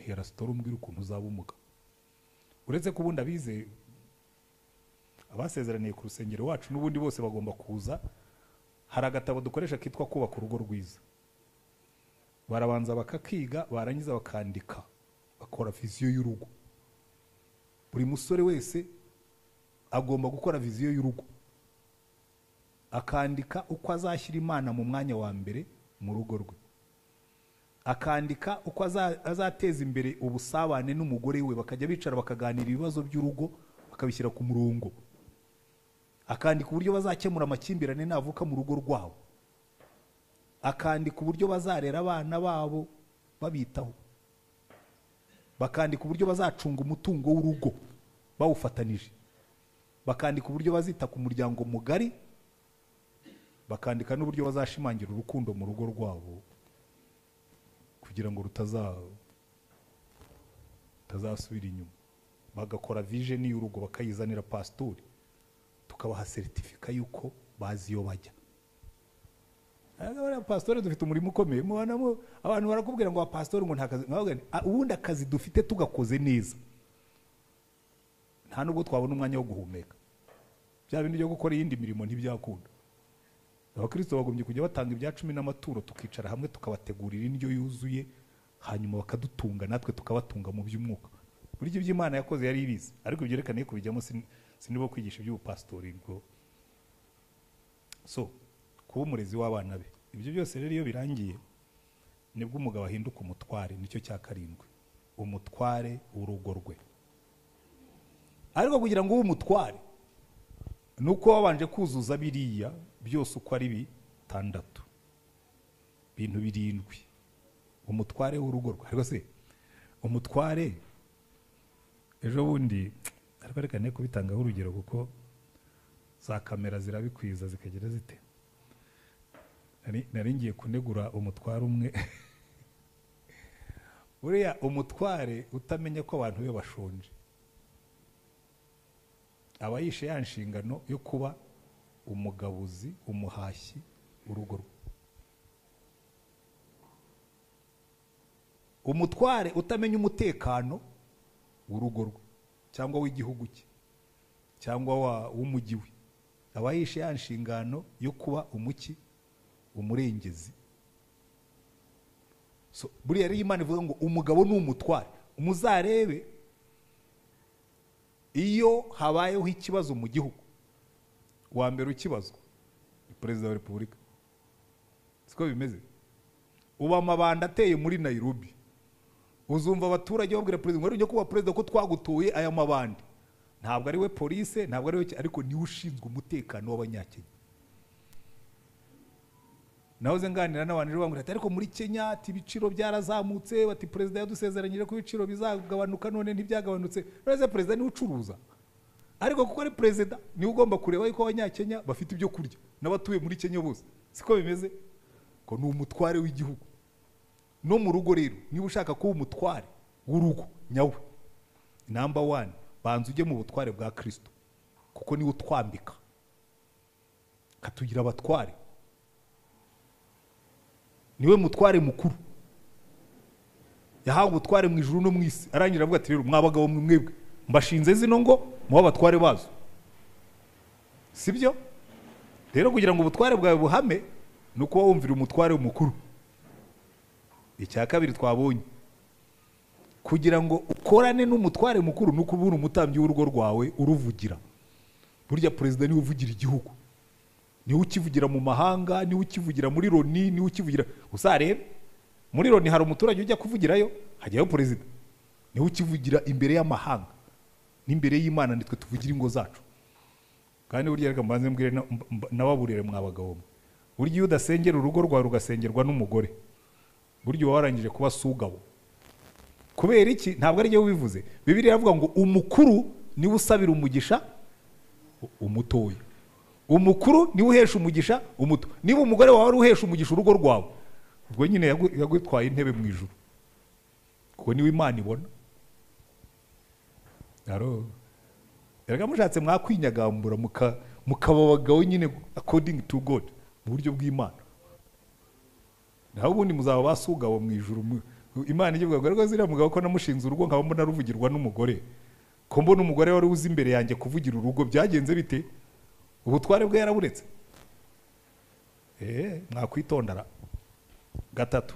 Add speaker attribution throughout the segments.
Speaker 1: ya rasitora umbwira ukuntu uzaba umugabo uretse ko ubundi abize abasezeraniye ku rusengero wacu n'ubundi bose bagomba kuza hari agatabo dukoresha kitwa kubaka urugo rwiza barabanza bakakiga barangiza bakandika bakora viziyo y'urugo buri musore wese agomba gukora viziyo y'urugo akandika uko azashyira imana mu mwanya wa mbere mu rugo rwe akandika uko aza- azateza imbere ubusabane n'umugore we bakajya bicara bakaganira ibibazo by'urugo bakabishyira ku murongo akandika uburyo bazakemura amakimbirane navuka mu rugo rwabo akandika uburyo bazarera abana babo babitaho bakandika uburyo bazacunga umutungo w'urugo bawufatanije bakandika uburyo bazita ku muryango mugari bakandika n'uburyo bazashimangira urukundo mu rugo rwabo kugira ngo rutaza rutazasubira inyuma bagakora vision y'urugo bakayizanira pastori tukabaha seritifika y'uko bazi iyo bajya Abana pastori dufite umurimo ukomeye mubonamo abantu barakubwira ngo pastori ngo nta kazi nkavuga nti, "Ah, ubundi akazi dufite tugakoze neza nta nubwo twabona umwanya wo guhumeka bya bintu byo gukora iyindi mirimo ntibyakunda abakristo bagombye kujya batanga ibya cumi n'amaturo tukicara hamwe tukabategurira indyo yuzuye hanyuma bakadutunga natwe tukabatunga mu by'umwuka burya ibyo imana yakoze yari ibizi ariko byerekane ko bijyamo sinibo kwigisha iby'ubupasitori bwo so kuba umurezi w'abana be ibyo byose rero iyo birangiye nibwo umugabo ahinduka umutware nicyo cya karindwi umutware w'urugo rwe ariko kugira ngo ube umutware ni uko wabanje kuzuza biriya byose uko ari bitandatu bintu birindwi umutware w'urugo rwe ariko se umutware ejo bundi ariko reka ne kubitangaho urugero kuko za kamera zirabikwiza zikagira zite Nari- nari ngiye kunegura umutware umwe buriya umutware utamenya ko abantu be bashonje aba yishe ya nshingano yo kuba umugabuzi umuhashyi urugo rwe umutware utamenya umutekano w'urugo rwe cyangwa w'igihugu cye cyangwa wa- w'umujyi we aba yishe ya nshingano yo kuba umuki umurengezi so buriya rero imana ivuga ngo umugabo ni umutware muzarebe iyo habayeho ikibazo mu gihugu wa mbere ukibazwa ni perezida wa repubulika siko bimeze uba amabanda ateye muri nayirobi uzumva abaturage babwira perezida ngo rero kuba perezida ko twagutuye aya mabandi ntabwo ari we polise ntabwo ari we ki- ariko niwe ushinzwe umutekano w'abanyakenya nahoze nganira n'abantu ejo bambwira ati ariko muri kenya ati ibiciro byarazamutse bati perezida yadusezeranyije ko ibiciro bizagabanuka none ntibyagabanutse uretse perezida niwe ucuruza ariko kuko ari perezida niwe ugomba kureba yuko abanyakenya bafite ibyo kurya n'abatuye muri kenya bose siko bimeze ko ni umutware w'igihugu no mu rugo rero niba ushaka kuba umutware w'urugo nyawe namba wani banza ujye mu butware bwa kirisito kuko niwe utwambika katugira abatware niwe mutware mukuru yahawe ubutware mu ijuru no mu isi arangira avuga ati rero mwabagabo mwe mwebwe mbashinze zino ngo muba abatware bazo sibyo rero kugira ngo ubutware bwawe buhame ni ukuba wumvira umutware mukuru icya kabiri twabonye kugira ngo ukorane n'umutware mukuru ni uko uba uri umutambyi w'urugo rwawe uruvugira burya perezida niwe uvugira igihugu niwe ukivugira mu mahanga niwe ukivugira muri loni niwe ukivugira uzarebe muri loni hari umuturage ujya kuvugirayo hajyayo perezida niwe ukivugira imbere y'amahanga n'imbere y'imana nitwe tuvugira ingo zacu kandi burya reka mbanze mbwire na- mb- nababurire mwa bagabo mwe burya iyo udasengera urugo rwawe rugasengerwa n'umugore burya uba warangije kuba sugabo kubera iki ntabwo ari byo bivuze bibiriya iravuga ngo umukuru niwe usabira umugisha umutoya umukuru niwe uhesha umugisha umuto niba umugore wawe ari uhesha umugisha urugo rwawe ubwo nyine yagu- yagutwaye intebe mu ijuru kuko niwe imana ibona Aro. erega mushatse mwakwinyagambura muka- mukaba abagabo nyine according to god mu buryo bw'imana naho ubundi muzaba basugabo mu ijuru mu- imana igiye kuvuga rwose uriya mugabo ko namushinze urugo nkaba mbona ruvugirwa n'umugore ko mbona umugore wari uzi imbere yanjye kuvugira urugo byagenze bite ubutware bwe yaraburetse eee mwakwitondara gatatu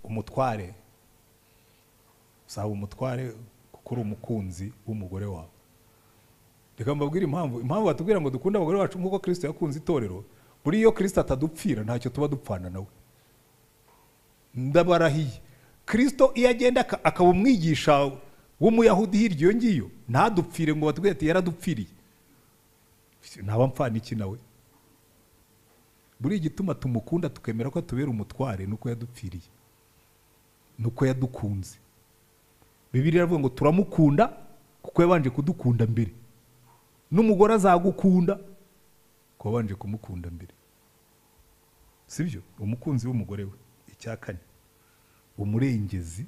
Speaker 1: umutware usaba umutware kuko uri umukunzi w'umugore wawe reka mbabwire impamvu impamvu batubwira ngo dukunde abagore bacu nk'uko kirisito yakunze itorero buriya iyo kirisito atadupfira ntacyo tuba dupfana nawe ndabarahiye kirisito iyo agenda aka- akaba umwigisha w'umuyahudi hirya iyo ngiyo ntadupfire ngo batubwire ati yaradupfiriye ntaba mpfana iki nawe buriya igituma tumukunda tukemera ko atubera umutware ni uko yadupfiriye ni uko yadukunze bibiri iravuga ngo turamukunda kuko yabanje kudukunda mbere n'umugore azagukunda kuko wabanje kumukunda mbere sibyo umukunzi w'umugore we icya kane umurengezi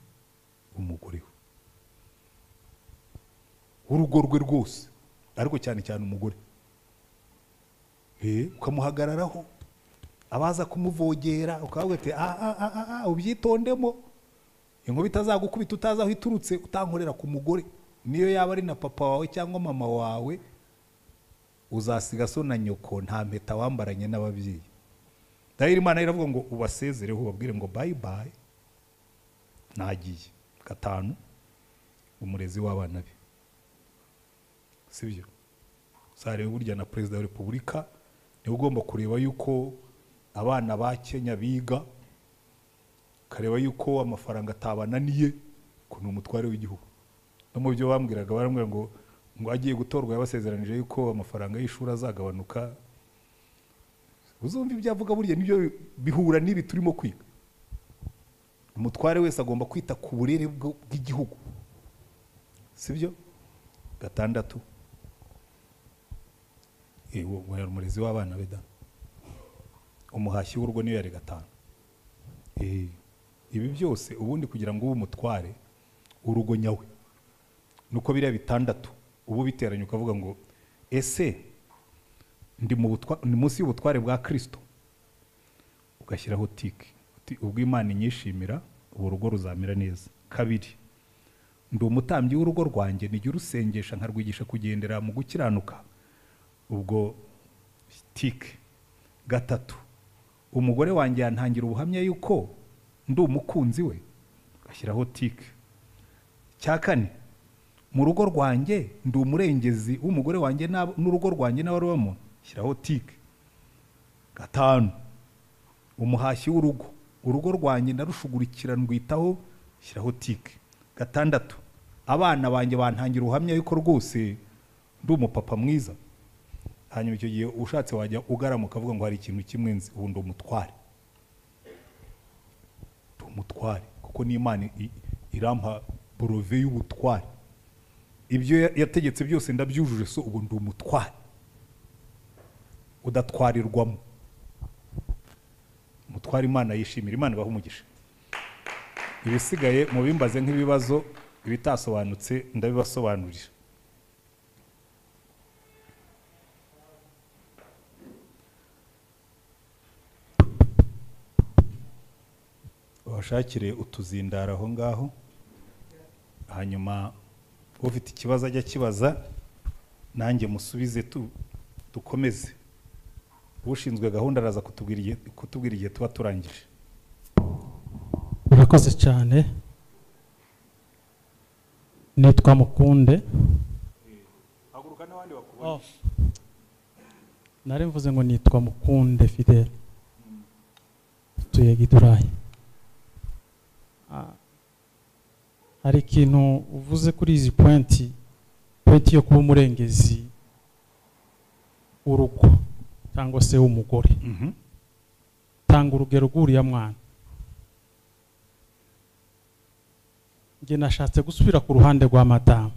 Speaker 1: w'umugore we w'urugo rwe rwose ariko cyane cyane umugore Eh, ukamuhagararaho abaza kumuvogera ukavuga ati "Ah, ah, ah, ah, ah, ubyitondemo inkuba itazagukubita utazi aho iturutse utankorera ku mugore niyo yaba ari na papa wawe cyangwa mama wawe uzasiga so na nyoko nta mpeta wambaranye n'ababyeyi dahira imana iravuga ngo ubasezereho ubabwire ngo bayi bayi nagiye gatanu umurezi w'abana be sibyo sarebe burya na perezida wa repubulika niwe ugomba kureba yuko abana ba kenya biga ukareba yuko amafaranga atabananiye ko ni umutware w'igihugu no mu byo bambwiraga barambwira ngo ngo agiye gutorwa yabasezeranije yuko amafaranga y'ishuri azagabanuka uzumva ibyo avuga burya nibyo bihura n'ibi turimo kwiga umutware wese agomba kwita ku burere bw- bw'igihugu sibyo gatandatu Eh, uwo- uwo yari umurezi w'abana be da umuhashyi w'urugo niyo yari gatanu Eh, ibi byose ubundi kugira ngo ube umutware urugo nyawe nuko biriya bitandatu uba ubiteranya ukavuga ngo ese ndi mu butwa- ndi munsi y'ubutware bwa kirisito ugashyiraho tike uti ubwo imana inyishimira ubu rugo ruzamera neza kabiri ndi umutambyi w'urugo rwanjye nijya urusengesha nkarwigisha kugendera mu gukiranuka ubwo tike gatatu umugore wanjye yantangira ubuhamya yuko ndi umukunzi we ashyiraho tike cya kane mu rugo rwanjye ndi umurengezi w'umugore wanjye n'ab- n'urugo rwanjye n'abarubamo shyiraho tike gatanu umuhashyi w'urugo urugo rwanjye ndarushugurikira ndwitaho shyiraho tike gatandatu abana banjye bantangira ubuhamya yuko rwose ndi umupapa mwiza hanyuma icyo gihe ushatse wajya ugarama ukavuga ngo hari ikintu kimwe nzi ubu ndi umutware ndi umutware kuko n'imana i- irampa borove y'ubutware ibyo ya- yategetse byose ndabyujuje so ubu ndi umutware udatwarirwamo umutware imana yishimira imana ibaha umugisha ibisigaye mubimbaze nk'ibibazo ibitasobanutse ndabibasobanurira babashakire utuzindaro aho ngaho hanyuma ufite ikibazo ajya akibaza nanjye musubize tu- dukomeze ushinzwe gahunda araza kutubwira igihe- kutubwira igihe tuba turangije
Speaker 2: murakoze cyane nitwa mukunde
Speaker 1: haguruka n'abandi bakubona
Speaker 2: Oh. nari mvuze ngo nitwa mukunde fidele tuye gidurayi Ah, hari ikintu uvuze kuri izi pointi pointi yo kuba umurengezi w'urugo cyangwa se w'umugore
Speaker 1: Mhm.
Speaker 2: tanga urugero rw'uriya mwana njye nashatse gusubira ku ruhande rwa madamu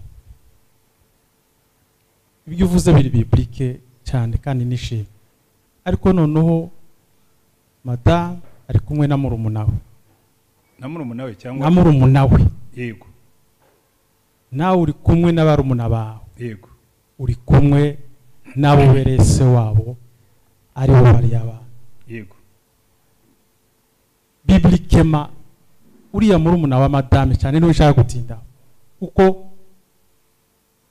Speaker 2: ibyo uvuze biri biburike cyane kandi nishimye ariko noneho madamu ari kumwe na murumuna we
Speaker 1: na murumuna we cyangwa
Speaker 2: na murumuna we
Speaker 1: yego
Speaker 2: nawe uri kumwe na barumuna bawe
Speaker 1: yego
Speaker 2: uri kumwe n'abo bereye se wabo ari bo bariya bantu
Speaker 1: yego
Speaker 2: bi bibirikema uriya murumuna wa madame cyane niwe ushaka gutindaho kuko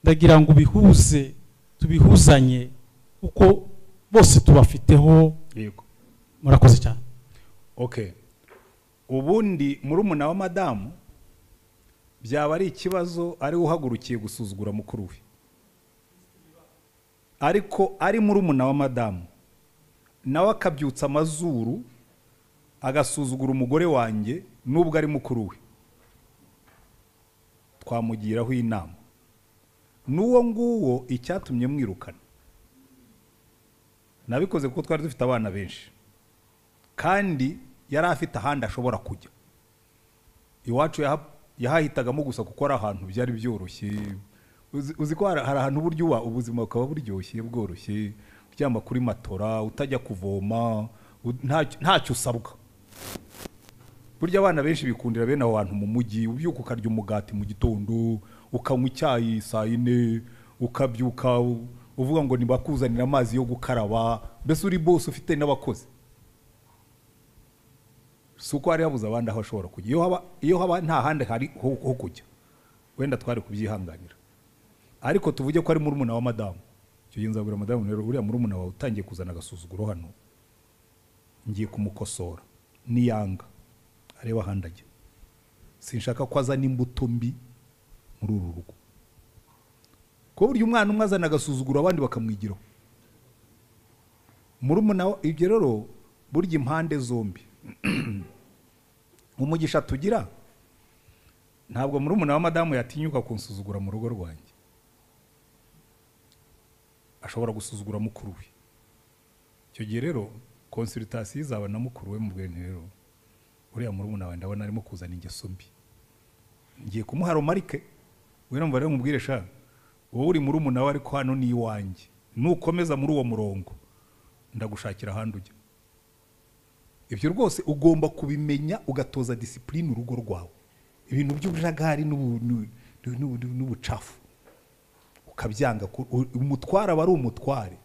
Speaker 2: ndagira ngo ubihuze tubihuzanye kuko bose tubafiteho
Speaker 1: yego
Speaker 2: murakoze cyane
Speaker 1: okay ubundi murumuna wa madamu byaba ari ikibazo ari uhagurukiye gusuzugura mukuru we ariko ari murumuna wa madamu nawe akabyutsa amazuru agasuzugura umugore wanjye nubwo ari mukuru we twamugiraho inama n'uwo nguwo icyatumye mwirukana nabikoze kuko twari dufite abana benshi kandi yari afite ahandi ashobora kujya iwacu yaha- yahahitagamo gusa kuko ari ahantu byari byoroshye Uzi- uzi ko hari hari ahantu uburyo uba ubuzima bukaba buryoshye bworoshye uryama kuri matora utajya kuvoma u- ntacyo- ntacyo usabwa burya abana benshi bikundira bene aho hantu mu mujyi ubyuka ukarya umugati mu gitondo ukanywa icyayi saa yine ukabyuka u- uvuga ngo ntibakuzanire amazi yo gukaraba mbese uri bose ufite n'abakozi si uko hari habuze abandi aho ashobora kujya iyo haba, iyo haba nta handi hari ho, ho kujya wenda twari kubyihanganira ariko tuvuge ko ari murumuna wa madamu icyo gihe nzabwira madamu rero uriya murumuna wawe utangiye kuzana agasuzuguro hano ngiye kumukosora niyanga areba ahandi ajya sinshaka ko azana imbuto mbi muri uru rugo kuko burya umwana umwe azana agasuzuguro abandi bakamwigiraho murumuna wa- ibyo rero burya impande zombi umugisha tugira ntabwo murumuna wa madamu yatinyuka kunsuzugura mu rugo rwanjye ashobora gusuzugura mukuru we icyo gihe rero konsiritasiyo izaba na mukuru we mu bwenge rero uriya murumuna wawe ndabona arimo kuzana ingeso mbi ngiye kumuha romarike we numva rero mubwire sha wowe uri murumuna we ariko hano ni iwanjye nukomeza muri uwo murongo ndagushakira ahandi ujya ibyo rwose ugomba kubimenya ugatoza disipurine urugo rwawe ibintu by'ubujagari n'ubu- n'u- n'u- n'u- n'ubucafu ukabyanga ku- u- umutware aba ari umutware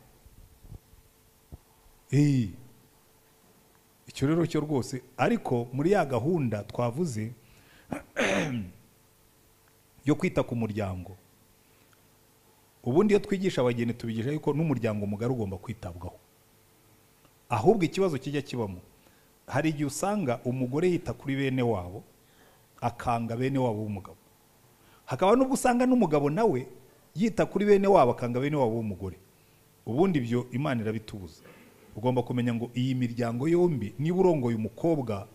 Speaker 1: Eh, icyo rero cyo rwose ariko muri ya gahunda twavuze yo kwita ku muryango ubundi iyo twigisha abageni tubigisha yuko n'umuryango mugari ugomba kwitabwaho ahubwo ikibazo kijya kibamo hari igihe usanga umugore yita kuri bene wabo akanga bene wabo w'umugabo hakaba n'ubwo usanga n'umugabo nawe yita kuri bene wabo akanga bene wabo w'umugore ubundi ibyo imana irabitubuza ugomba kumenya ngo iyi miryango yombi niba urongoye umukobwa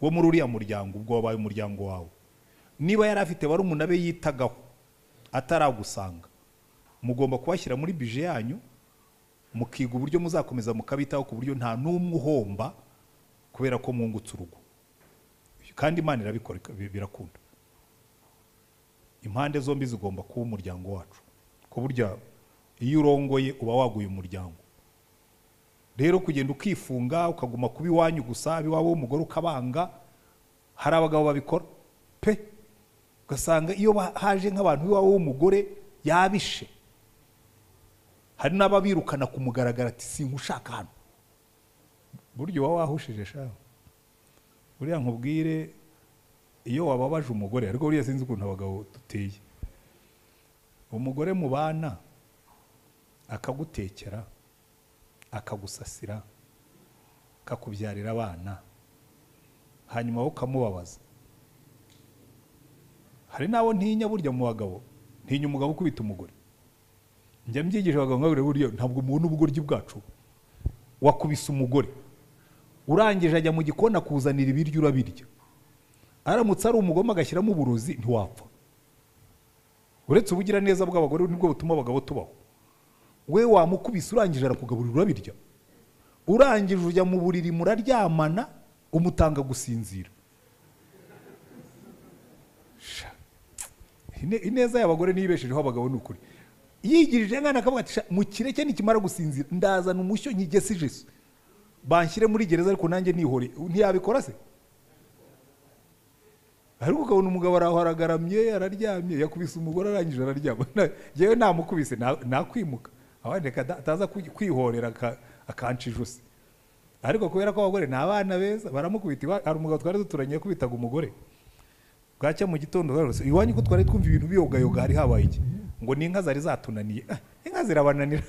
Speaker 1: wo muri uriya muryango ubwo wabaye umuryango wawe niba yari afite barumuna be yitagaho ataragusanga mugomba kubashyira muri bije yanyu mukiga uburyo muzakomeza mukabitaho ku buryo nta n'umwe uhomba kubera ko mwungutse urugo kandi imana irabikora ika- bi- birakunda impande zombi zigomba kuba umuryango wacu ku buryo iyo urongoye uba waguye umuryango rero kugenda ukifunga ukaguma kuba iwanyu gusa iwawe w'umugore ukabanga hari abagabo babikora pe ugasanga iyo ba- haje nk'abantu iwawe w'umugore yabishe hari n'ababirukana ku mugaragaro ati singushaka hano buryo uba wahushije shaho buriya nkubwire iyo wababaje umugore ariko buriya sinzi ukuntu abagabo duteye umugore mu bana akagutekera akagusasira akakubyarira abana hanyuma wowe ukamubabaza hari n'abo ntinya burya mu bagabo ntinya umugabo ukubita umugore njya mbyigisha abagabo nkababwira buryo ntabwo mubona ubugoryi bwacu wakubise umugore urangije ajya mu gikoni akuzanira ibiryo urabirya aramutse ari umugome agashyiramo uburozi ntiwapfa uretse ubugiraneza bw'abagore nibwo butuma abagabo tubaho we wamukubise urangije arakugaburira urabirya urangije ujya mu buriri muraryamana umutanga gusinzira Sha. Ine- ineza y'abagore niyo ibeshejeho abagabo ni ukuri yigirije nkana akavuga ati "Sha, mu kireke nikimara gusinzira ndazana umushyo nkigese ijesu banshyire muri gereza ariko nanjye nihore ntiyabikora se ariko ukabona umugabo araho aragaramye araryamye yakubise umugore arangije araryama Na- njyewe namukubise na- nakwimuka abandi reka da- ataza kwi- kwihorera aka- akanca ijosi ariko kubera ko abagore ni abana beza baramukubita iwa- hari umugabo twari duturanye yakubitaga umugore bwacya mu gitondo zarose iwanyu ko twari twumva ibintu biyogayoga hari habaye iki ngo ni inka zari zatunaniye Ah, inka zirabananira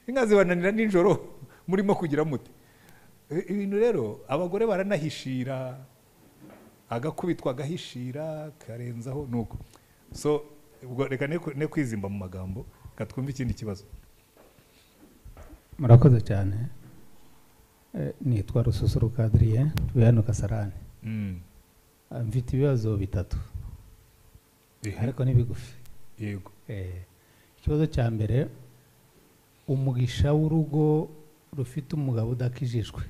Speaker 1: inka zibananira nijoro murimo kugira mute I- ibintu rero abagore baranahishira agakubitwa agahishira karenzaho nuko so ubwo reka ne ne kwizimba mu magambo reka twumve ikindi kibazo
Speaker 3: murakoze cyane Eh, nitwa rususuruka adrien tuye hano kasarani
Speaker 1: Mm,
Speaker 3: Ah, mfite ibibazo bitatu
Speaker 1: ehe,
Speaker 3: ariko ni bigufi
Speaker 1: yego
Speaker 3: Eh, ikibazo cya mbere umugisha w'urugo rufite umugabo udakijijwe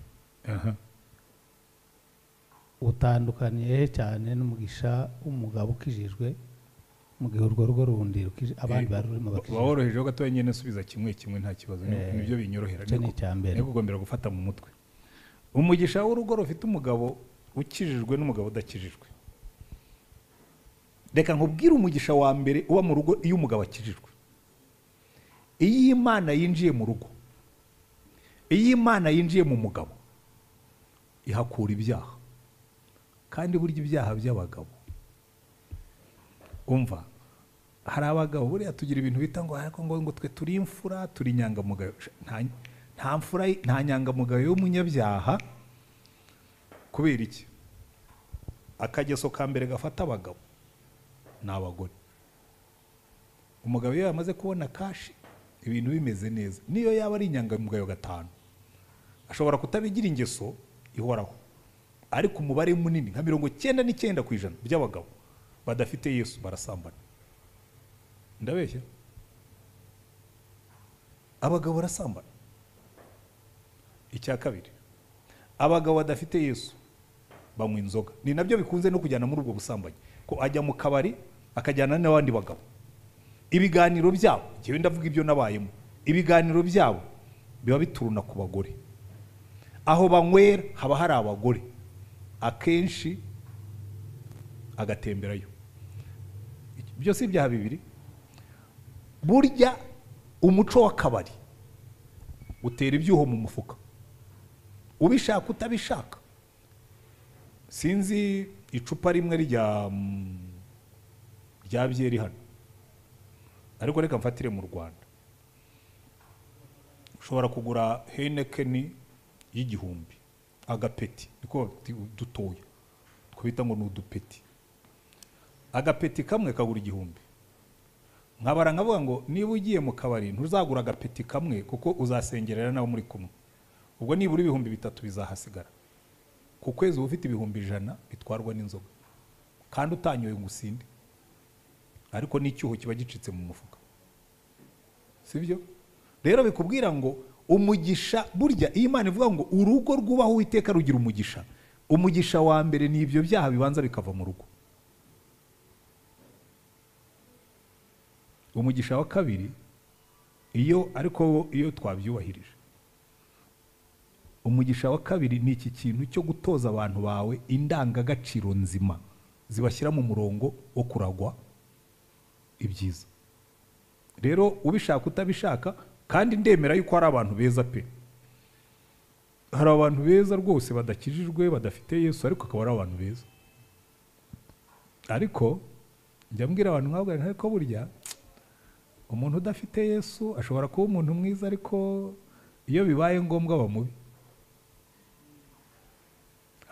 Speaker 1: aha
Speaker 3: utandukaniye he cyane n'umugisha w'umugabo ukijijwe mu gihe urwo rugo rundi rukije- abandi
Speaker 1: Eh,
Speaker 3: bari rurimo
Speaker 1: ba-
Speaker 3: bakijijwe
Speaker 1: baborohejeho gatoya nyine subiza kimwe kimwe nta kibazo ni
Speaker 3: Eh,
Speaker 1: nibyo binyorohera
Speaker 3: icyo ni
Speaker 1: niko-
Speaker 3: icya mbere
Speaker 1: niko ugombera gufata mu mutwe umugisha w'urugo rufite umugabo ukijijwe n'umugabo udakijijwe reka nkubwire umugisha wa mbere uba mu rugo iyo umugabo akijijwe iyo imana yinjiye mu rugo iyo imana yinjiye mu mugabo ihakura ibyaha kandi burya ibyaha by'abagabo umva hari abagabo buriya tugira ibintu bita ngo ariko ngo ngo twe turi imfura turi inyangamugayo Sh- nta nta mfura y- nta nyangamugayo y'umunyabyaha kubera iki akageso ka mbere gafata abagabo ni abagore umugabo iyo yamaze kubona kashi ibintu bimeze neza niyo yaba ari inyangamugayo gatanu ashobora kutabigira ingeso ihoraho ariko umubare munini nka mirongo cyenda n'icyenda ku ijana by'abagabo badafite yesu barasambana ndabeshya abagabo barasambana icya kabiri abagabo badafite yesu banywa inzoga ni nabyo bikunze no kujyana muri ubwo busambanyi ko ajya mu kabari akajyana n'abandi bagabo ibiganiro byabo njyewe ndavuga ibyo nabayemo ibiganiro byabo biba bituruna ku bagore aho banywera haba hari abagore akenshi agatemberayo byose ibyaha bibiri burya umuco w'akabari utera ibyuho mu mufuka ubishaka utabishaka sinzi icupa rimwe rya mm, rya byeri hano ariko reka mfatire mu rwanda ushobora kugura henekeni y'igihumbi agapeti niko bati- dutoya twabita ngo ni udupeti agapeti kamwe kagura igihumbi nkabara nkavuga ngo niba ugiye mu kabari ntuzagura agapeti kamwe kuko uzasengerera n'abo muri kumwe ubwo nibura ibihumbi bitatu bizahasigara ku kwezi uba ufite ibihumbi ijana bitwarwa n'inzoga kandi utanyoye ngo usinde ariko n'icyuho kiba gicitse mu mufuka sibyo rero bikubwira ngo umugisha burya iyi Imana ivuga ngo urugo rwubaho uwiteka rugira umugisha umugisha wa mbere ni ibyo byaha bibanza bikava mu rugo umugisha wa kabiri iyo ariko iyo twabyubahirije umugisha wa kabiri ni iki kintu cyo gutoza abantu bawe indangagaciro nzima zibashyira mu murongo wo kuragwa ibyiza rero ubishaka utabishaka kandi ndemera yuko hari abantu beza pe hari abantu beza rwose badakijijwe badafite yesu ariko akaba ari abantu beza ariko njya mbwira abantu nkabwo ariko burya umuntu udafite yesu ashobora kuba umuntu mwiza ariko iyo bibaye ngombwa aba mubi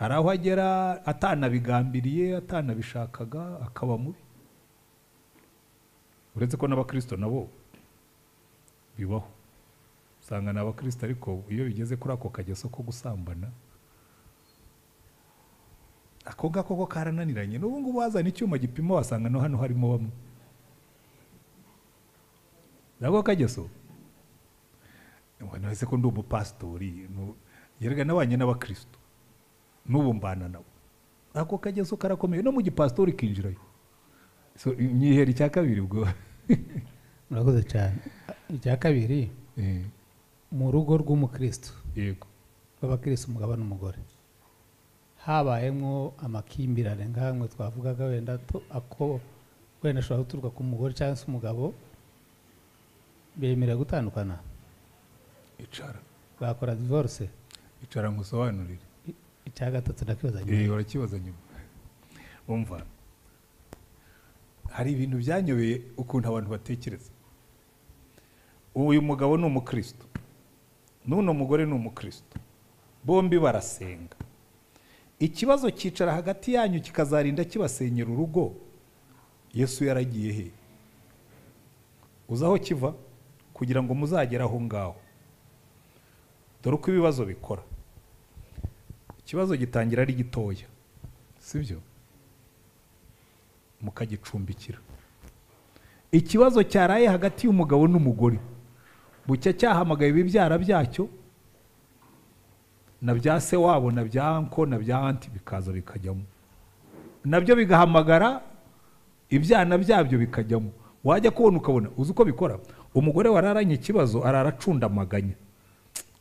Speaker 1: hari aho agera atanabigambiriye atanabishakaga akaba mubi uretse ko n'abakirisito nabo bibaho usanga ni abakirisito ariko iyo bigeze kuri ako kageso ko gusambana ako ngako ko karananiranye n'ubu ngubu wazana icyuma gipima wasanga no hano harimo bamwe nako kageso nese ko ndi umupasitori nu- yerega nabanye n'abakirisito n'ubu mbana nabo ako kageso karakomeye no mu gipasitori kinjirayo so imyihero icya kabiri ubwo
Speaker 3: murakoze cyane icya kabiri
Speaker 1: Eh,
Speaker 3: mu rugo rw'umukristo
Speaker 1: yego
Speaker 3: rw'abakirisi umugabo n'umugore habayemo amakimbirane nk'amwe twavugaga wenda to- ako wenda ashobora guturuka ku mugore cyangwa se umugabo bemerewe gutandukana
Speaker 1: icara
Speaker 3: bakora divorce
Speaker 1: icara nkusobanurire
Speaker 3: I- icya gatatu ndakibaza nyuma
Speaker 1: Eh, urakibaza nyuma umva hari ibintu byanyobeye ukuntu abantu batekereza uyu mugabo ni umukristo n'uno mugore ni umukristo bombi barasenga ikibazo cyicara hagati yanyu kikazarinda kibasenyera urugo yesu yaragiye he uzi aho kiva kugira ngo muzagere aho ngaho dore uko ibibazo bikora ikibazo gitangira ari gitoya sibyo mukagicumbikira ikibazo cyaraye hagati y'umugabo n'umugore bucya cyahamagaye ibibyara byacyo na bya se wabo na bya anko na bya anti bikaza bikajyamo nabyo bigahamagara ibyana byabyo bikajyamo wajya kubona ukabona uzi uko bikora umugore wararanye ikibazo araracundamaganya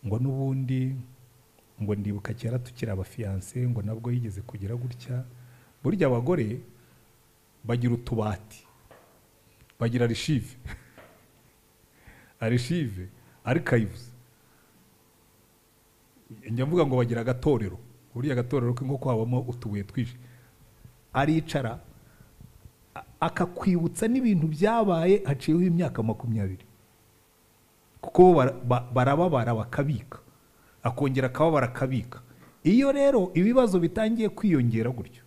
Speaker 1: ngo n'ubundi ngo ndibuka kera tukiri abafiyanse ngo nabwo yigeze kugira gutya burya abagore bagira utubati bagira arishive arishive arikayivuze njya mvuga ngo bagira agatorero buriya agatorero k'inkoko habamo utubuye twinshi aricara a- akakwibutsa n'ibintu byabaye haciyeho imyaka makumyabiri kuko bara- ba- barababara bakabika akongera akababara akabika iyo rero ibibazo bitangiye kwiyongera gutyo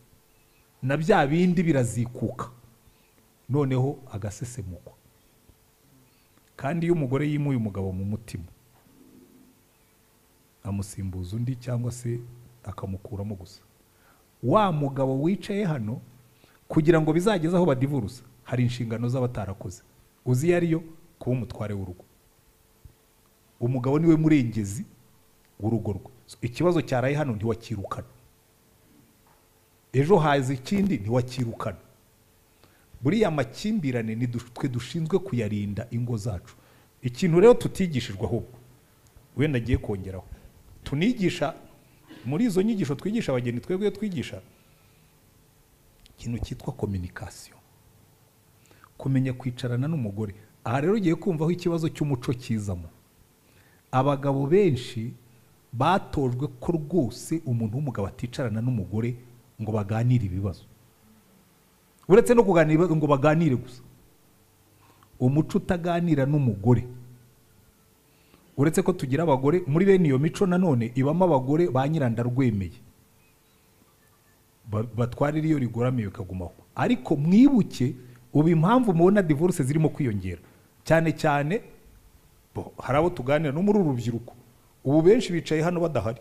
Speaker 1: na bya bindi birazikuka noneho agasesemukwa kandi iyo umugore yimuye umugabo mu mutima amusimbuza undi cyangwa se akamukuramo gusa wa mugabo wicaye hano kugira ngo bizageze aho badivurusa hari inshingano z'abatarakoze uzi iyo ariyo kuba umutware w'urugo umugabo niwe murengezi w'urugo rwe So, ikibazo cyaraye hano ntiwakirukana ejo haza ikindi ntiwakirukana buriya makimbirane ni du- twe dushinzwe kuyarinda ingo zacu ikintu rero tutigishijwe ahubwo wenda agiye kongeraho tunigisha muri izo nyigisho twigisha abageni twebwe iyo twigisha ikintu cyitwa kominikasiyo kumenya kwicarana n'umugore aha rero ugiye kumva aho ikibazo cy'umuco kizamo abagabo benshi batojwe ko rwose umuntu w'umugabo aticarana n'umugore ngo baganire ibibazo uretse no kuganira ibibazo ngo baganire gusa umuco utaganira n'umugore uretse ko tugira abagore muri bene iyo mico nanone ibamo abagore ba nyirandarwemeye Ba- batwarira iyo rigoramye bikagumaho ariko mwibuke ubu impamvu mubona divorce zirimo kwiyongera cyane cyane bo, hari abo tuganira no muri uru rubyiruko ubu benshi bicaye hano badahari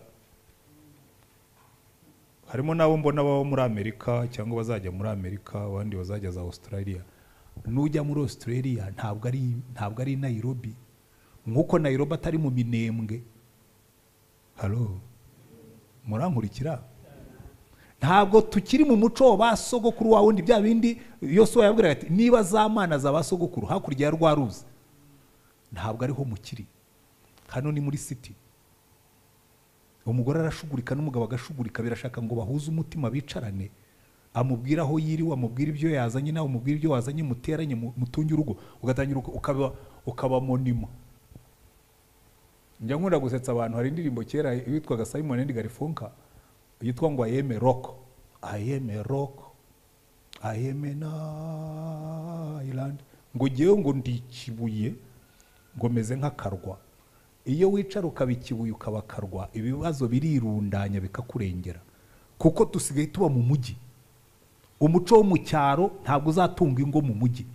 Speaker 1: harimo n'abo mbona baba muri amerika cyangwa bazajya muri amerika abandi bazajya za australia n'ujya muri australia ntabwo ari ntabwo ari nairobi nk'uko nairobi atari mu minembwe halo murankurikira ntabwo tukiri mu muco wa ba sogokuru wa wundi bya bindi yose yabwiraga ati niba za mana za ba sogokuru hakurya ya rwa ruzi ntabwo ariho mukiri hano ni muri siti umugore arashugurika n'umugabo agashugurika birashaka ngo bahuze umutima bicarane amubwira aho yiriwe amubwira ibyo yazanye nawe umubwira ibyo wazanye muteranye mu- mutunge urugo ugatangira uka- ukaba ukaba monima njya nkunda gusetsa abantu hari indirimbo kera yitwaga simon and garfunkel yitwa ngo ayeme roko ayeme roko ayeme na island ngo ngewe ngo ndi ikibuye ngo meze nk'akarwa iyo wicara ukaba ikibuye ukaba akarwa ibibazo birirundanya bikakurengera kuko dusigaye tuba mu mujyi umuco wo mu cyaro ntabwo uzatunga ingo mu mujyi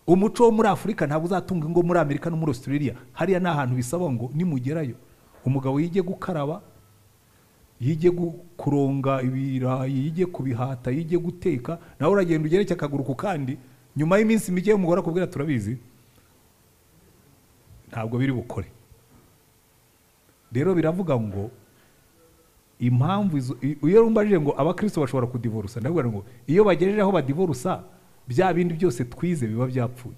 Speaker 1: umuco wo muri afurika ntabwo uzatunga ingo muri amerika no muri australia hariya ni ahantu bisaba ngo nimugerayo umugabo yige gukaraba yige gu- kuronga ibirayi yige kubihata yige guteka nawe uragenda ugereke akaguru ku kandi nyuma y'iminsi mike umugore akubwira turabizi ntabwo biri bukore rero biravuga ngo impamvu izo i- iyo umbajije ngo abakristo bashobora kudivorusa ndavuga ngo iyo bagejeje aho badivorusa bya bindi byose twize biba byapfuye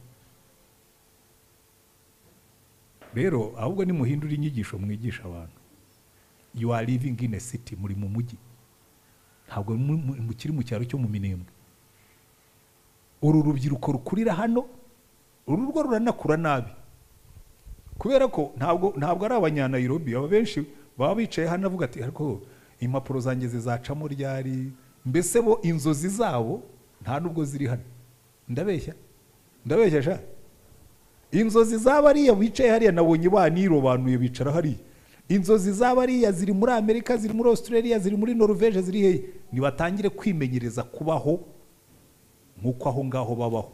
Speaker 1: rero ahubwo nimuhindura inyigisho mwigisha abantu you are living in a city muri mu mujyi ntabwo mu- mu- mukiri mu cyaro cyo mu minembwe uru rubyiruko rukurira hano uru rwo ruranakura nabi kubera ko ntabwo ntabwo ari abanyanayirobi aba benshi baba bicaye hano avuga ati ariko impapuro zanjye zizacamo ryari mbese bo inzozi zabo nta nubwo ziri hano ndabeshya ndabeshya sha inzozi z'abariya bicaye hariya nabonye banirobanuye bicara hariya inzozi z'abariya ziri muri amerika ziri muri australia ziri muri norvege ziri hehe nibatangire kwimenyereza kubaho nk'uko aho ngaho babaho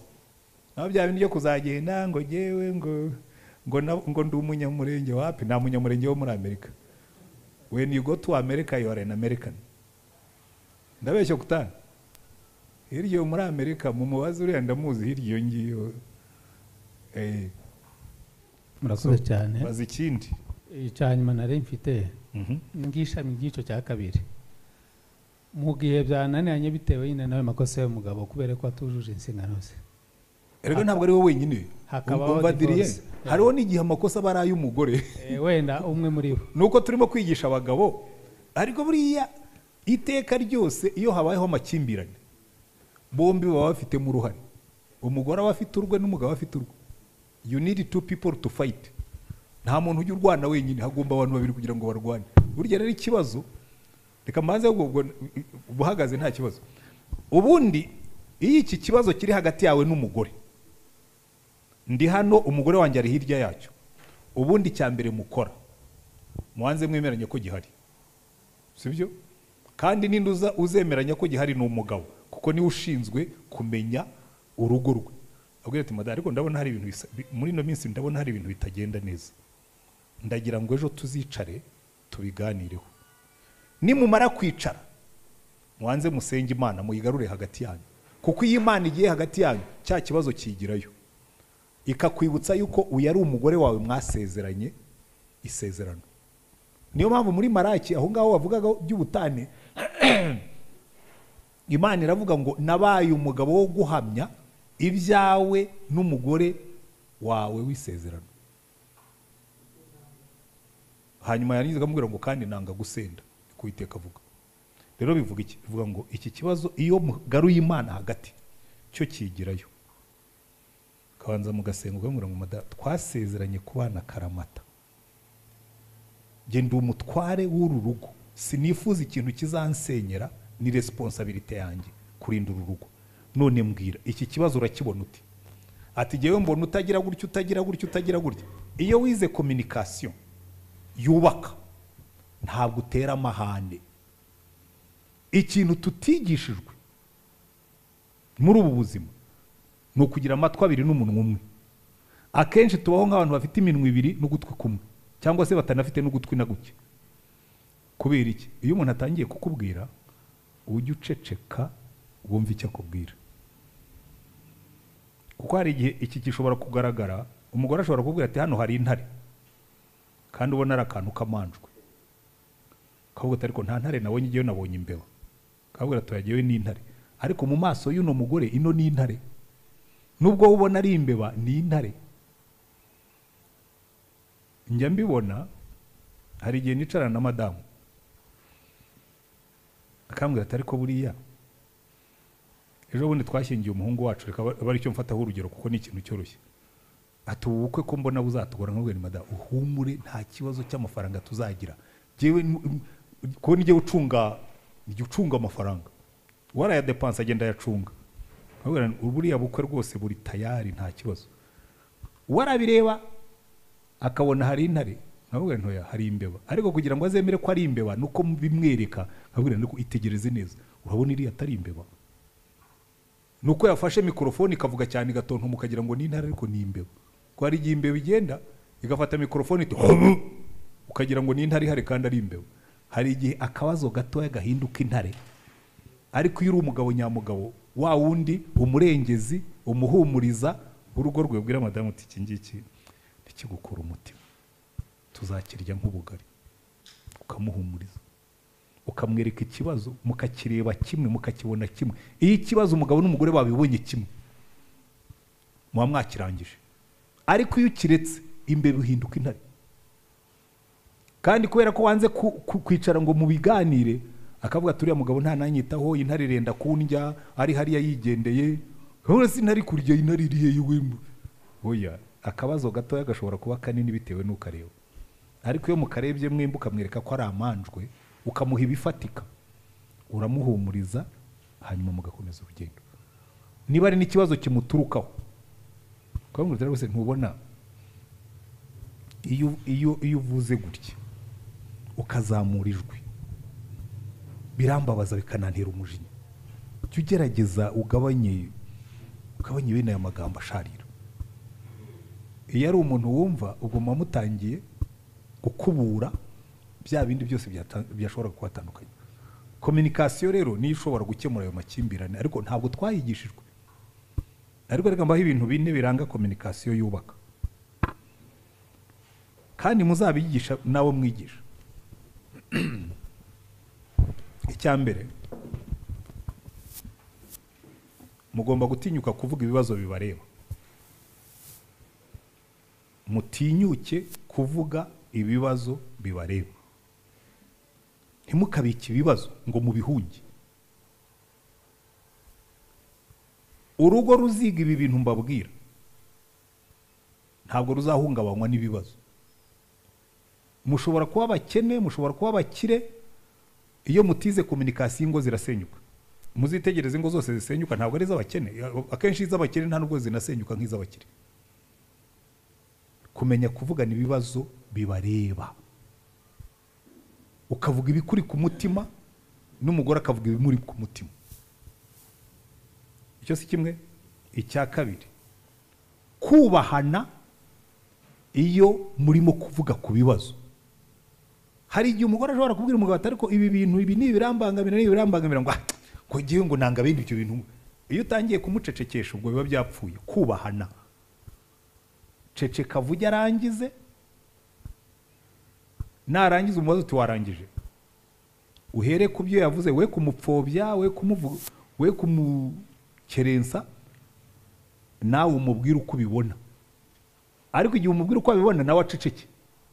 Speaker 1: naho bya bintu byo kuzagenda ngo ngewe ngo ngo na- ngo ndi umunyamurenge wapi nta munyamurenge wo muri amerika when you go to america you are an american ndabeshya kutana hirya yo muri amerika mumubaze uriya ndamuzi hirya iyo ngiyo Eh,
Speaker 3: murakoze cyane
Speaker 1: baza ikindi
Speaker 3: icya nyuma nari mfite ngishami ry'icyo cya kabiri mu gihe byananiranye bitewe nyine n'ayo makosa y'umugabo kubera ko atujuje inshingano ze
Speaker 1: erega ntabwo ari we wenyine
Speaker 3: hakabaho
Speaker 1: umva diriye
Speaker 3: divorce.
Speaker 1: hariho n'igihe amakosa aba ari ay'umugore
Speaker 3: Eh, wenda umwe muri bo
Speaker 1: ni uko turimo kwigisha abagabo ariko buriya iteka ryose iyo habayeho amakimbirane bombi baba bafitemo uruhare umugore aba afite urwe n'umugabo afite urwe you need two people to fight nta muntu ujya urwana wenyine hagomba abantu babiri kugira ngo barwane burya rero ikibazo reka mbanze ahubwo ubwo buhagaze nta kibazo ubundi iyo iki kibazo kiri hagati yawe n'umugore ndi hano umugore wanjye ari hirya yacyo ubundi icya mbere mukora mubanze mwemeranya ko gihari sibyo kandi ninde uza uzemeranya ko gihari ni umugabo kuko niwe ushinzwe kumenya urugo rwe abwira ati madame ariko ndabona hari ibintu bisa- bi- muri ino minsi ndabona hari ibintu bitagenda neza ndagira ngo ejo tuzicare tubiganireho nimumara kwicara mubanze musenge imana muyigarure hagati yanyu kuko iyo imana igiye hagati yanyu cya kibazo kiyigirayo ikakwibutsa yuko uyu ari umugore wawe mwasezeranye isezerano niyo mpamvu muri maraki aho ngaho bavugaga by'ubutane imana iravuga ngo nabaye umugabo wo guhamya ibyawe n'umugore wawe w'isezerano hanyuma yarangiza akamubwira ngo kandi nanga gusenda niko Uwiteka avuga rero bivuga iki bivuga ngo iki kibazo iyo mugaruye imana hagati cyo kigirayo kabanza mugasenga ukamubwira ngo mada twasezeranye kubana karamata genda umutware w'uru rugo sinifuza ikintu kizansenyera ni resiponsabirite yanjye kurinda uru rugo none mbwira iki kibazo urakibona uti ati jyewe mbona utagira gutya utagira gutya utagira gutya iyo wize kominikasiyo yubaka ntabwo utera amahane ikintu tutigishijwe muri ubu buzima ni ukugira amatwi abiri n'umunwa umwe akenshi tubaho nk'abantu bafite iminwa ibiri n'ugutwi kumwe cyangwa se batanafite n'ugutwi na guke kubera iki iyo umuntu atangiye kukubwira ujya uceceka wumva icyo akubwira kuko hari igihe iki gishobora kugaragara umugore ashobora kukubwira ati hano hari intare kandi ubona ari akantu kamanjwe kavuga ati ariko nta ntare nabonye igihe nabonye imbeba kavuga ati yagewe n'intare ariko mu maso y'uno mugore ino ni intare nubwo wowe ubona ari imbeba ni intare njya mbibona hari igihe nicarana na madamu akambwira ati ariko buriya ejo bundi twashyingiye umuhungu wacu reka abe abe aricyo mfataho urugero kuko ni ikintu cyoroshye ati ubu bukwe ko mbona buzatugora nkabwira ni madamu uhumure nta kibazo cy'amafaranga tuzagira jyewe ni- kuko nijye ucunga nijye ucunga amafaranga warayadepanse agenda ayacunga nkabwira nti buriya bukwe rwose buri tayari nta kibazo warabireba akabona hari intare nkavuga nti ntoya hari imbeba ariko kugira ngo azemere ko ari imbeba ni uko bimwereka nkavuga nti ariko itegereze neza urabona iriya atari imbeba ni uko yafashe mikorofone ikavuga cyane igatonta mukagira ngo ni intare ariko ni imbeba ko hari igihe imbeba igenda igafata mikorofone iti "Hum!" ukagira ngo ni intare ihari kandi ari imbeba hari igihe akabazo gatoya gahinduka intare ariko iyo uri umugabo nyamugabo wa wundi umurengezi umuhumuriza urugo rwe bwira madamu uti iki ngiki ntikigukura umutima tuzakirya nk'ubugari ukamuhumuriza ukamwereka ikibazo mukakireba kimwe mukakibona kimwe iyo ikibazo umugabo n'umugore babibonye kimwe muba mwakirangije ariko iyo ukiretse imbeba ihinduka intare kandi kubera ko wanze ku- ku- kwicara ngo mubiganire akavuga ati uriya mugabo ntananyitaho intare irenda kundya ari hariya yigendeye urabona si intare ikurya intare iri hehe we oya akabazo gatoya gashobora kuba kanini bitewe n'ukareba ariko iyo mukarebye mwembi ukamwereka ko ari amanjwe ukamuha ibifatika uramuhumuriza hanyuma mugakomeza urugendo niba ari n'ikibazo kimuturukaho ukamubwira rwose ntubona iyo iyo iyo uvuze gutya ukazamura ijwi birambabaza bikanantera umujinya jya ugerageza ugabanye ugabanye bene aya magambo asharira iyo ari umuntu wumva ubwo muba mutangiye gukubura bya bindi byose byata- byashobora kubatandukanya kominikasiyo rero niyo ishobora gukemura ayo makimbirane ariko ntabwo twayigishijwe ariko reka mbaho ibintu bine biranga kominikasiyo yubaka kandi muzabigisha n'abo mwigisha icya mbere mugomba gutinyuka kuvuga ibibazo bibareba mutinyuke kuvuga ibibazo bibareba ntimukabike ibibazo ngo mubihunge urugo ruziga ibi bintu mbabwira ntabwo ruzahungabanywa n'ibibazo mushobora kuba abakene mushobora kuba abakire iyo mutize kominikasiyo ingo zirasenyuka muzitegereze ingo zose zisenyuka ntabwo ari iz'abakene akenshi iz'abakene nta nubwo zinasenyuka nk'iz'abakire kumenya kuvugana ibibazo bibareba ukavuga ibikuri ku mutima n'umugore akavuga ibimuri ku mutima icyo si kimwe icya kabiri kubahana iyo murimo kuvuga ku bibazo hari igihe umugore ashobora kubwira umugabo ati ariko ibi bintu ibi ni ibirambangamira ni ibirambangamira ngo "Ah, ngo ngewe ngo nanga bindi ibyo bintu iyo utangiye kumucecekesha ubwo biba byapfuye kubahana ceceka vuge arangize narangiza umubazo uti warangije uhere ku byo yavuze we kumupfobya we kumuvuga we kumukerensa nawe umubwire uko ubibona ariko igihe umubwira uko abibona nawe aceceke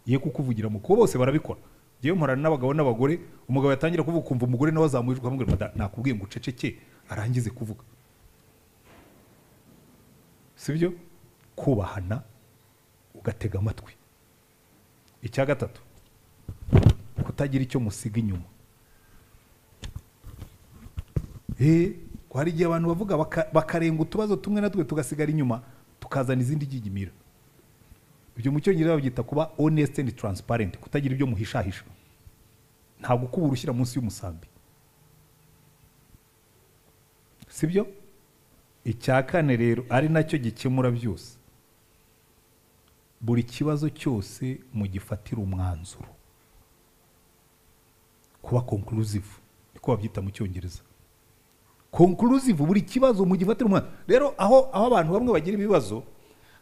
Speaker 1: ye kukuvugira mu kuko bose barabikora ngewe mporana n'abagabo n'abagore umugabo yatangira kuvuga ukumva umugore nawe azamuye ijwi akamubwira "Mada, nakubwiye ngo uceceke arangize kuvuga sibyo kubahana ugatega amatwi icya gatatu kutagira icyo musiga inyuma Eh, ngo hari igihe abantu bavuga baka- bakarenga utubazo tumwe na tumwe tugasigara inyuma tukazana izindi gigimira ibyo mu cyongereza babyita kuba honest and transparent kutagira ibyo muhishahisha ntabwo ukubura ushyira munsi y'umusambi sibyo icya kane rero ari nacyo gikemura byose buri kibazo cyose mugifatira umwanzuro kuba conclusive niko babyita mu cyongereza conclusive buri kibazo mugifatira umwanzuro rero aho aho abantu bamwe bagira ibibazo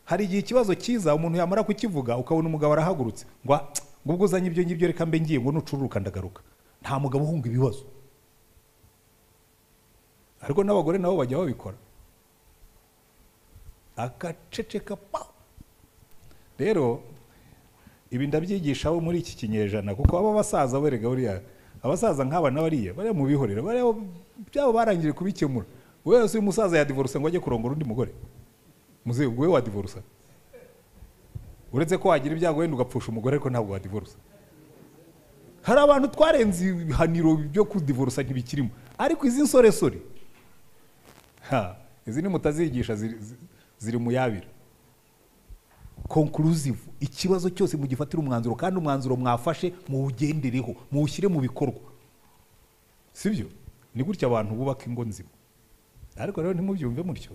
Speaker 1: hari igihe ikibazo cyiza umuntu yamara kukivuga ukabona umugabo arahagurutse ngo "Ah, ngo ubwo uzanye ibyo ngibyo reka mbe ngiye ngo nucururuka ndagaruka nta mugabo uhunga ibibazo ariko n'abagore nabo bajya babikora agaceceka pa rero ibi ndabyigisha abo muri iki kinyejana kuko abo basaza berega buriya abasaza nk'aba na bariya bariya mubihorera bariya byabo barangije kubikemura wowe wese uyu musaza yadivorusa ngo ajye kurongora undi mugore muzehe ubwo wowe wadivorusa uretse ko wagira ibyago wenda ugapfusha umugore ariko ntabwo wadivorusa hari abantu twarenze ibihaniro byo kudivorusa ntibikirimo ariko izi nsoresore ha izi ni mutazigisha ziri- zi- ziri mu yabira conclusive ikibazo cyose mugifatira umwanzuro kandi umwanzuro mwafashe muwugendereho muwushyire mu bikorwa sibyo ni gutya abantu bubaka ingo nzima ariko rero ntimubyumve mutyo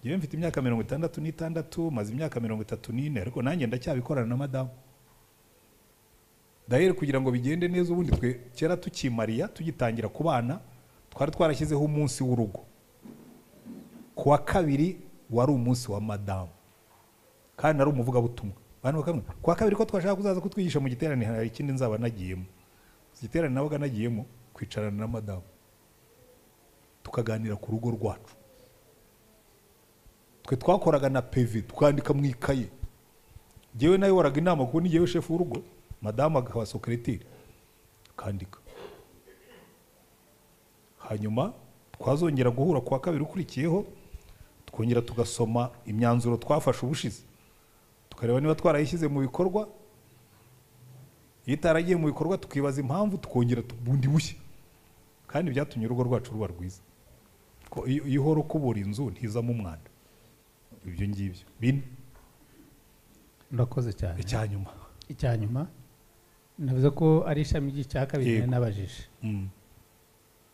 Speaker 1: ngewe mfite imyaka mirongo itandatu n'itandatu maze imyaka mirongo itatu n'ine ariko nanjye ndacyabikorana na madamu dahere kugira ngo bigende neza ubundi twe kera tukimariya tugitangira kubana twari twarashyizeho umunsi w'urugo ku wa kabiri wari umunsi wa madamu kandi ari umuvugabutumwa abantu bakamwe ku wa kabiri ko twashaka kuzaza kutwigisha mu giterane hari ikindi nzaba nagiyemo Iki giterane nabaga nagiyemo kwicarana na madamu tukaganira ku rugo rwacu twe twakoraga na pevi tukandika mu ikaye ngewe nayoboraga inama kuko ni ngewe shefu w'urugo madamu akaba sekereteri tukandika hanyuma twazongera guhura ku wa kabiri ukurikiyeho twongera tugasoma imyanzuro twafashe ubushize tukareba niba twarayishyize mu bikorwa iyo itaragiye mu bikorwa tukibaza impamvu tukongera tu- bundi bushya kandi byatumye urugo rwacu ruba rwiza ko iyo iyo uhora ukubura inzu ntizamo umwanda ibyo ngibyo bine
Speaker 3: urakoze cyane
Speaker 1: icya nyuma
Speaker 3: icya nyuma navuze ko ari ishami ry'icya kabiri
Speaker 1: Yego.
Speaker 3: nari nabajije
Speaker 1: Mm.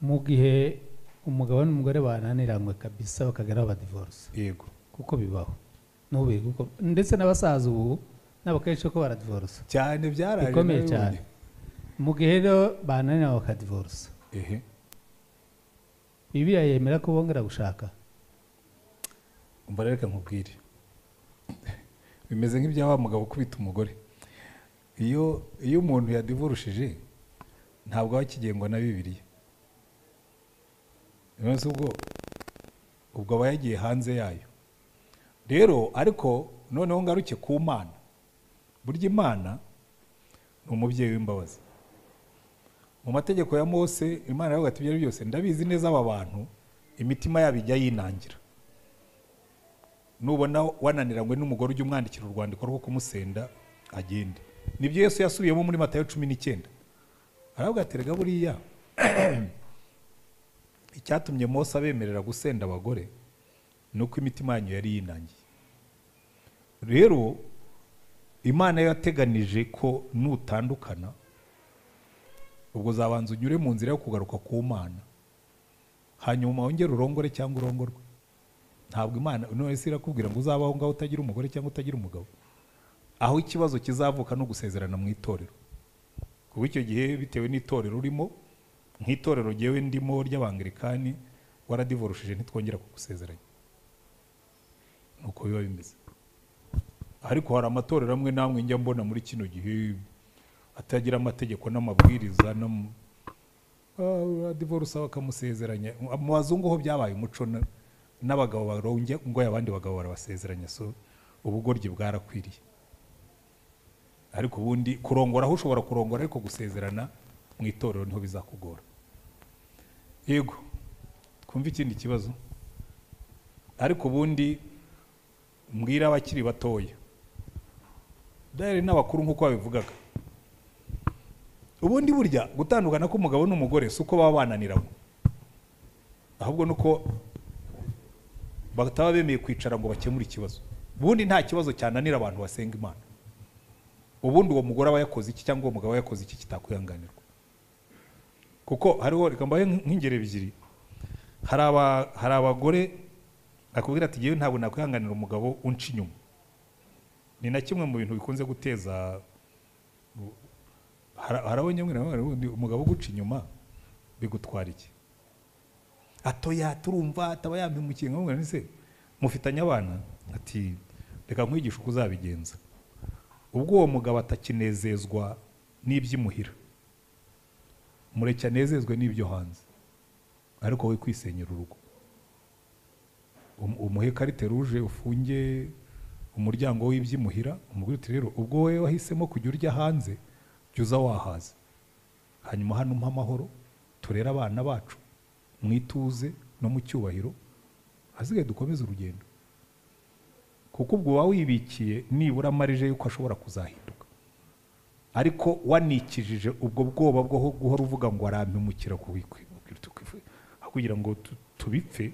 Speaker 3: mu gihe umugabo n'umugore bananiranywe kabisa bakageraho badivorce
Speaker 1: yego
Speaker 3: kuko bibaho n'ubu biri kuko ndetse n'abasaza ubu nabo kenshi ko baradivorce
Speaker 1: cyane byaraje
Speaker 3: bikomeye
Speaker 1: nawe
Speaker 3: cyane
Speaker 1: ubundi.
Speaker 3: mu gihe rero bananiranywe bakadivorce
Speaker 1: ehe
Speaker 3: bibiliya yemera ko bongera gushaka
Speaker 1: umva rero reka nkubwire bimeze nk'ibya wa mugabo ukubita umugore iyo iyo umuntu yadivurushije ntabwo aba akigengwa na bibiliya nonese ubwo ubwo aba yagiye hanze yayo rero ariko noneho ngaruke ku mana burya imana ni umubyeyi w'imbabazi mu mategeko ya mose imana yaravuga ati ibyo ari byo byose ndabizi neza aba bantu imitima yabo ijya yinangira nubona wananiranywe n'umugore ujya umwandikira urwandiko rwo kumusenda agende nibyo yesu yasubiyemo muri matayo cumi n'icyenda aravuga ati rega buriya icyatumye mose abemerera gusenda abagore ni uko imitima yanyu yari yinangiye rero imana yateganije ko nutandukana ubwo uzabanza unyure mu nzira yo kugaruka ku mana hanyuma wongere urongore cyangwa urongorwe ntabwo imana none se irakubwira ngo uzabaho ngaho utagira umugore cyangwa utagira umugabo aho ikibazo kizavuka no gusezerana mu itorero kuba icyo gihe bitewe n'itorero urimo nk'itorero ryewe ndimo ry'abangilikani waradivorushije ntitwongera kugusezeranya nuko biba bimeze ariko hari amatorero amwe n'amwe njya mbona muri kino gihe atagira amategeko n'amabwiriza n'am- Ah, divorce bakamusezeranya mu bazungu ho byabaye umuco na- n'abagabo baronge ngo abandi bagabo barabasezeranya so ubugoryi bwarakwiriye ariko ubundi kurongora aho ushobora kurongora ariko gusezerana mu itorero niho bizakugora yego twumve ikindi kibazo ariko ubundi mbwira abakiri batoya dayari n'abakuru nk'uko babivugaga ubundi burya gutandukana k'umugabo n'umugore si uko baba bananiranywe ahubwo ni uko bataba bemeye kwicara ngo bakemure ikibazo ubundi nta kibazo cyananira abantu basenga imana ubundi uwo mugore aba yakoze iki cyangwa uwo mugabo aba yakoze iki kitakwihanganirwa kuko hariho reka mbahe nk'ingero ebyiri hari aba- hari abagore bakubwira ati ngewe ntabwo nakwihanganira umugabo unca inyuma ni na kimwe mu bintu bikunze guteza Har- harabonye mwene wawe ubundi umugabo uguca inyuma bigutwara iki atoya turumva ataba yampimukiye nkamubwira nti se mufitanye abana ati reka nkwigishe uko uzabigenza ubwo uwo mugabo atakinezezwa n'iby'imuhira mureke anezezwe n'ibyo hanze ariko we kwisenyera urugo Um- umuhe karite ruje ufunge umuryango w'iby'imuhira umubwire uti rero ubwo wowe wahisemo kujya urya hanze jya uza wahaza hanyuma hano mpa amahoro turere abana bacu mu ituze no mu cyubahiro hasigaye dukomeze urugendo kuko ubwo uba wibikiye nibura amarije y'uko ashobora kuzahinduka ariko wanikijije ubwo bwoba bwo guhora uvuga ngo arampemukira ku wikwi- ku wikwi- aho kugira ngo tu- tubipfe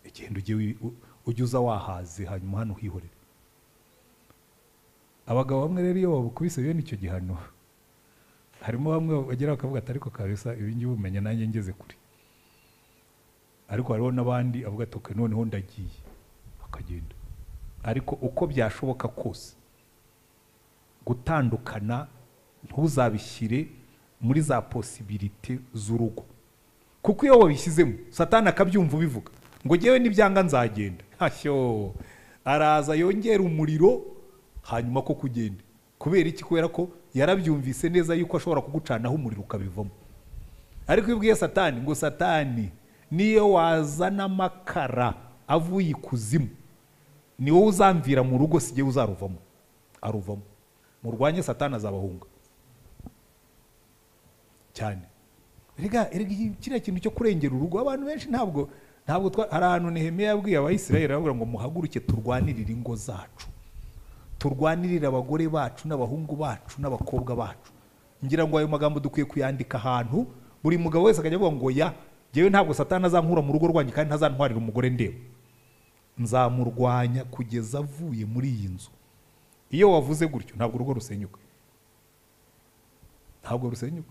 Speaker 1: igenda ujye wi- u- ujye uza wahaze hanyuma hano uhihorere abagabo bamwe rero iyo babukubise bene icyo gihano harimo bamwe bagera bakavuga ati ariko kabisa ibi ngibi umenya nanjye ngeze kure ariko hariho n'abandi avuga ati "Okay, noneho ndagiye akagenda ariko uko byashoboka kose gutandukana ntuzabishyire muri za posibirite z'urugo kuko iyo wabishyizemo satani akabyumva ubivuga ngo ngewe n'ibyanga nzagenda hashyo araza yongera umuriro hanyuma ko kugenda kubera iki kubera ko yarabyumvise neza yuko ashobora kugucanaho umuriro ukabivamo ariko iyo ubwiye satani ngo satani niyo wazana amakara avuye ikuzimu ni wowe uzamvira mu rugo si jyewe uzaruvamo aruvamo murwanye satani azabahunga cyane rega rega iki- kiriya kintu cyo kurengera urugo abantu benshi ntabwo ntabwo twa- hari ahantu nehemiya yabwiye abayisiraheli aravuga ngo muhaguruke turwanirire ingo zacu turwanirire abagore bacu n'abahungu bacu n'abakobwa bacu ngira ngo ayo magambo dukwiye kuyandika ahantu buri mugabo wese akajya avuga ngo ya ngewe ntabwo satani azankura mu rugo rwanjye kandi ntazantwarira umugore ndeba nzamurwanya kugeza avuye muri iyi nzu iyo wavuze gutyo ntabwo urugo rusenyuka ntabwo rusenyuka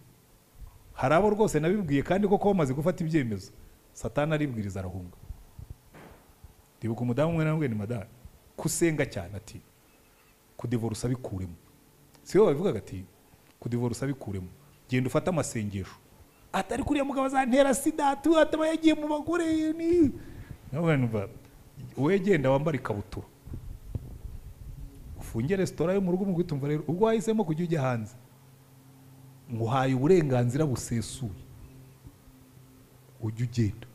Speaker 1: hari abo rwose nabibwiye kandi koko bamaze gufata ibyemezo satani aribwiriza arahunga ndibuka umudamu umwe na mwe ni madame kusenga cyane ati kudivorusa bikuremo si bo babivugaga ati kudivorusa bikuremo genda ufate amasengesho atari kuriya mugabo azantera sida ataba yagiye mu bagore ni nawe numva wowe genda wambara ikabutura ufunge resitora yo mu rugo mu kwitumva rero ubwo wahisemo kujya ujya hanze nguhaye uburenganzira busesuye ujye ugenda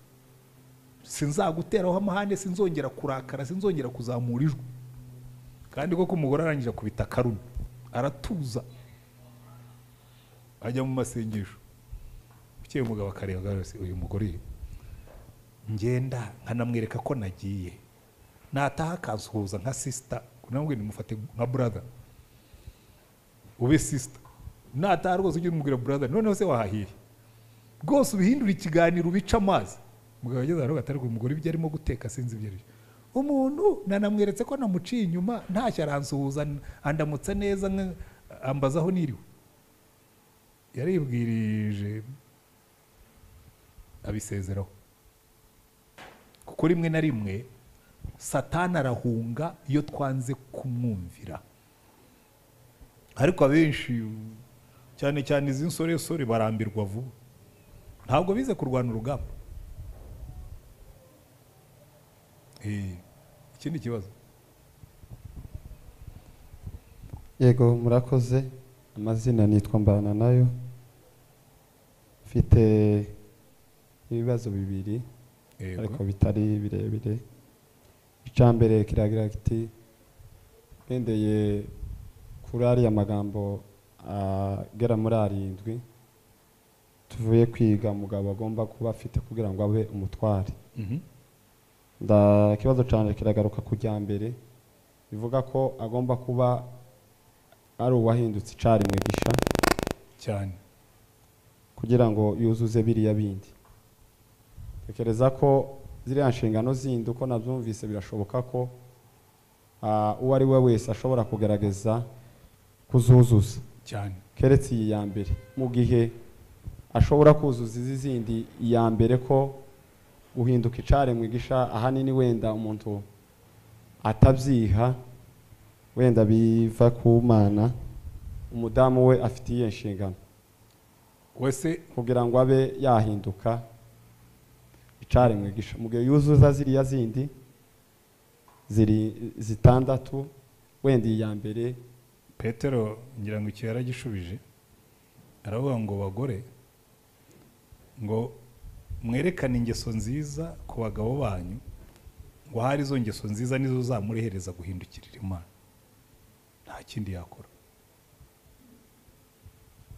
Speaker 1: sinzaguteraho amahane sinzongera kurakara sinzongera kuzamura ijwi kandi koko umugore arangije akubita akarumi aratuza ajya mu masengesho ukeye umugabo akareba agarutse uyu mugore ngenda nkanamwereka ko nagiye nataha akansuhuza nka sisita namwe nimufate nka brother ube sisita nataha rwose ujye umubwira brother noneho se wahahire rwose ubihindura ikiganiro ubica amazi umugabo ageze ahantu atarwa umugore ibyo arimo guteka sinzi ibyo aribyo umuntu nanamweretse ko namuciye inyuma ntacyo aransuhuza andamutse neza nka- ambaza aho niriwe yaribwirije abisezeraho kuko rimwe na rimwe satani arahunga iyo twanze kumwumvira ariko abenshi cyane cyane izi nsoresore barambirwa vuba ntabwo bize kurwana urugamba Eh, iki ni ikibazo
Speaker 4: yego murakoze amazina nitwa mbana nayo mfite ibibazo bibiri
Speaker 1: Yego.
Speaker 4: ariko bitari birebire icya mbere kiragira kiti ngendeye kuri ariya magambo agera muri arindwi tuvuye kwiga mugabo agomba kuba afite kugira ngo abe umutware
Speaker 1: Mhm.
Speaker 4: nda ikibazo cyane kiragaruka ku rya mbere bivuga ko agomba kuba ari uwahindutse icarimwe gisha
Speaker 1: cyane
Speaker 4: kugira ngo yuzuze biriya bindi tekereza ko ziriya nshingano zindi uko nabyumvise birashoboka ko ah, uwo ari we wese ashobora kugerageza kuzuzuza
Speaker 1: cyane
Speaker 4: keretse iyi ya mbere mu gihe ashobora kuzuza izi zindi iya mbere ko guhinduka icaremwe gisha ahanini wenda umuntu atabyiha wenda biva ku mana umudamu we afite iyo nshingano
Speaker 1: wese
Speaker 4: kugira ngo abe yahinduka icaremwe gisha mu gihe yuzuza ziriya zindi ziri zitandatu wenda iya mbere
Speaker 1: petero ngira ngo iki yaragishubije aravuga ngo bagore ngo mwerekane ingeso nziza ku bagabo banyu ngo hari izo ngeso nziza nizo zamurehereza guhindukirira imana nta kindi yakora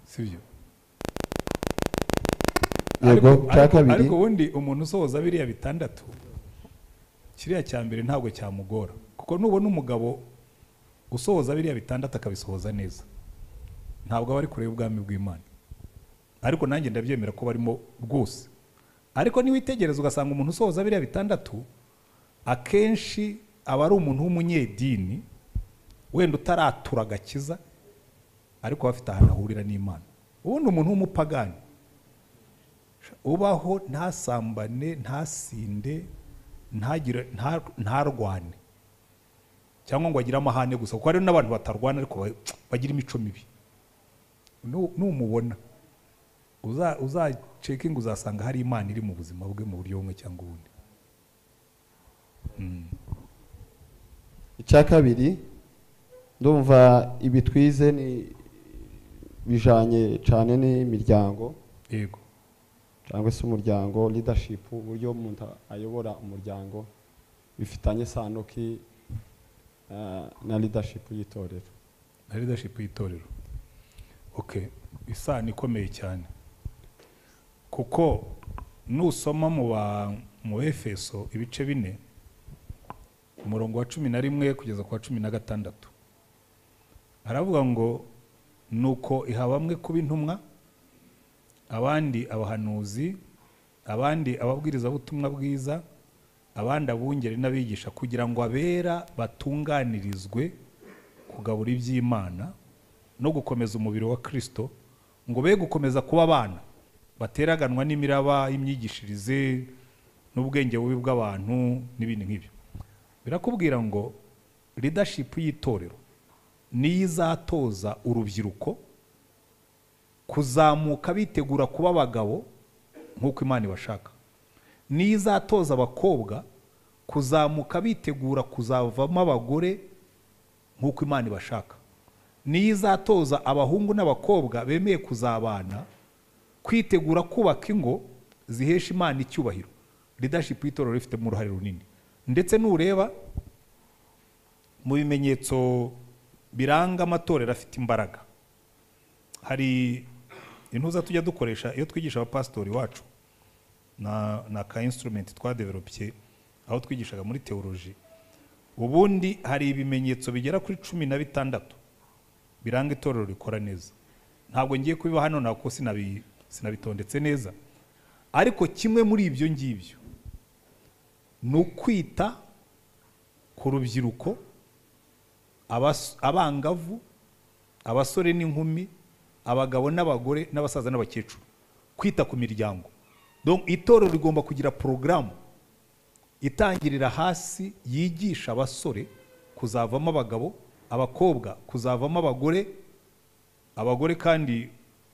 Speaker 1: sibyo
Speaker 4: yego
Speaker 1: Ariko-
Speaker 4: cya
Speaker 1: ariko-
Speaker 4: kabiri
Speaker 1: ariko ubundi umuntu usohoza biriya bitandatu kiriya cya mbere ntabwo cyamugora kuko nubona umugabo usohoza biriya bitandatu akabisohoza neza ntabwo aba ari kure y'ubwami bw'imana ariko nanjye ndabyemera ko barimo rwose ariko niwitegereza ugasanga umuntu usohoza biriya bitandatu akenshi aba ari umuntu w'umunyedini wenda utaratura agakiza ariko aba afite ahantu ahurira n'imana ubundi umuntu w'umupagani ubaho ntasambane ntasinde ntagire nta- ntarwane cyangwa ngo agire amahane gusa kuko hariho n'abantu batarwana ariko ba- bagira imico mibi Nu- numubona uza- uzacekinga uzasanga hari imana iri mu buzima bwe mu buryo bumwe cyangwa ubundi Mm.
Speaker 4: icya kabiri ndumva ibi twize ni bijanye cyane n'imiryango
Speaker 1: yego
Speaker 4: cyangwa se umuryango leadership uburyo umuntu ayobora umuryango bifitanye isano ki ah, na leadership y'itorero
Speaker 1: na leadership y'itorero ok isano ikomeye cyane kuko nusoma mu ba mu efeso ibice bine umurongo wa cumi na rimwe kugeza ku wa cumi na gatandatu aravuga ngo nuko iha bamwe kuba intumwa abandi abahanuzi abandi ababwirizabutumwa bwiza abandi abungeri n'abigisha kugira ngo abera batunganirizwe kugabura iby'imana no gukomeza umubiri wa kirisito ngo be gukomeza kuba abana bateraganwa n'imiraba y'imyigishirize n'ubwenge bubi bw'abantu n'ibindi nk'ibyo birakubwira ngo leadership y'itorero niyo izatoza urubyiruko kuzamuka bitegura kuba abagabo nk'uko imana ibashaka niyo izatoza abakobwa kuzamuka bitegura kuzavamo abagore nk'uko imana ibashaka niyo izatoza abahungu n'abakobwa bemeye kuzabana kwitegura kubaka ingo zihesha imana icyubahiro leadership y'itorero rifitemo uruhare runini ndetse nureba mu bimenyetso biranga amatorero afite imbaraga hari intuza tujya dukoresha iyo twigisha abapasitori wacu na ni aka instrument twadevelopiye aho twigishaga muri teoloji ubundi hari ibimenyetso bigera kuri cumi na bitandatu biranga itorero rikora neza ntabwo ngiye kubiba hano ntabwo sinabi sinabitondetse neza ariko kimwe muri ibyo ngibyo ni ukwita ku rubyiruko abas- abangavu abasore n'inkumi abagabo n'abagore n'abasaza n'abakecuru kwita ku miryango Donc, itorero rigomba kugira porogaramu itangirira hasi yigisha abasore kuzavamo abagabo abakobwa kuzavamo abagore abagore kandi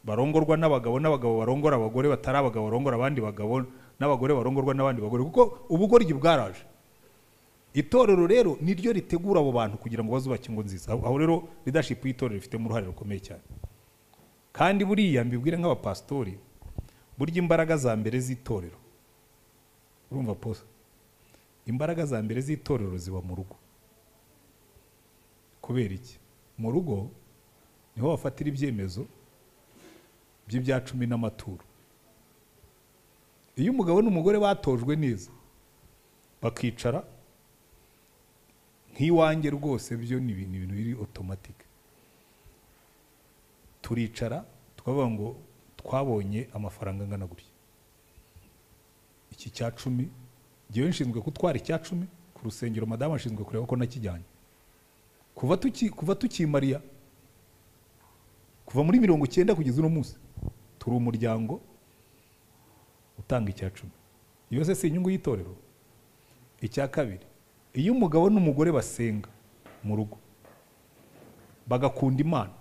Speaker 1: barongorwa n'abagabo n'abagabo barongora abagore batari abagabo barongora abandi bagabo n'abagore barongorwa n'abandi bagore kuko ubugoryi bwaraje itorero rero niryo ritegura abo bantu kugira ngo bazubake ingo nziza aho aho rero leadership y'itorero rifitemo uruhare rukomeye cyane kandi buriya mbibwire nk'abapasitori burya imbaraga za mbere z'itorero urumva posa imbaraga za mbere z'itorero ziba mu rugo kubera iki mu rugo niho bafatira ibyemezo by'ibya cumi n'amaturo iyo umugabo n'umugore batojwe neza bakicara nk'iwanjye rwose byo ni ibintu ibintu biri otomatike turicara tukavuga ngo twabonye amafaranga angana gutya iki cya cumi ngewe nshinzwe gutwara icya cumi ku rusengero madamu ashinzwe kureba ko nakijyanye kuva tuki kuva tukimariya kuva muri mirongo icyenda kugeza uno munsi turi umuryango utanga icya cumi iyo se si inyungu y'itorero icya kabiri iyo umugabo n'umugore basenga mu rugo bagakunda imana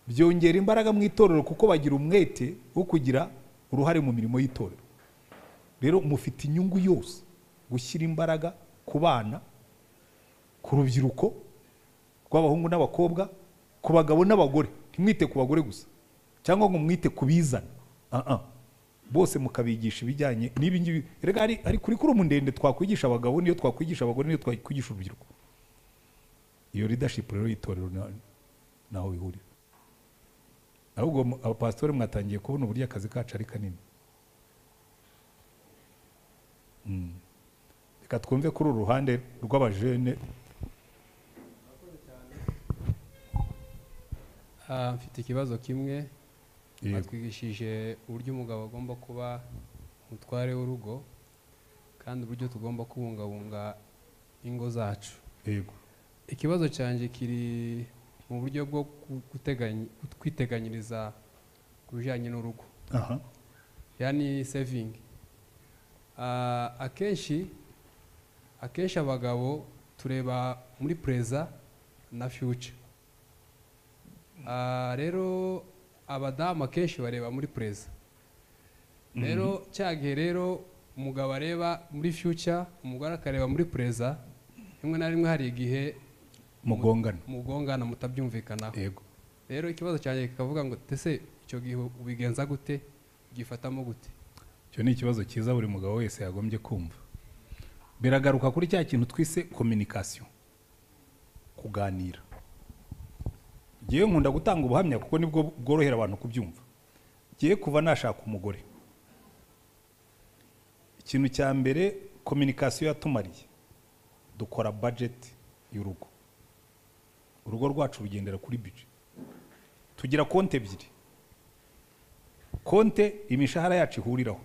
Speaker 1: byongera imbaraga mu itorero kuko bagira umwete wo kugira uruhare mu mirimo y'itorero rero mufite inyungu yose gushyira imbaraga ku bana ku rubyiruko rw'abahungu n'abakobwa ku bagabo n'abagore ntimwite ku bagore gusa cyangwa ngo mwite ku bizana Ah, ah. bose mukabigisha ibijyanye n'ibi ngibi rega hari hari kurikurumu ndende twakwigisha abagabo niyo twakwigisha abagore niyo twakwigisha urubyiruko iyo leadership rero y'itorero na- naho bihurira ahubwo mu- abapasitori mwatangiye kubona uburyo akazi kacu ari kanini Mm. reka twumve kuri uru ruhande rw'abajene
Speaker 5: Ah, mfite ikibazo kimwe
Speaker 1: Yego.
Speaker 5: batwigishije uburyo umugabo agomba kuba umutware w'urugo kandi uburyo tugomba kubungabunga ingo zacu
Speaker 1: yego
Speaker 5: ikibazo cyanjye kiri mu buryo bwo ku- guteganya- kwiteganyiriza ku bijyanye n'urugo
Speaker 1: aha
Speaker 5: yani sevingi akenshi akenshi abagabo tureba muri pereza na fiyuca rero abadamu akenshi bareba muri pereza rero cya gihe rero umugabo areba muri fiyuca umugore akareba muri pereza rimwe na rimwe hari igihe
Speaker 1: mugongana
Speaker 5: mugongana mutabyumvikanaho
Speaker 1: yego
Speaker 5: rero ikibazo cyanjye kikavuga ngo ese icyo gihe ubigenza gute ugifatamo gute
Speaker 1: icyo ni ikibazo cyiza buri mugabo wese yagombye kumva biragaruka kuri cya kintu twise kominikasiyo kuganira ngewe nkunda gutanga ubuhamya kuko nibwo bworohera abantu kubyumva ngewe kuva nashaka umugore ikintu cya mbere kominikasiyo yatumariye dukora bajeti y'urugo urugo rwacu rugendera kuri bije tugira konti ebyiri konti imishahara yacu ihuriraho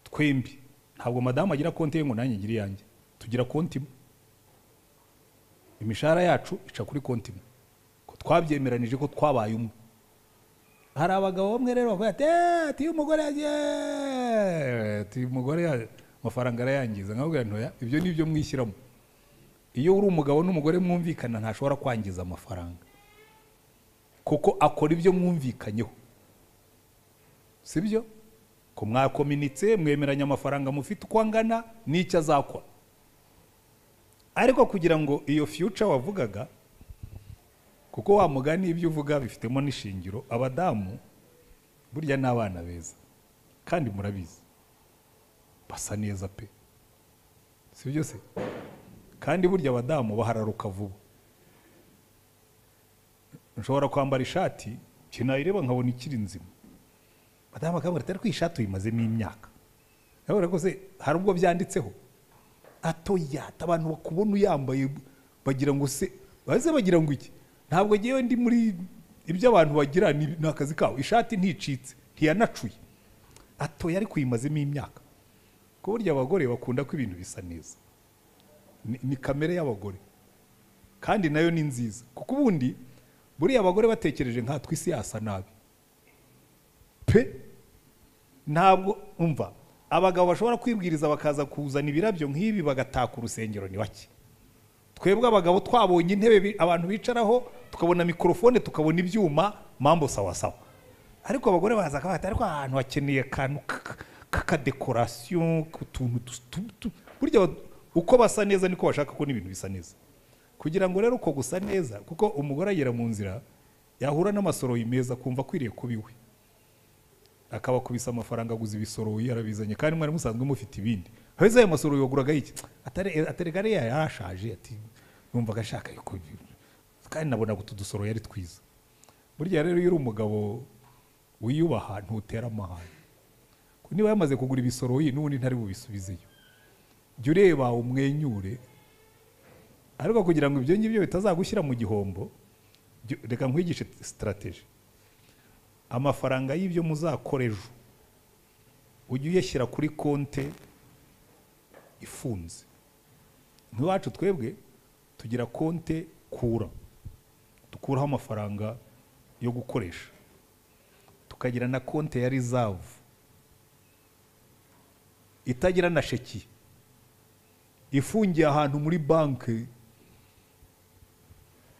Speaker 1: twembi ntabwo madamu agira konti ye ngo nanjye ngire iyanjye tugira konti imwe imishahara yacu ica kuri konti imwe ko twabyemeranije ko twabaye umwe hari abagabo bamwe rero bavuga ati "Eh, ati iyo umugore yagiye ati umugore ya- amafaranga arayangiza nkabwira ntoya ibyo ni byo mwishyiramo iyo uri umugabo n'umugore mwumvikana ntashobora kwangiza amafaranga kuko akora ibyo mwumvikanyeho si byo ko mwakominitse mwemeranya amafaranga mufite uko angana n'icyo azakora ariko kugira ngo iyo future wavugaga kuko wa mugani ibyo uvuga bifitemo n'ishingiro abadamu burya ni abana beza kandi murabizi basa neza pe si byo se kandi burya abadamu bahararuka vuba nshobora kwambara ishati sinayireba nkabona ikiri nzima madamu akambwira ati ariko iyi shati uyimazemo imyaka urabona ko se hari ubwo byanditseho atoyata abantu bakubona uyambaye bagira ngo se baze bagira ngo iki ntabwo ngewe ndi muri ibyo abantu bagira ni ni akazi kabo ishati nticitse ntiyanacuye atoya ariko uyimazemo imyaka ko burya abagore bakunda ko ibintu bisa neza ni, ni kamere y'abagore kandi nayo ni nziza kuko ubundi buriya abagore batekereje nkatwe isi yasa nabi pe ntabwo umva abagabo bashobora kwibwiriza bakaza kuzana ibirabyo nk'ibi bagataka urusengero ni bake twebwe abagabo twabonye intebe bi- abantu bicaraho tukabona mikorofone tukabona ibyuma mambo sawa sawa ariko abagore baza akavuga ati ariko aha hantu hakeneye akantu k- k- k'akadekorasiyo k'utuntu tus- tu- tu-" burya ba- uko basa neza niko bashaka ko n'ibintu bisa neza kugira ngo rero uko gusa neza kuko umugore agera mu nzira yahura n'amasoroyi meza kumva akwiriye kuba iwe akabakubisa amafaranga aguza ibisoroyi arabizanye kandi mwari musanzwe mufite ibindi heza ayo masoroyi waguraga iki Atare- aterega ariya yarashaje ati yumvaga ashaka yuko kandi nabonaga utu dusoroyi ari twiza burya rero iyo uri umugabo wiyubaha ntutera amahane Ko niba yamaze kugura ibisoroyi n'ubundi ntari bubisubizeyo jya ureba umwenyure ariko kugira ngo ibyo ngibyo bitazagushyira mu gihombo jya- reka nkwigishe sitarateji amafaranga y'ibyo muzakora ejo ujye uyashyira kuri konte ifunze nk'iwacu twebwe tugira konte kura dukuraho amafaranga yo gukoresha tukagira na konte ya rizavu itagira na sheki ifungiye ahantu muri banki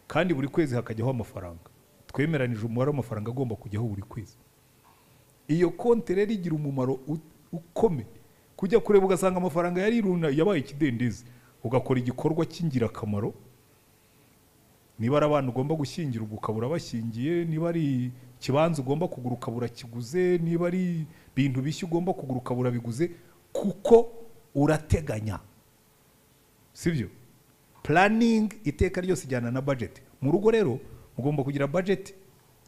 Speaker 1: kandi buri kwezi hakajyaho amafaranga twemeranije umubare w'amafaranga agomba kujyaho buri kwezi iyo konti rero igira umumaro u- ukomeye kujya kureba ugasanga amafaranga yari iruna yabaye ikidendezi ugakora igikorwa cy'ingirakamaro niba ari abana ugomba gushyingirwa ukabura bashyingiye niba ari ikibanza ugomba kugura ukabura kiguze niba ari ibintu bishya ugomba kugura ukabura biguze kuko urateganya sibyo puraningi iteka ryose ijyana na bajeti mu rugo rero mugomba kugira bajeti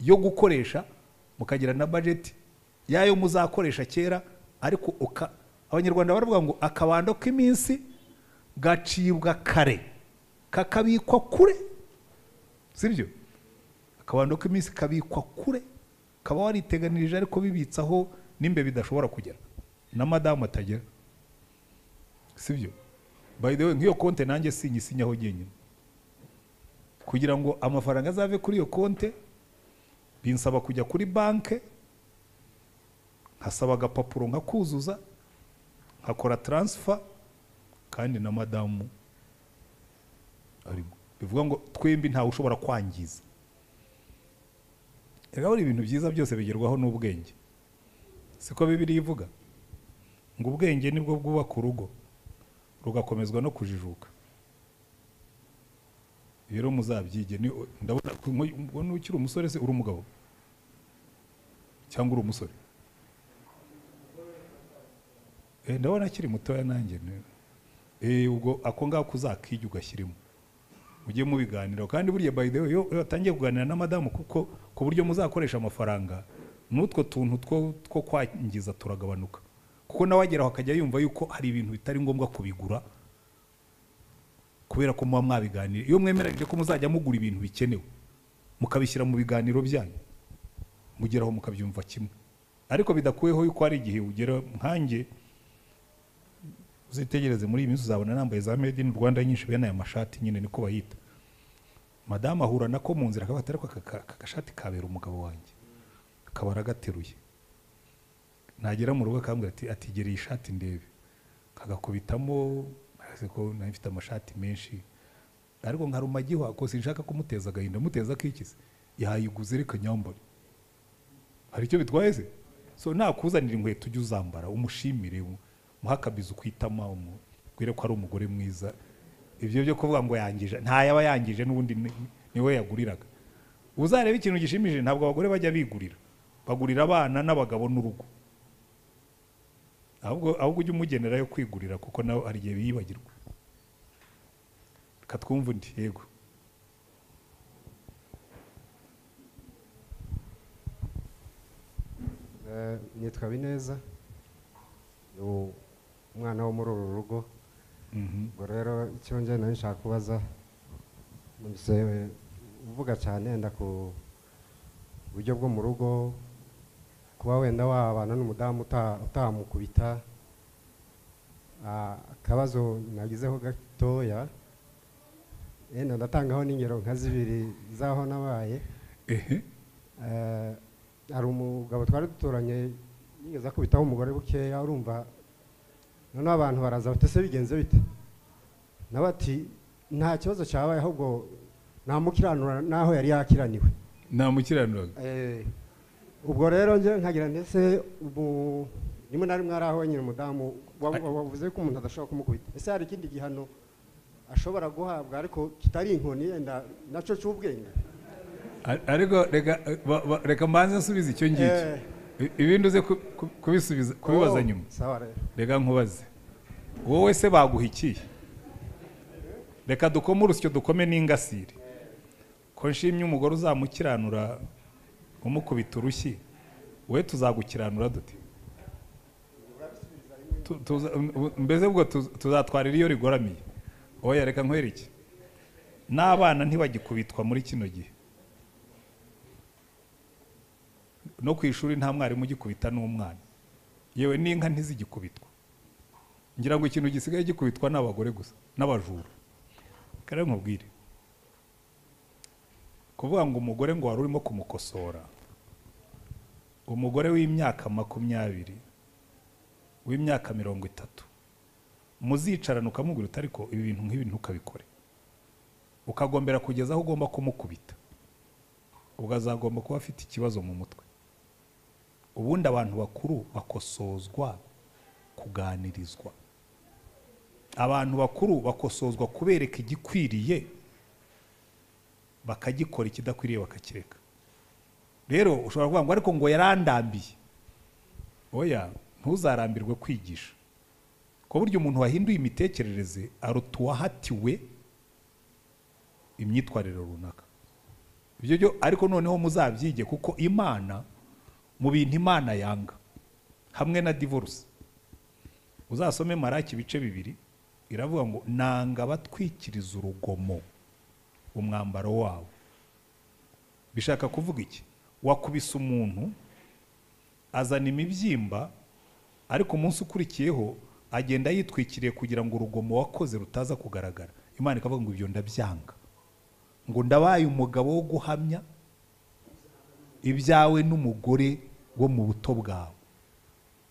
Speaker 1: yo gukoresha mukagira na bajeti yayo muzakoresha kera ariko uka- abanyarwanda baravuga ngo akabando k'iminsi gacibwa kare kakabikwa kure sibyo akabando k'iminsi kabikwa kure kaba wariteganirije ariko bibitsaho n'imbe bidashobora kugera na madamu atagera sibyo by the way nk'iyo konte nanjye sinyisinyaho jyenyine kugira ngo amafaranga azave kuri iyo konte binsaba kujya kuri banke nkasaba agapapuro nkakuzuza nkakora taransifa kandi na madamu arimo bivuga ngo twembi ntawe ushobora kwangiza rero buri ibintu byiza byose bigerwaho n'ubwenge siko bibiriya ivuga ngo ubwenge nibwo bwubaka urugo rugakomezwa no kujijuka rero muzabyige ni- ndabona ubona ukiri umusore se uri umugabo cyangwa uri umusore Eh, ndabona akiri mutoya nanjye ni- Eh, ubwo ako ngako uzakijya ugashyirimo mujye mubiganiraho kandi burya by the way iyo iyo watangiye kuganira na madamu kuko ku buryo muzakoresha amafaranga n'utwo tuntu two two kwangiza turagabanuka kuko nawe ageraho akajya yumva yuko hari ibintu bitari ngombwa kubigura kubera ko muba mwabiganira iyo mwemeranyije ko muzajya mugura ibintu bikenewe mukabishyira mu biganiro byanyu mugeraho mukabyumva kimwe ariko bidakuyeho yuko hari igihe ugera nkanjye uzitegereze muri iyi minsi uzabona nambaye za made in rwanda nyinshi bene aya mashati nyine niko bayita madamu ahura nako mu nzira akabata ariko aka ka- aka gashati kabera umugabo wanjye akaba aragateruye nagera mu rugo akambwira ati atigera iyi shati ndebe kagakubitamo araseko nari mfite amashati menshi ariko nka rumagihwa ko sinshaka kumuteza agahinda muteza akikise yayiguze reka nyambare hari icyo bitwaye se so nakuzanira inkweto ujye uzambara umushimire mu- umuhe akabizi ukwitama umubwire ko ari umugore mwiza ibyo byo kuvuga ngo yangije ntayaba yangije n'ubundi ni- niwe yaguriraga uzareba ikintu gishimishije ntabwo abagore bajya bigurira bagurira abana n'abagabo n'urugo ahubwo ahubwo ujye umugenera yo kwigurira kuko nawe hari igihe biyibagirwa reka twumve undi yego
Speaker 6: Eh, nitwa bineza ni umwana wo muri uru rugo
Speaker 1: Mhm.
Speaker 6: ubwo rero icyo njye nari nshaka kubaza numvise uvuga cyane wenda ku buryo bwo mu rugo kuba wenda wabana n'umudamu uta- utamukubita Ah, akabazo nagizeho gatoya yenda ndatangaho n'ingero nka zibiri z'aho nabaye
Speaker 1: ehe
Speaker 6: Eh, hari umugabo twari duturanye yigeze akubitaho umugore bukeya urumva noneho abantu baraza bati ese bigenze bite nawe ati nta kibazo cyabaye ahubwo ntamukiranura n'aho yari yakiraniwe
Speaker 1: namukiranuraga
Speaker 6: Eh, ubwo rero njye nkagira ndetse ubu rimwe na rimwe hari aho wenyine umudamu wa- wa- wavuze ko umuntu adashobora kumukubita ese hari ikindi gihano ashobora guhabwa ariko kitari inkoni yenda nacyo cy'ubwenge
Speaker 1: Ar- ariko reka ba- ba- reka mbanze nsubize icyo ngicyo
Speaker 6: Eh.
Speaker 1: I- ibindi uze ku- ku- kubisubiza kubibaza
Speaker 6: Oh,
Speaker 1: nyuma
Speaker 6: sawa rero
Speaker 1: reka nkubaze wowe se baguhikiye reka dukome urusyo dukome n'ingasire ko nshimye umugore uzamukiranura umukubita urushyi we tuzagukiranura dute Tu- tuza- um- mbese ubwo tuz- tuzatwarira iyo rigoramiye oya reka nkwereke n'abana ntibagikubitwa muri kino gihe no ku ishuri nta mwarimu ugikubita n'umwana yewe n'inka ntizigikubitwa ngira ngo ikintu gisigaye gikubitwa ni abagore gusa n'abajura kare nkubwire kuvuga ngo umugore ngo wari urimo kumukosora umugore w'imyaka makumyabiri w'imyaka mirongo itatu muzicarana ukamubwira uti ariko ibi bintu nk'ibi ntukabikore ukagombera kugeza aho ugomba kumukubita ubwo azagomba kuba afite ikibazo mu mutwe ubundi abantu bakuru bakosozwa kuganirizwa abantu bakuru bakosozwa kubereka igikwiriye bakagikora ikidakwiriye bakakireka rero ushobora kuvuga ngo ariko ngo yarandambiye oya ntuzarambirwe kwigisha ku buryo umuntu wahinduye imitekerereze aruta uwahatiwe imyitwarire runaka ibyo byo ariko noneho muzabyige kuko imana mu bintu imana yanga hamwe na divorce uzasome maraki ibice bibiri iravuga ngo nanga abatwikiriza urugomo umwambaro wabo bishaka kuvuga iki wakubise umuntu azana imibyimba ariko umunsi ukurikiyeho agenda yitwikiriye kugira ngo urugomo wakoze rutaza kugaragara imana ikavuga ngo ibyo ndabyanga ngo ndabaye umugabo wo guhamya ibyawe n'umugore wo mu buto bwawe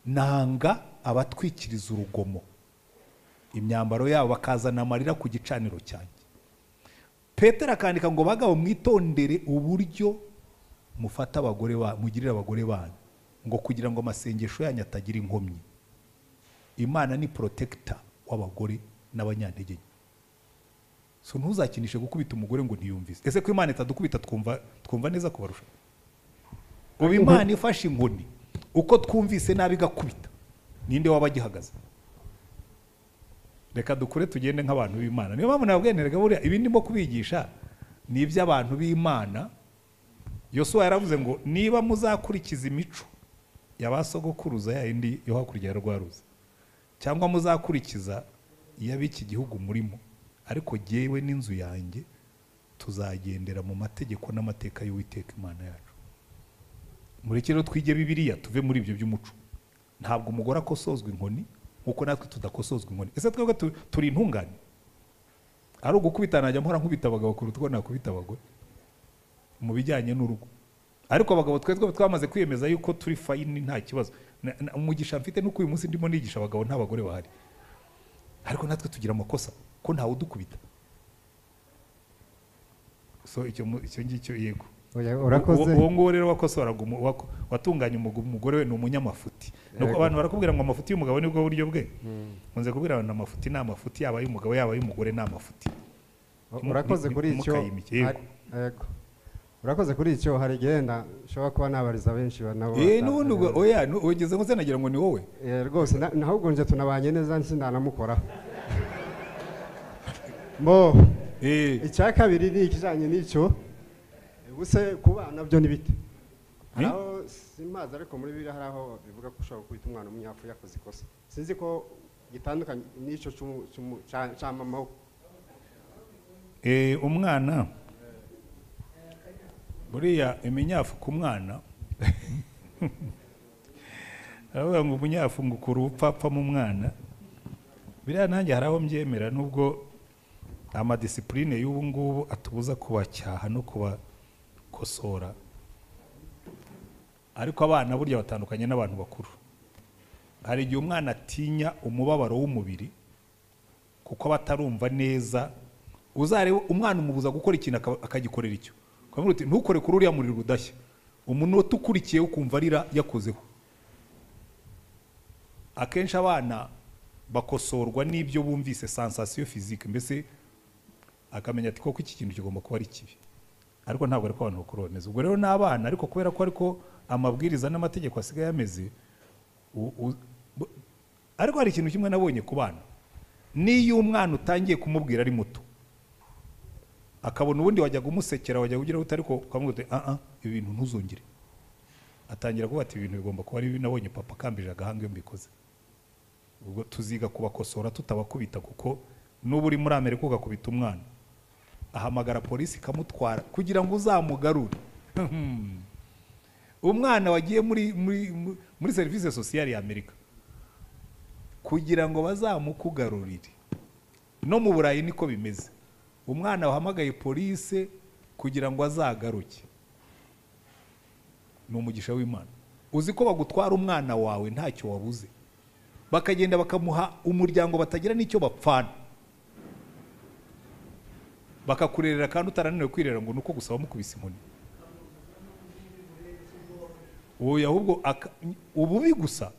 Speaker 1: nanga abatwikiriza urugomo imyambaro yabo bakazana amarira ku gicaniro cyanjye petero akandika ngo bagabo mwitondere uburyo mufata abagore ba mugirira abagore banyu ngo kugira ngo amasengesho yanyu atagira inkomyi imana ni porotekita w'abagore n'abanyantege nke so ntuzakinishe gukubita umugore ngo ntiyumvise ese ko imana itadukubita twumva twumva neza kubarusha ubu imana ifashe inkoni uko twumvise nabi igakubita ninde waba agihagaze reka dukure tugende nk'abantu b'imana niyo mpamvu nabweneraga buriya ibi ndimo kubigisha ni iby'abantu b'imana yosuwa yaravuze ngo niba muzakurikiza imico ya ba sogokuruza ya yindi yo hakurya ya rwa ruzi cyangwa muzakurikiza iy'ab'iki gihugu murimo ariko jyewe n'inzu yanjye tuzagendera mu mategeko n'amateka y'uwiteka imana yacu mureke rero twige bibiriya tuve muri ibyo by'umuco ntabwo umugore akosozwa inkoni nk'uko natwe tudakosozwa inkoni ese twebwe tu- turi intungane ari ugukubita najya mpora nkubita abagabo kuruta uko nakubita abagore mu bijyanye n'urugo ariko abagabo twe twe twamaze kwiyemeza yuko turi fayini nta kibazo Na- na- umugisha mfite nuko uyu munsi ndimo nigisha abagabo nta bagore bahari ariko natwe tugira amakosa ko ntawe udukubita so icyo mu- icyo ngicyo yego
Speaker 6: Oya,
Speaker 1: Uwo-
Speaker 6: urakoze
Speaker 1: uwo nguwo rero wakosoraga umu- wako- watunganya umugu- umugore we ni umunyamafuti Nuko
Speaker 6: Yego.
Speaker 1: abantu barakubwira ngo amafuti y'umugabo nibwo buryo bwe nkunze kubwira abantu amafuti ni amafuti yaba ay'umugabo yaba ay'umugore ni amafuti
Speaker 6: U-
Speaker 1: Mu-
Speaker 6: urakoze
Speaker 1: mu-
Speaker 6: kuri
Speaker 1: mu-
Speaker 6: icyo
Speaker 1: mukayimike, yego.
Speaker 6: hari- yego. urakoze kuri icyo hari igihe na- nshobora kuba nabariza benshi ba- nabo
Speaker 1: Eh,
Speaker 6: bata-
Speaker 1: n'ubundi ubwo- oya nu- ugeze ngo nagira ngo ni wowe
Speaker 6: Eh, rwose na- ahubwo nje tunabanye neza sinanamukoraho mbo
Speaker 1: Eh,
Speaker 6: icya kabiri ni ikijyanye n'icyo ubuse ku bana byo ni bite hari
Speaker 1: Hmm?
Speaker 6: aho simazi ariko muri biriya hari aho bivuga ko ushobora gukubita umwana w'umunyafurika yakoze ikosa sinzi ko gitandukanye n'icyo cy'umu- cy'umu- cya cya mama we
Speaker 1: eh, umwana buriya iminyafu ku mwana aravuga ngo umunyafu ngo ukura ubupfapfa mu mwana biriya nanjye hari aho mbyemera nubwo amadisipurine y'ubu ngubu atubuza kubacyaha no kubakosora ariko abana burya batandukanye n'abantu bakuru hari igihe umwana atinya umubabaro w'umubiri kuko aba atarumva neza uzarebe umwana umubuza gukora ikintu akaba- akagikorera icyo ukamubwira uti ntukore kuri uriya muriro udashya umunota ukurikiye ukumva arira yakozeho akenshi abana bakosorwa n'ibyo bumvise sensasiyo fizike mbese akamenya ati koko iki kintu kigomba kuba ari kibi ariko ntabwo ariko abantu bakuru bameze ubwo rero ni abana ariko kubera ko ariko amabwiriza n'amategeko asigaye ameze u- u- bu- ariko hari ikintu kimwe nabonye ku bana n'iyo umwana utangiye kumubwira ari muto akabona ubundi wajyaga umusekera wajyaga ugira gute ariko ukamubwira uti ah ah ibi bintu ntuzongere atangira kuba ati "Ibi bintu bigomba kuba ari bibi nabonye papa akambije agahanga iyo mbikoze ubwo tuziga kubakosora tutabakubita kuko n'uba uri muri amerika ugakubita umwana ahamagara polisi ikamutwara kugira ngo uzamugarure Hmm. umwana wagiye muri muri muri- muri serivisi sosiyali ya amerika kugira ngo bazamukugarurire no mu burayi niko bimeze umwana wahamagaye polisi kugira ngo azagaruke ni umugisha w'imana uzi ko bagutwara umwana wawe ntacyo wabuze bakagenda bakamuha umuryango batagira n'icyo bapfana bakakurerera kandi utarananiwe kwirera ngo ni uko gusa wamukubise inkoni ubu ahubwo aka- ububi gusa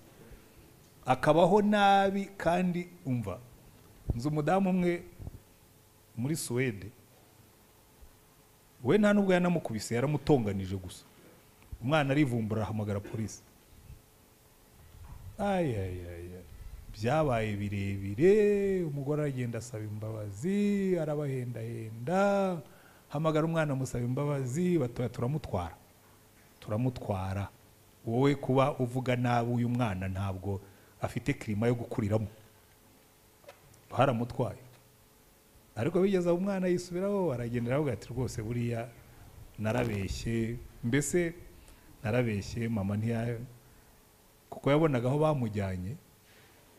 Speaker 1: akabaho nabi kandi umva nzi umudamu umwe muri suwede we nta nubwo yanamukubise yaramutonganije gusa umwana arivumbura ahamagara polisi Ay, ay, ay, ay. byabaye birebire umugore aragenda asaba imbabazi arabahendahenda hamagara umwana amusaba imbabazi batoya turamutwara turamutwara wowe kuba uvuga nabi uyu mwana ntabwo afite kirima yo gukuriramo baramutwaye ariko bigeze aho umwana yisubiraho aragendera aravuga ati rwose buriya narabeshye mbese narabeshye mama ntiya kuko yabonaga aho bamujyanye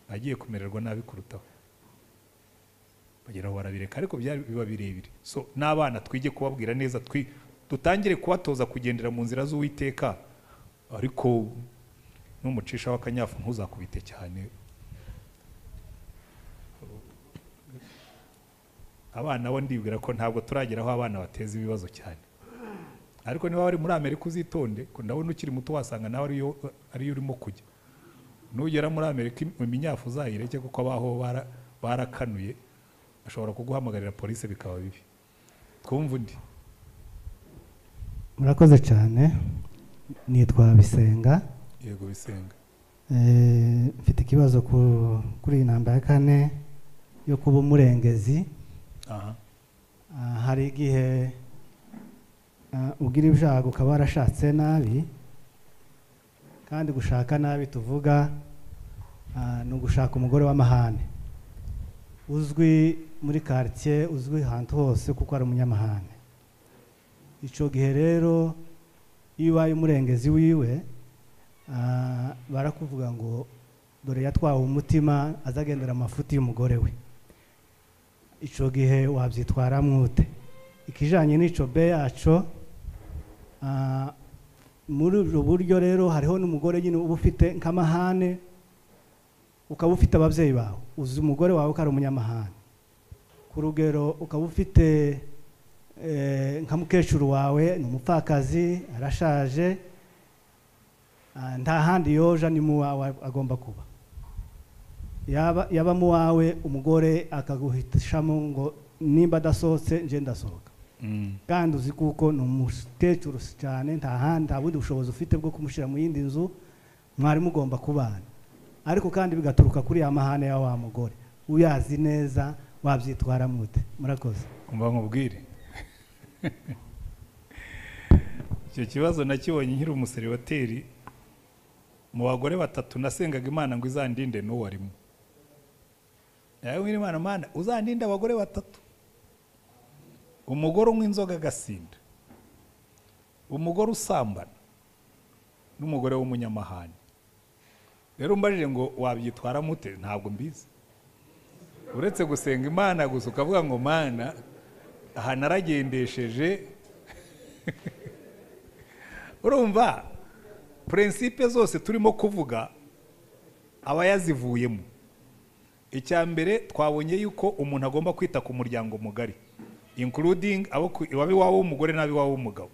Speaker 1: agiye kumererwa nabi kurutaho bageraho barabireka ariko byari biba birebire so n'abana twige kubabwira neza twi dutangire kubatoza kugendera mu nzira z'uwiteka ariko n'umucisha w'akanyafu ntuzakubite cyane abana bo ndibwira ko ntabwo turagera aho abana bateza ibibazo cyane ariko niba wari muri amerika uzitonde ko ndabona ukiri muto wasanga nawe ariyo ariyo urimo kujya nugera muri amerika iminyafu uzayireke kuko abaho bara- barakanuye ashobora kuguhamagarira polisi bikaba bibi twumva undi
Speaker 2: murakoze cyane nitwa bisenga
Speaker 1: yego bisenga
Speaker 2: Eh, mfite ikibazo ku- kuri iyi namba ya kane yo kuba umurengezi
Speaker 1: aha
Speaker 2: Ah, hari igihe ah, ugira ibyago ukaba warashatse nabi kandi gushaka nabi tuvuga ah, ni ugushaka umugore w'amahane uzwi
Speaker 7: muri quartier uzwi ahantu hose kuko ari umunyamahane icyo gihe rero iyo ubaye umurengezi wiwe ah, barakuvuga ngo dore yatwawe umutima azagendera amafuti y'umugore we icyo gihe wabyitwaramo ute ikijyanye n'icyo be yacu ah, muri ubwo buryo rero hariho n'umugore nyine uba ufite nk'amahane ukaba ufite ababyeyi bawe uzi umugore wawe ko ari umunyamahane ku rugero ukaba ufite eh, nka mukecuru wawe ni umupfakazi arashaje ah, nta handi yoja ni mu wawe agomba kuba yaba yaba mu wawe umugore akaguhitishamo ngo nimba adasohotse nje ndasohoka kandi uzi kuko ni umukecuru cyane nta handi nta bundi bushobozi ufite bwo kumushyira mu yindi nzu mwari mugomba kubana ariko kandi bigaturuka kuri ya mahane ya wa mugore uyazi neza wabyitwara mute murakoze
Speaker 1: umva nkubwire icyo kibazo nakibonye nkiri umuseribateri mu bagore batatu nasengaga imana ngo izandinde n'uwo arimo nawe nkiri imana mana uzandinde abagore batatu umugore unywa inzoga agasinda umugore usambana n'umugore w'umunyamahane rero umbajije ngo wabyitwara mute ntabwo mbizi uretse gusenga imana gusa ukavuga ngo mana aha naragendesheje urumva purinsipe zose turimo kuvuga aba yazivuyemo icya mbere twabonye yuko umuntu agomba kwita ku muryango mugari including abo ku- abiwabo w'umugore n'abiwabo w'umugabo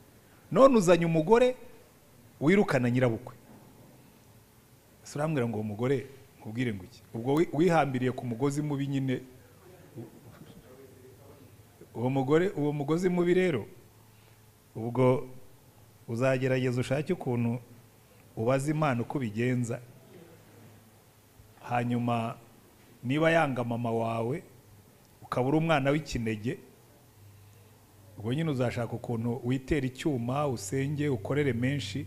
Speaker 1: none uzanye umugore wirukana nyirabukwe ese urambwira ngo uwo mugore nkubwire ngo iki ubwo wi- wihambiriye ku mugozi mubi nyine uwo mugore uwo mugozi mubi rero ubwo uzagerageza ushake ukuntu ubaza imana uko ubigenza hanyuma niba yanga mama wawe ukaba uri umwana w'ikinege ubwo nyine uzashaka ukuntu witera icyuma usenge ukorere menshi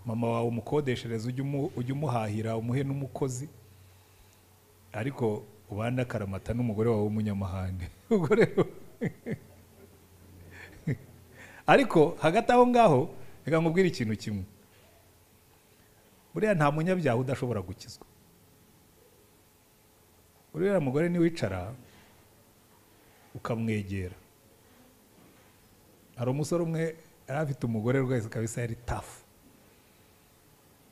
Speaker 1: mama wawe umukodeshereze ujye umu- ujye umuhahira umuhe n'umukozi ariko ubande akaramata n'umugore wawe w'umunyamahane ubwo rero ariko hagati aho ngaho reka nkubwire ikintu kimwe buriya nta munyabyaha udashobora gukizwa uriya mugore niwicara ukamwegera hari umusore umwe yari afite umugore rwese kabisa yari tafu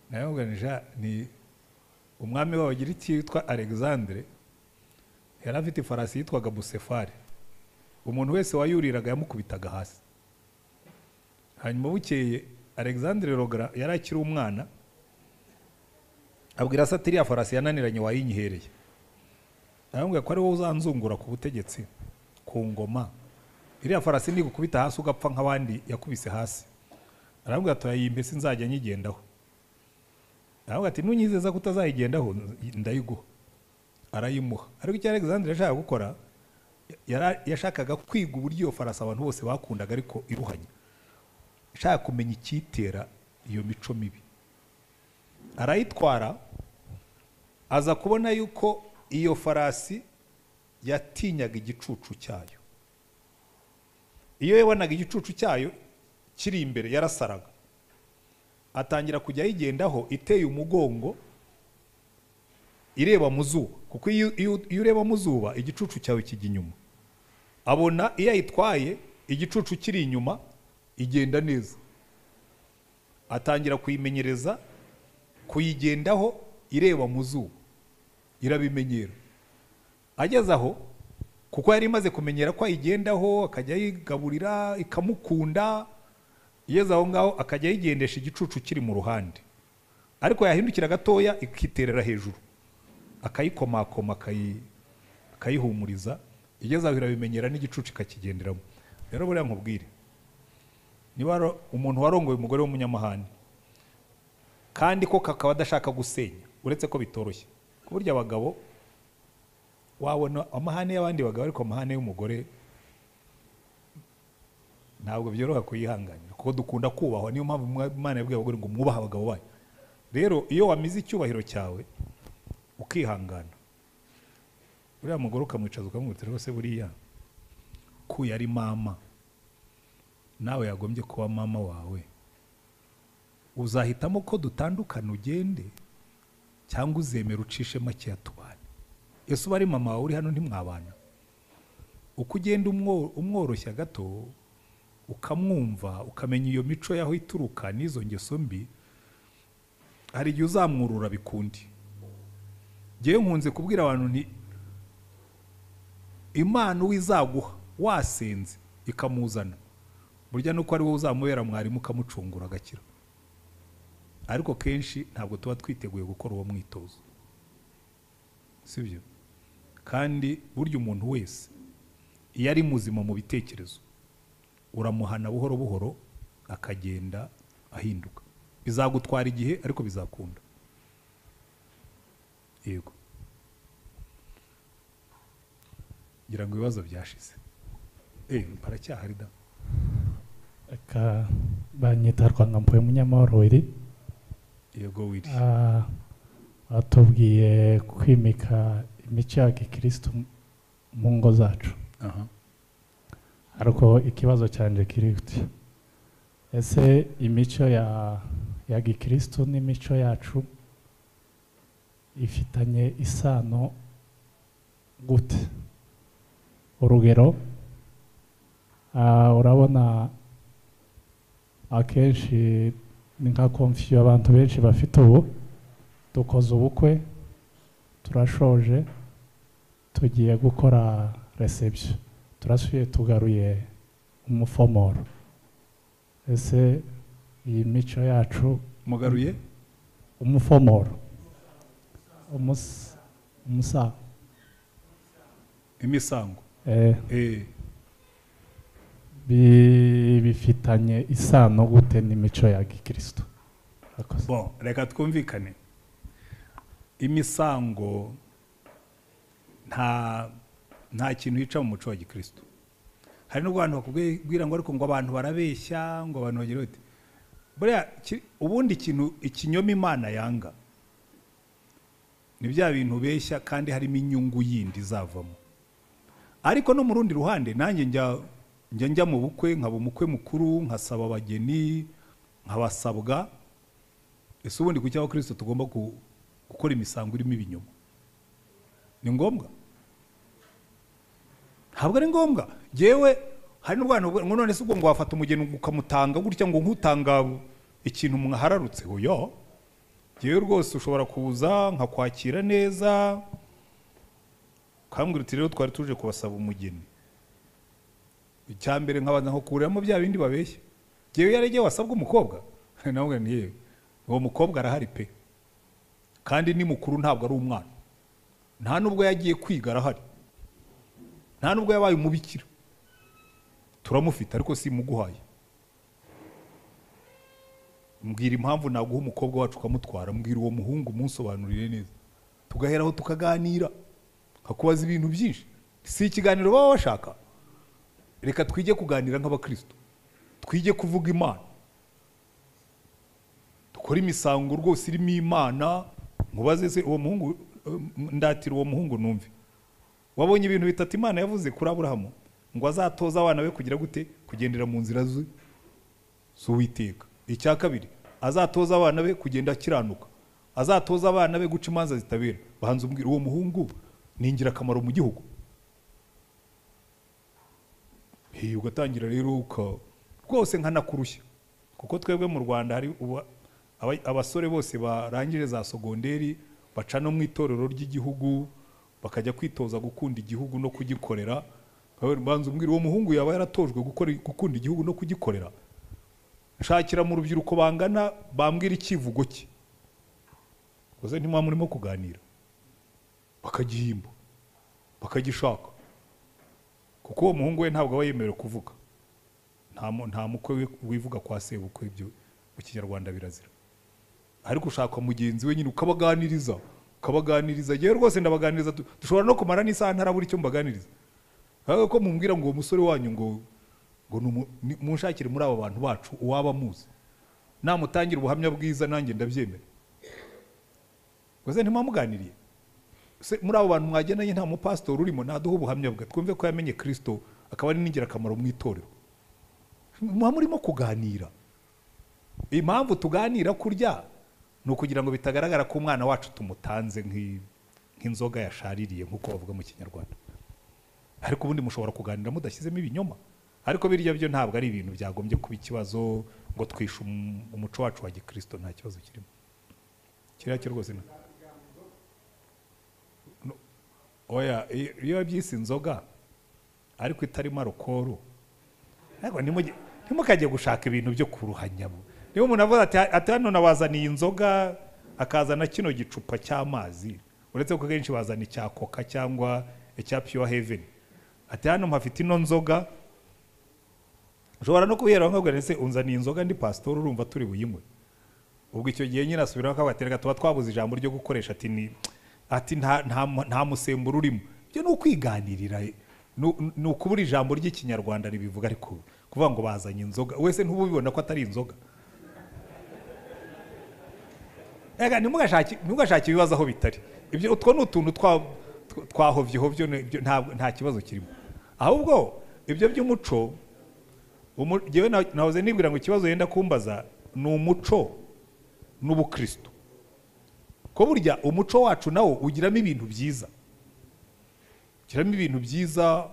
Speaker 1: nawe muganisha ni umwami wabo agira icyitwa alexandre yari afite ifarasi yitwaga busefari umuntu wese wayuriraga yamukubitaga hasi hanyuma bukeye alexandre rogara yari akiri umwana abwira se ati iriya farasi yananiranye wayinyihereye aramubwira ko ari wowe uzanzungura ku butegetsi ku ngoma iriya farasi nigukubita hasi ugapfa nk'abandi yakubise hasi aramubwira turayimbe sinzajya nyigendaho aramubwira ati nunyizeza ko utazayigendaho ndayiguha arayimuha ariko icyo alexandre yashakaga gukora yara- yashakaga kwiga uburyo iyo farasi abantu bose bakundaga ariko iruhanya ashaka kumenya icyitera iyo mico mibi arayitwara aza kubona yuko iyo farasi yatinyaga igicucu cyayo iyo yabonaga igicucu cyayo kiri imbere yarasaraga atangira kujya ayigendaho iteye umugongo ireba mu zuba kuko iyo iyo- iyo ureba mu zuba igicucu cyawe kijya inyuma abona iyo ayitwaye igicucu kiri inyuma igenda neza atangira kuyimenyereza kuyigendaho ireba mu zuba irabimenyera ageze aho kuko yari imaze kumenyera ko ayigendaho akajya ayigaburira ikamukunda igeze aho ngaho akajya ayigendesha igicucu kiri mu ruhande ariko yahindukira gatoya ikiterera hejuru akayikomakoma akayi- akayihumuriza igeze aho irabimenyera n'igicucu ikakigenderamo rero buriya nkubwire niba waro- umuntu warongoye umugore w'umunyamahane kandi ko kakaba adashaka gusenya uretse ko bitoroshye ku buryo abagabo wabona amahane y'abandi bagabo ariko amahane y'umugore ntabwo byoroha kuyihanganira kuko dukunda kubahwa niyo mpamvu mwa- imana yabwiye abagore ngo mwubahe abagabo banyu rero iyo wamize icyubahiro cyawe ukihangana uriya mugore ukamwicaza ukamwihutira rwose buriya ko yari mama nawe yagombye kuba mama wawe uzahitamo ko dutandukana ugende cyangwa uzemera ucishe makeya tubane ese uba ari mama wawe uri hano ntimwabana uko ugenda umwo- umworoshya gato ukamwumva ukamenya iyo mico y'aho ituruka n'izo ngeso mbi hari igihe uzamwurura bikundi ngewe nkunze kubwira abantu nti imana uwo izaguha wasenze ikamuzana burya nuko ari wowe uzamubera mwarimu ukamucungura agakira ariko kenshi ntabwo tuba twiteguye gukora uwo mwitozo si byo kandi burya umuntu wese iyo ari muzima mu bitekerezo uramuhana buhoro buhoro akagenda ahinduka bizagutwara igihe ariko bizakunda yego ngira ngo ibibazo byashize eh baracyahari da
Speaker 8: Aka banyita Rwanda mpuye munyamahoro wiri
Speaker 1: yego wiri
Speaker 8: Ah, batubwiye kwimika imico ya gikristo mu ngo zacu
Speaker 1: aha
Speaker 8: ariko ikibazo cyanje kiri kuti ese imico ya ya gikristo n'imico yacu ifitanye isano gute urugero ah, urabona akenshi ni nka konfiyo abantu benshi bafite ubu dukoze ubukwe turashoje tugiye gukora reception turasuye tugaruye umufomoro ese iyi mico yacu
Speaker 1: mugaruye
Speaker 8: umufomoro umusa umusa
Speaker 1: imisango
Speaker 8: eh,
Speaker 1: eh
Speaker 8: bi- bifitanye isano gute n'imico ya gikristo Murakoze.
Speaker 1: bon reka twumvikane imisango nta nta kintu yica mu muco wa gikristo hari n'ubwo abantu bakubwira ngo ariko ngo abantu barabeshya ngo abantu bagira bati buriya ki- ubundi ikintu ikinyoma imana yanga ni bya bintu beshya kandi harimo inyungu yindi izavamo ariko no mu rundi ruhande nanjye njya njya njya mu bukwe nkaba umukwe mukuru nkasaba abageni nkabasabwa ese ubundi ku cy'abakristo tugomba ku- gukora imisango irimo ibinyoma ni ngombwa ntabwo ari ngombwa yewe hari n'urwana ngo none se ubwo ngo wafata umugeni ukamutanga gutya ngo nk'utanga ikintu mwahararutse oya yewe rwose ushobora kuza nkakwakira neza ukambwira uti rero twari tuje kubasaba umugeni icyambere nkabanza nkakuriramo bya bindi babeshya yewe iyo ari igihe wasabwa umukobwa nawe ugana yewe uwo mukobwa arahari pe kandi ni mukuru ntabwo ari umwana nta nubwo yagiye kwiga arahari nta nubwo yabaye umubikira turamufite ariko simuguhaye mbwira impamvu naguha umukobwa wacu ukamutwara mbwira uwo muhungu umusobanurire neza tugaheraho tukaganira nkakubaza ibintu byinshi si ikiganiro baba bashaka reka twige kuganira nk'abakristo twige kuvuga imana dukore imisango rwose irimo imana nkubaze se uwo muhungu eh, ndatira uwo muhungu numve wabonye ibintu bitatu imana yavuze kuri aburahamu ngo azatoza abana be kugira gute kugendera mu nzira ze z'uwiteka icya kabiri azatoza abana be kugenda akiranuka azatoza abana be guca imanza zitabera bahanze umbwira uwo muhungu ni ingirakamaro mu gihugu Hey, ugatangira rero uka rwose nkanakurushya kuko twebwe mu rwanda hari ubu- aba- abasore bose barangije za sogonderi baca no mu itorero ry'igihugu bakajya kwitoza gukunda igihugu no kugikorera Bawe- banza umbwira uwo muhungu yaba yaratojwe gukora gukunda igihugu no kugikorera nshakira mu rubyiruko bangana bambwira icyivugo cye gusa ntimwa murimo kuganira bakagihimba bakagishaka kuko uwo muhungu we ntabwo aba yemerewe kuvuga nta mu- nta mukwe wi- wivuga kwa sebukwe ibyo mu kinyarwanda birazira ariko ushaka mugenzi we nyine ukabaganiriza ukabaganiriza yewe rwose ndabaganiriza du- dushobora no kumara n'isaha ntarabura icyo mbaganiriza ariko ko mumbwira ngo uwo musore wanyu ngo ngo ni umu- ni- munshakire muri aba bantu bacu uwaba amuzi namutangira ubuhamya bwiza nanjye ndabyemera rwose ntimuba muganiriye se muri abo bantu mwagendanye nta mupasitori urimo ntaduha ubuhamya bwe twumve ko yamenye kirisito akaba ari n'ingirakamaro mu itorero muba murimo kuganira impamvu tuganira kurya ni ukugira ngo bitagaragara ko umwana wacu tumutanze nk'i- nk'inzoga yashaririye nk'uko bavuga mu kinyarwanda ariko ubundi mushobora kuganira mudashyizemo ibinyoma ariko birya byo ntabwo ari ibintu byagombye kuba ikibazo ngo twishe um- umuco wacu wa gikirisito nta kibazo kirimo kiriya cyo rwose ni- No. oya iyo iyo wabyise inzoga ariko itarimo arukoro ntabwo ntimuge- ntimukajye gushaka ibintu byo kuruhanya bo niba umuntu avuga ati ati hano nabazaniye inzoga akazana kino gicupa cy'amazi uretse ko kenshi bazana icya koka cyangwa icya pure heaven ati hano mpafite ino nzoga ushobora no kubihera nkabwira ese unzaniye inzoga ndi pasitori urumva turi buyinywe ubwo icyo gihe nyine asubiraho akabatereka tuba twabuze ijambo ryo gukoresha ati ni ati nta nta mu- nta musemburo urimo ibyo ni ukwiganirira ni u- ni ukubura ijambo ry'ikinyarwanda ribivuga ariko kuvuga ngo bazanye inzoga wese ntubibona ko atari inzoga Ega ntimugashake ntimugashake ibibazo aho bitari ibyo utwo ni utuntu twa- tw- twahovyehovye ni- ibyo ntabwo- nta kibazo kirimo ahubwo ibyo by'umuco umu- jyewe na- nahoze nibwira ngo ikibazo yenda kumbaza ni umuco n'ubukristo ko burya umuco wacu nawo ugiramo ibintu byiza ugiramo ibintu byiza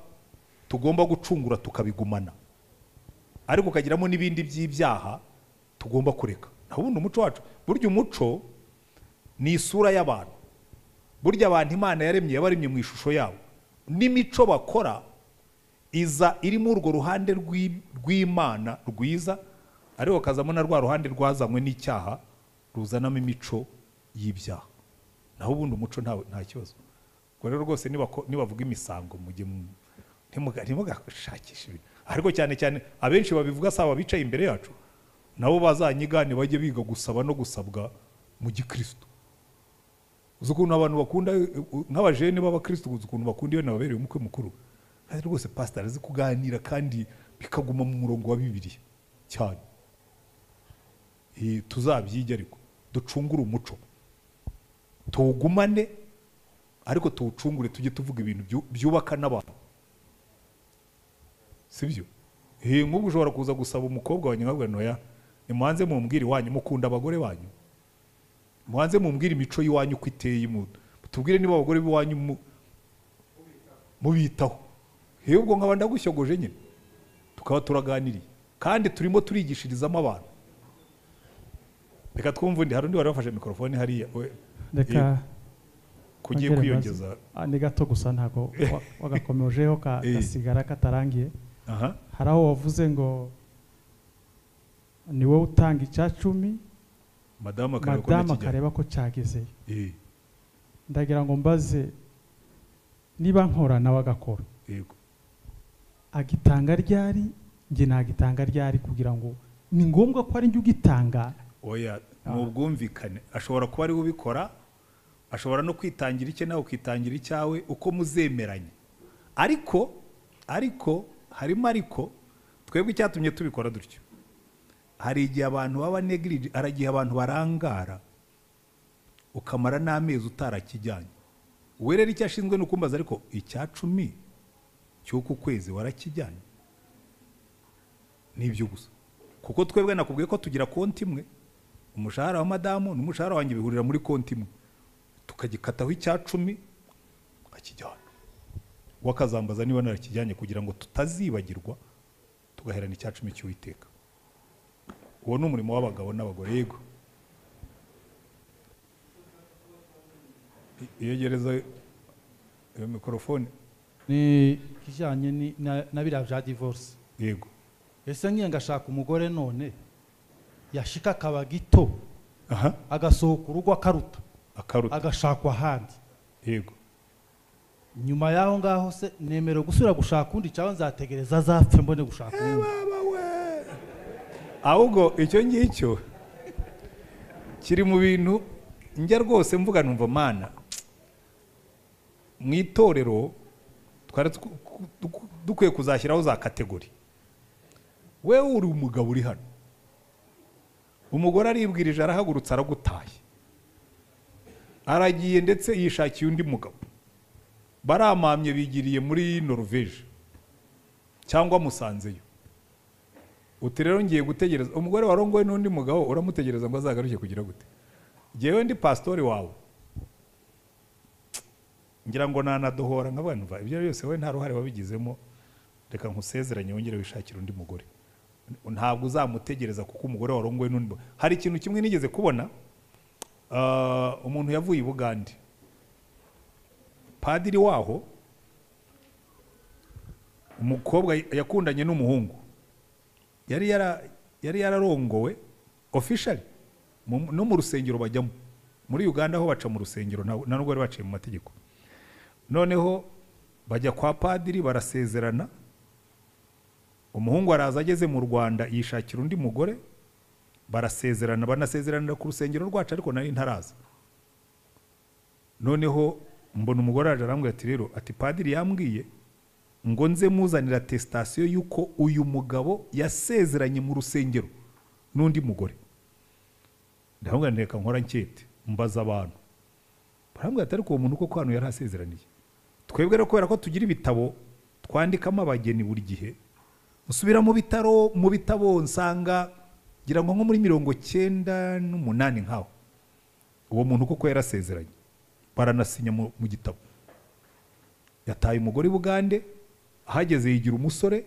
Speaker 1: tugomba gucungura tukabigumana ariko ukagiramo n'ibindi by'ibyaha tugomba kureka naho ubundi umuco wacu burya umuco ni isura y'abantu burya abantu imana yaremye yabaremye mu ishusho yabo n'imico bakora iza irimo urwo ruhande rw'i- rw'imana rwiza ariko hakazamo na rwa ruhande rwazanywe n'icyaha ruzanamo imico y'ibyaha naho ubundi umuco ntawe- nta kibazo ubwo rero rwose nibako- nibavuga imisango mujye mu- ntimuga- ntimugashakishe ibintu ariko cyane cyane abenshi babivuga si aba bicaye imbere yacu nabo bazanyigane bajye biga gusaba no gusabwa mu gikristo uzi ukuntu abantu bakunda nk'abajene b'abakristo uzi ukuntu bakunda iyo nababereye umukwe mukuru kandi rwose pasitari azi kuganira kandi bikaguma mu murongo wa bibiliya cyane Eh, tuzabyige ariko ducungure umuco tuwugumane ariko tuwucungure tujye tuvuga ibintu byu- byubaka n'abantu sibyo Eh, nk'ubwo ushobora kuza gusaba umukobwa wanyu nkabwira noya nimuhanze mumbwire iwanyu mukunda abagore banyu muhanze mumbwire imico y'iwanyu uko iteye mu- tubwire niba abagore b'iwanyu mu- mubitaho yewe ubwo nkaba ndagushyoguje nyine tukaba turaganiriye kandi turimo turigishirizamo abantu reka twumve undi hari undi wari wafashe mikorofone hariya we
Speaker 2: reka
Speaker 1: kugiye
Speaker 2: ongere
Speaker 1: kwiyongeza
Speaker 2: maze- Ah, ni gato gusa ntabwo wa- wagakomejeho ka-
Speaker 1: Eh.
Speaker 2: gasigara katarangiye
Speaker 1: aha
Speaker 2: hari aho wavuze ngo ni wowe utanga icya cumi
Speaker 1: madamu akareba ko
Speaker 2: madamu
Speaker 1: ntakijyanye
Speaker 2: akareba ko cyagezeyo
Speaker 1: Eh,
Speaker 2: ndagira ngo mbaze niba nkora nawe agakora
Speaker 1: yego
Speaker 2: agitanga ryari njye nagitanga ryari kugira ngo ni ngombwa ko ari njye ugitanga
Speaker 1: oya ni
Speaker 2: Ah.
Speaker 1: ubwumvikane ashobora kuba ariwe ubikora ashobora no kwitangira icye nawe ukitangira icyawe uko muzemeranye ariko ariko harimo ariko twebwe icyatumye tubikora dutyo hari igihe abantu baba negirije hari igihe abantu barangara ukamara n'amezi utarakijyanye uwe rero icyo ashinzwe ni ukumbaza ariko icya cumi cy'uku kwezi warakijyanye nibyo gusa kuko twebwe nakubwiye ko tugira konti imwe umushahara wa madamu n'umushahara wanjye bihurira muri konti imwe tukagikataho icya cumi akijyana we akazambaza niba narakijyanye kugira ngo tutazibagirwa tugaherana icya cumi cy'uwiteka uwo ni umurimo w'abagabo n'abagore yego iyegereza iyo mikorofone
Speaker 9: ni ikijyanye ni- na- na biriya bya divorce
Speaker 1: yego
Speaker 9: ese nkiye ngashaka umugore none yashika akaba gito
Speaker 1: aha
Speaker 9: agasohoka urugo akaruta
Speaker 1: akaruta
Speaker 9: agashakwa ahandi
Speaker 1: yego
Speaker 9: nyuma y'aho ngaho se nemerewe gusubira gushaka undi cyangwa nzategereza azapfe mbone gushaka undi
Speaker 1: ahubwo icyo ngicyo kiri mu bintu njya rwose mvuga numva mana mu itorero twari tw- tw- dukwiye kuzashyiraho za kategori wewe uri umugabo uri hano umugore aribwirije arahagurutse aragutaye aragiye ndetse yishakiye undi mugabo baramamye bigiriye muri norvege cyangwa musanzeyo uti rero ngiye gutegereza umugore warongoye n'undi mugabo uramutegereza ngo azagaruke kugira gute ngewe ndi pasitori wawe ngira ngo nanadohora nkabanva ibyo byose wowe nta ruhare wabigizemo reka nkusezeranye wongere wishakire undi mugore ntabwo uzamutegereza kuko umugore warongowe n'undi mugabo hari ikintu kimwe nigeze kubona ah, umuntu yavuye i bugande padiri waho umukobwa yakundanye n'umuhungu yari yara yari yararongowe officially mu- no mu rusengero bajyamo muri Uganda ho baca mu rusengero nta- nta nubwo bari baciye mu mategeko noneho bajya kwa padiri barasezerana umuhungu araza ageze mu Rwanda yishakira undi mugore barasezerana banasezeranira ku rusengero rwacu ariko nari ntaraza noneho mbona umugore araje arambwira ati rero ati padiri yambwiye ngo nze muzanira atesitasiyo y'uko uyu mugabo yasezeranye mu rusengero n'undi mugore ndamubwira nti reka nkora nkete mbaza abantu barambwira ati ariko uwo muntu koko hano yari asezeraniye twebwe rero kubera ko tugira ibitabo twandikamo abageni buri gihe musubira mu bitaro mu bitabo nsanga ngira ngo nko muri mirongo cyenda n'umunani nkaho uwo muntu koko yarasezeranye baranasinya mu mu gitabo yataye umugore i bugande ahageze yigira umusore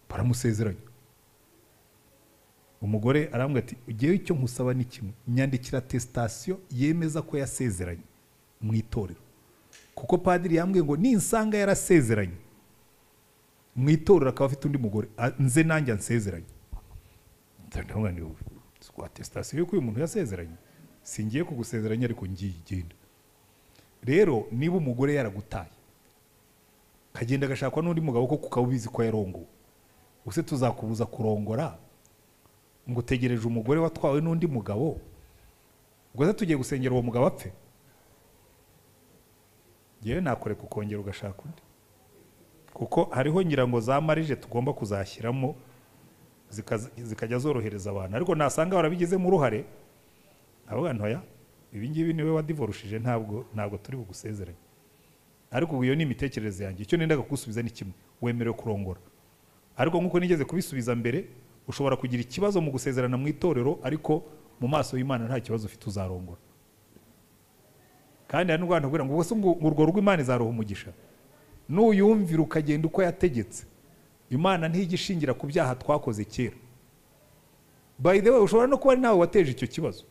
Speaker 1: baramusezeranya umugore arambwira ati ugewe icyo nkusaba ni kimwe nyandikira atesitasiyo yemeza ko yasezeranye mu itorero kuko padiri yambwiye ngo ninsanga yarasezeranye mu itorero akaba afite undi mugore a- nze nanjye ansezeranye ndamubwira nti "Wowe, atesitasiyo y'uko uyu muntu yasezeranye singiye kugusezeranya ariko ngiye genda rero niba umugore yaragutaye kagenda agashakwa n'undi mugabo kuko ukaba ubizi ko yarongowe use tuzakubuza kurongora ngo utegereje umugore watwawe n'undi mugabo ubwo se tugiye gusengera uwo mugabo apfe yewe nakoreka ukongera ugashaka undi kuko hariho ngira ngo za marije tugomba kuzashyiramo zikaza- zikajya zorohereza abantu ariko nasanga barabigizemo uruhare abo bantu ya ibi ngibi niwe wadivorushije ntabwo ntabwo turi bugusezeranye ariko ubu iyo ni imitekerereze yanjye icyo nendaga kugusubiza ni kimwe wemerewe kurongora ariko nk'uko nigeze kubisubiza mbere ushobora kugira ikibazo mu gusezerana mu itorero ariko mu maso y'imana nta kibazo ufite uzarongora kandi hari n'urwanda kugira ngo ubwo se ngo urwo rugo imana izaruha umugisha nuyumvira ukagenda uko yategetse imana ntijya ishingira ku byaha twakoze kera by the way ushobora no kuba ari nawe wateje icyo kibazo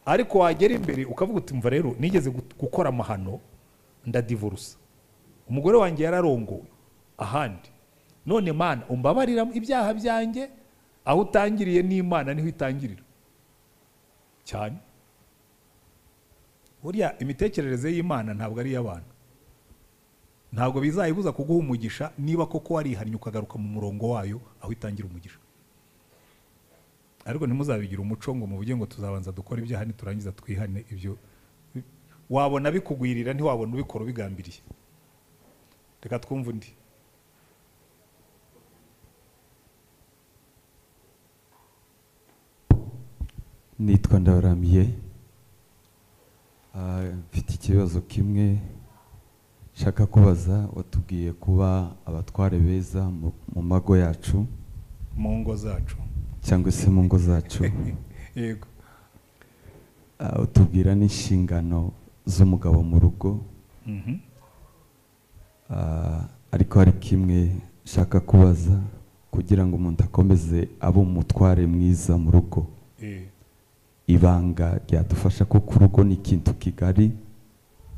Speaker 1: ariko wagera imbere ukavuga uti mva rero nigeze gu- gukora amahano ndadivurusa umugore wanjye yararongowe ahandi none mana umbabarira ibyaha byanjye aho utangiriye n'imana niho itangirira cyane burya imitekerereze y'imana ntabwo ari iy'abantu ntabwo bizayibuza kuguha umugisha niba koko warihannye ukagaruka mu murongo wayo aho itangira umugisha ariko ntimuzabigire umuco ngo muvuge ngo tuzabanza dukora ibyaha niturangiza twihane ibyo wabona bikugwirira ntiwabona ubikora ubigambiriye reka twumve undi
Speaker 10: nitwa ndabaramiye Ah, mfite ikibazo kimwe nshaka kubaza watubwiye kuba abatware beza mu- mu mago yacu
Speaker 1: mu ngo zacu
Speaker 10: cyangwa se mu ngo zacu
Speaker 1: yego
Speaker 10: Ah, utubwira n'inshingano z'umugabo mu rugo
Speaker 1: Mhm.
Speaker 10: Ah, ariko hari kimwe nshaka kubaza kugira ngo umuntu akomeze abe umutware mwiza mu rugo
Speaker 1: Eh,
Speaker 10: ibanga ryadufasha kuko urugo ni ikintu kigari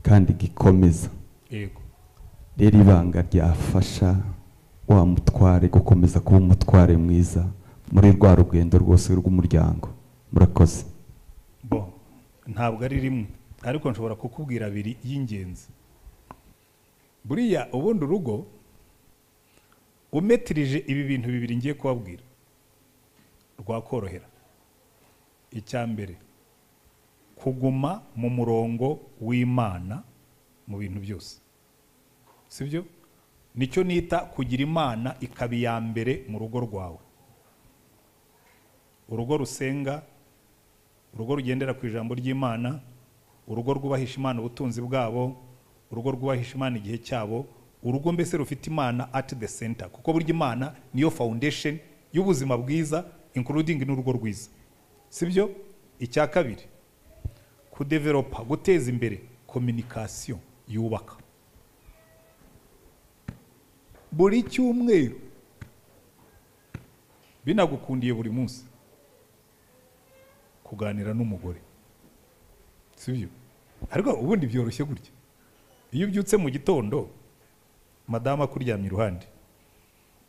Speaker 10: kandi gikomeza
Speaker 1: yego
Speaker 10: rero ibanga ryafasha wa mutware gukomeza kuba umutware mwiza muri rwa rugendo rwose rw'umuryango murakoze
Speaker 1: bo ntabwo ari rimwe ariko nshobora kukubwira abiri y'ingenzi buriya ubundi urugo umetirije ibi bintu bibiri ngiye kubabwira rwakorohera icya mbere kuguma mu murongo w'imana mu bintu byose sibyo nicyo nita kugira imana ikaba iya mbere mu rugo rwawe urugo rusenga urugo rugendera ku ijambo ry'imana urugo rwubahisha imana ubutunzi bwabo urugo rwubahisha imana igihe cyabo urugo mbese rufite imana at the center kuko burya imana niyo foundation y'ubuzima bwiza including n'urugo rwiza sibyo icya kabiri kudeveropa guteza imbere communication yubaka buri cyumweru binagukundiye buri munsi kuganira n'umugore sibyo ariko ubundi byoroshye gutya iyo ubyutse mu gitondo madamu akuryamye iruhande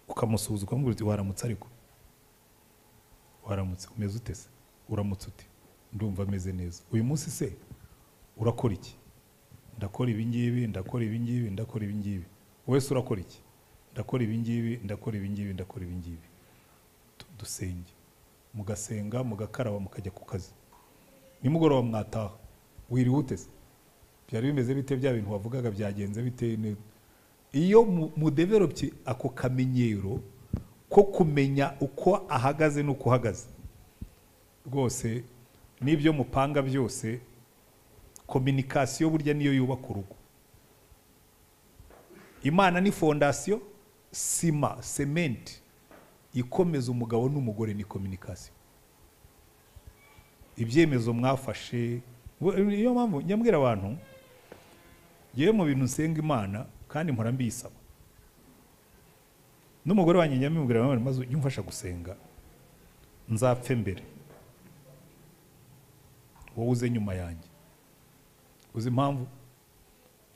Speaker 1: ukamusuhuza ukamubwira uti waramutse ariko waramutse umeze ute se uramutse ute ndumva ameze neza uyu munsi se urakora iki ndakora ibingibi ndakora ibingibi ndakora ibingibi wese urakora iki ndakora ibingibi ndakora ibingibi ndakora ibingibi Du- dusenge mugasenga mugakaraba mukajya ku kazi nimugoroba mwataha wiriwe uteze byari bimeze bite bya bintu wavugaga byagenze bite Ne- iyo mu- mudevelopye ako kamenyero ko kumenya uko ahagaze n'uko uhagaze rwose n'ibyo mupanga byose kominikasiyo burya niyo yubaka urugo imana ni fondasiyo sima sementi ikomeza umugabo n'umugore ni kominikasiyo ibyemezo mwafashe Ngo- niyo mpamvu nyambwira abantu yewe mu bintu nsenga imana kandi mpora mbisaba n'umugore wanjye njya mbimubwira maze maze ujye umfasha gusenga nzapfe mbere wowe uze nyuma yanjye uzi impamvu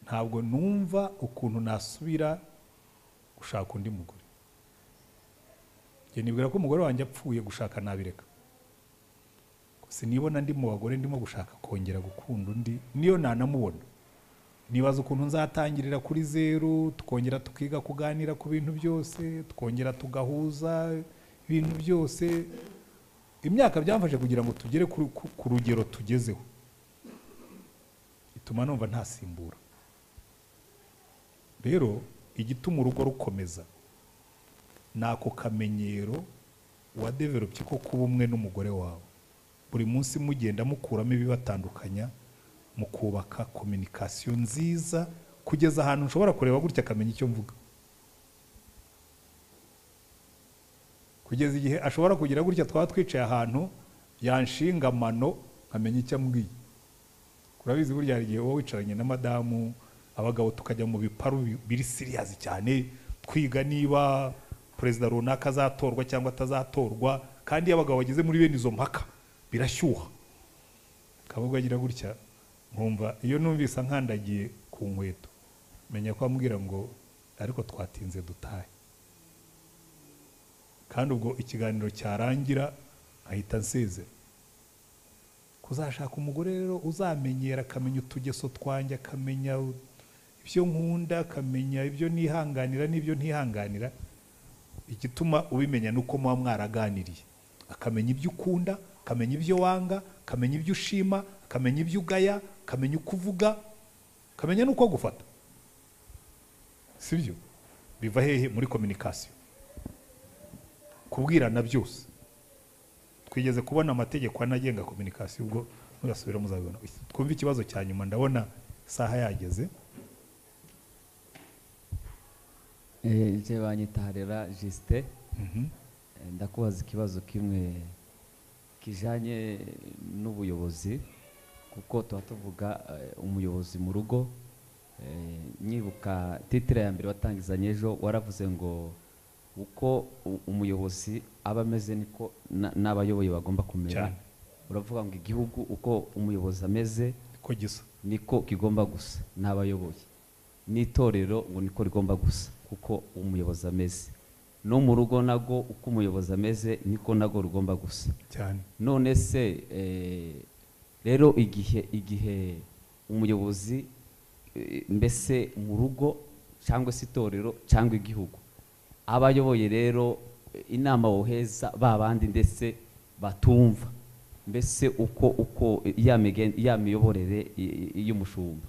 Speaker 1: ntabwo numva ukuntu nasubira gushaka undi mugore njye nibwira ko umugore wanjye apfuye gushaka nabireka sinibona ndi mu bagore ndimo gushaka kongera gukunda undi niyo nanamubona nibaza ukuntu nzatangirira kuri zeru tukongera tukiga kuganira ku bintu byose tukongera tugahuza ibintu byose imyaka byamfashe kugira ngo tugere ku, ku, ku rugero tugezeho ituma numva ntasimbura rero igituma urugo rukomeza ni ako kamenyero wadeveropye ko kuba umwe n'umugore wawe buri munsi mugenda mukuramo ibibatandukanya mukubaka kominikasiyo nziza kugeza ahantu nshobora kureba gutya akamenya icyo mvuga kugeza igihe ashobora kugira gutya twaba twicaye ahantu yanshinga amano nkamenya icyo ambwiye urabizi burya hari igihe uba wicaranye na madamu abagabo tukajya mu biparu bi- biri siriyazi cyane twiga niba perezida runaka azatorwa cyangwa atazatorwa kandi iyo abagabo bageze muri bene izo mpaka birashyuha kabuga agira gutya nkumva iyo numvise nkandagiye ku nkweto menya ko ambwira ngo ariko twatinze dutahe kandi ubwo ikiganiro cyarangira ahita nsezera kuzashaka umugore rero uzamenyera akamenya utugeso twanjye akamenya u- ibyo nkunda akamenya ibyo nihanganira n'ibyo ntihanganira igituma ubimenya ni uko muba mwaraganiriye akamenya ibyo ukunda akamenya ibyo wanga akamenya ibyo ushima akamenya ibyo ugaya akamenya uko uvuga akamenya n'uko gufata sibyo biva hehe muri kominikasiyo kubwirana byose twigeze kubona amategeko anagenga kominikasiyo ubwo murasubira muzabibona twumve ikibazo cya nyuma ndabona isaha yageze
Speaker 11: nje banyita harera jisite
Speaker 1: Mhm.
Speaker 11: ndakubaza ikibazo kimwe kijanye n'ubuyobozi kuko tuba tuvuga eh, umuyobozi mu rugo Eh, nyibuka titire ya mbere watangizanye ejo waravuze ngo uko u- umuyobozi aba ameze niko na- n'abayoboye bagomba kumera
Speaker 1: Cyane.
Speaker 11: uravuga ngo igihugu uko umuyobozi ameze
Speaker 1: ko gisa
Speaker 11: niko kigomba gusa n'abayoboye n'itorero ngo niko rigomba gusa kuko umuyobozi ameze no mu rugo nago uko umuyobozi ameze niko nago rugomba gusa
Speaker 1: cyane
Speaker 11: none se eh, rero igihe igihe umuyobozi eh, mbese mu rugo cyangwa se itorero cyangwa igihugu abayoboye rero eh, inama woheza ba bandi ndetse batumva mbese uko uko ya migen- ya miyoborere y- y- y'umushumba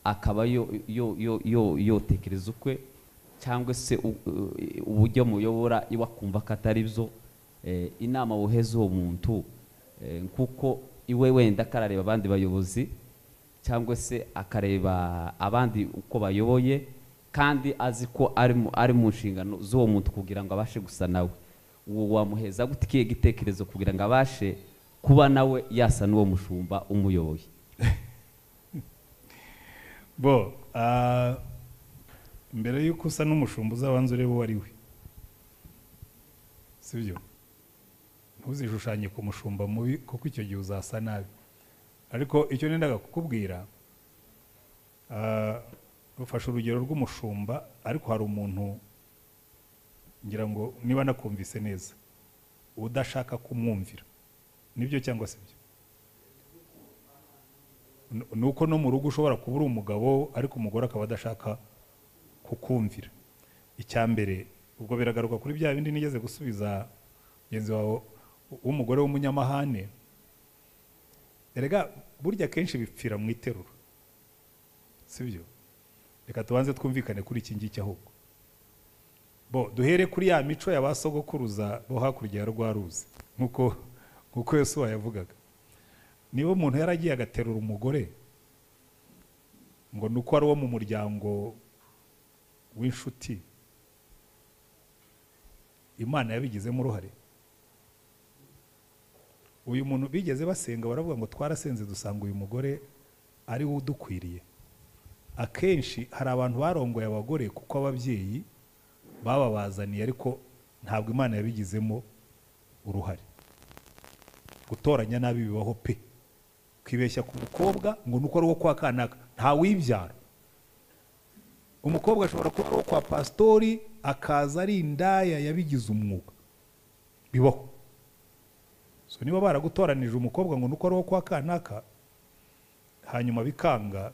Speaker 11: akaba yo yo yo yo yotekereza ukwe cyangwa se u- u- uburyo muyobora iwe akumva ko atari byo eh, inama woheza uwo muntu eh, kuko iwe wenda karareba abandi bayobozi cyangwa se akareba abandi uko bayoboye kandi azi ko ari mu- ari mu nshingano z'uwo muntu kugira ngo abashe gusa nawe uwo wamuheza gute ikihe gitekerezo kugira ngo abashe kuba nawe yasa n'uwo mushumba umuyoboye
Speaker 1: bo ah, mbere y'uko usa n'umushumba uzabanza urebe uwo ari we sibyo ntuzishushanye ku mushumba mubi kuko icyo gihe uzasa nabi ariko icyo nendaga kukubwira ah, rufashe urugero rw'umushumba ariko hari umuntu ngira ngo niba nakumvise neza udashaka kumwumvira nibyo cyangwa se N- ni uko no mu rugo ushobora kuba uri umugabo ariko umugore akaba adashaka kukumvira icya mbere ubwo biragaruka kuri bya bindi nigeze gusubiza mugenzi wawe w- w'umugore w'umunyamahane erega burya kenshi bipfira mu iterura sibyo reka tubanze twumvikane kuri iki ngiki ahubwo bo duhere kuri ya mico ya ba sogokuruza bo hakurya ya rwa ruzi nk'uko nk'uko yosuwa yavugaga niba umuntu yaragiye agaterura umugore ngo ni uko ari uwo mu muryango w'inshuti imana yabigizemo uruhare uyu muntu bigeze basenga baravuga ngo twarasenze dusanga uyu mugore ari we udukwiriye akenshi hari abantu barongoye abagore kuko ababyeyi bababazaniye ariko ntabwo imana yabigizemo uruhare gutoranya nabi bibaho pe kwibeshya ku mukobwa ngo nuko ari uwo kwa kanaka ntawibyara umukobwa ashobora kuba ari uwo kwa pasitori akaza ari indaya yabigize umwuga bibaho so niba baragutoranije umukobwa ngo nuko ari uwo kwa kanaka hanyuma bikanga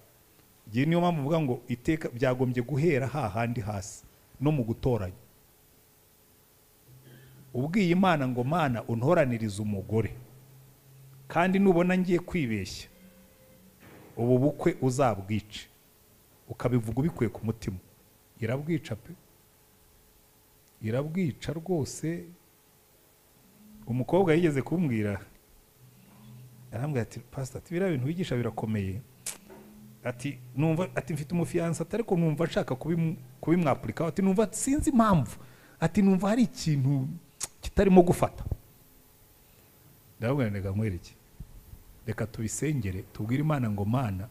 Speaker 1: igihe niyo mpamvu mvuga ngo iteka byagombye guhera hahandi hasi no mu gutoranya ubwiye imana ngo mana untoranirize umugore kandi nubona ngiye kwibeshya ubu bukwe uzabwice ukabivuga ubikuye ku mutima irabwica pe irabwica rwose umukobwa yigeze kumbwira arambwira ati pasita biriya bintu wigisha birakomeye ati numva ati mfite umufiyansa atari ko numva nshaka kubimu- kubimwapurikaho ati numva sinzi impamvu ati numva hari ikintu kitarimo gufata ndababwira reka nkwereke reka tubisengere tubwire imana ngo mana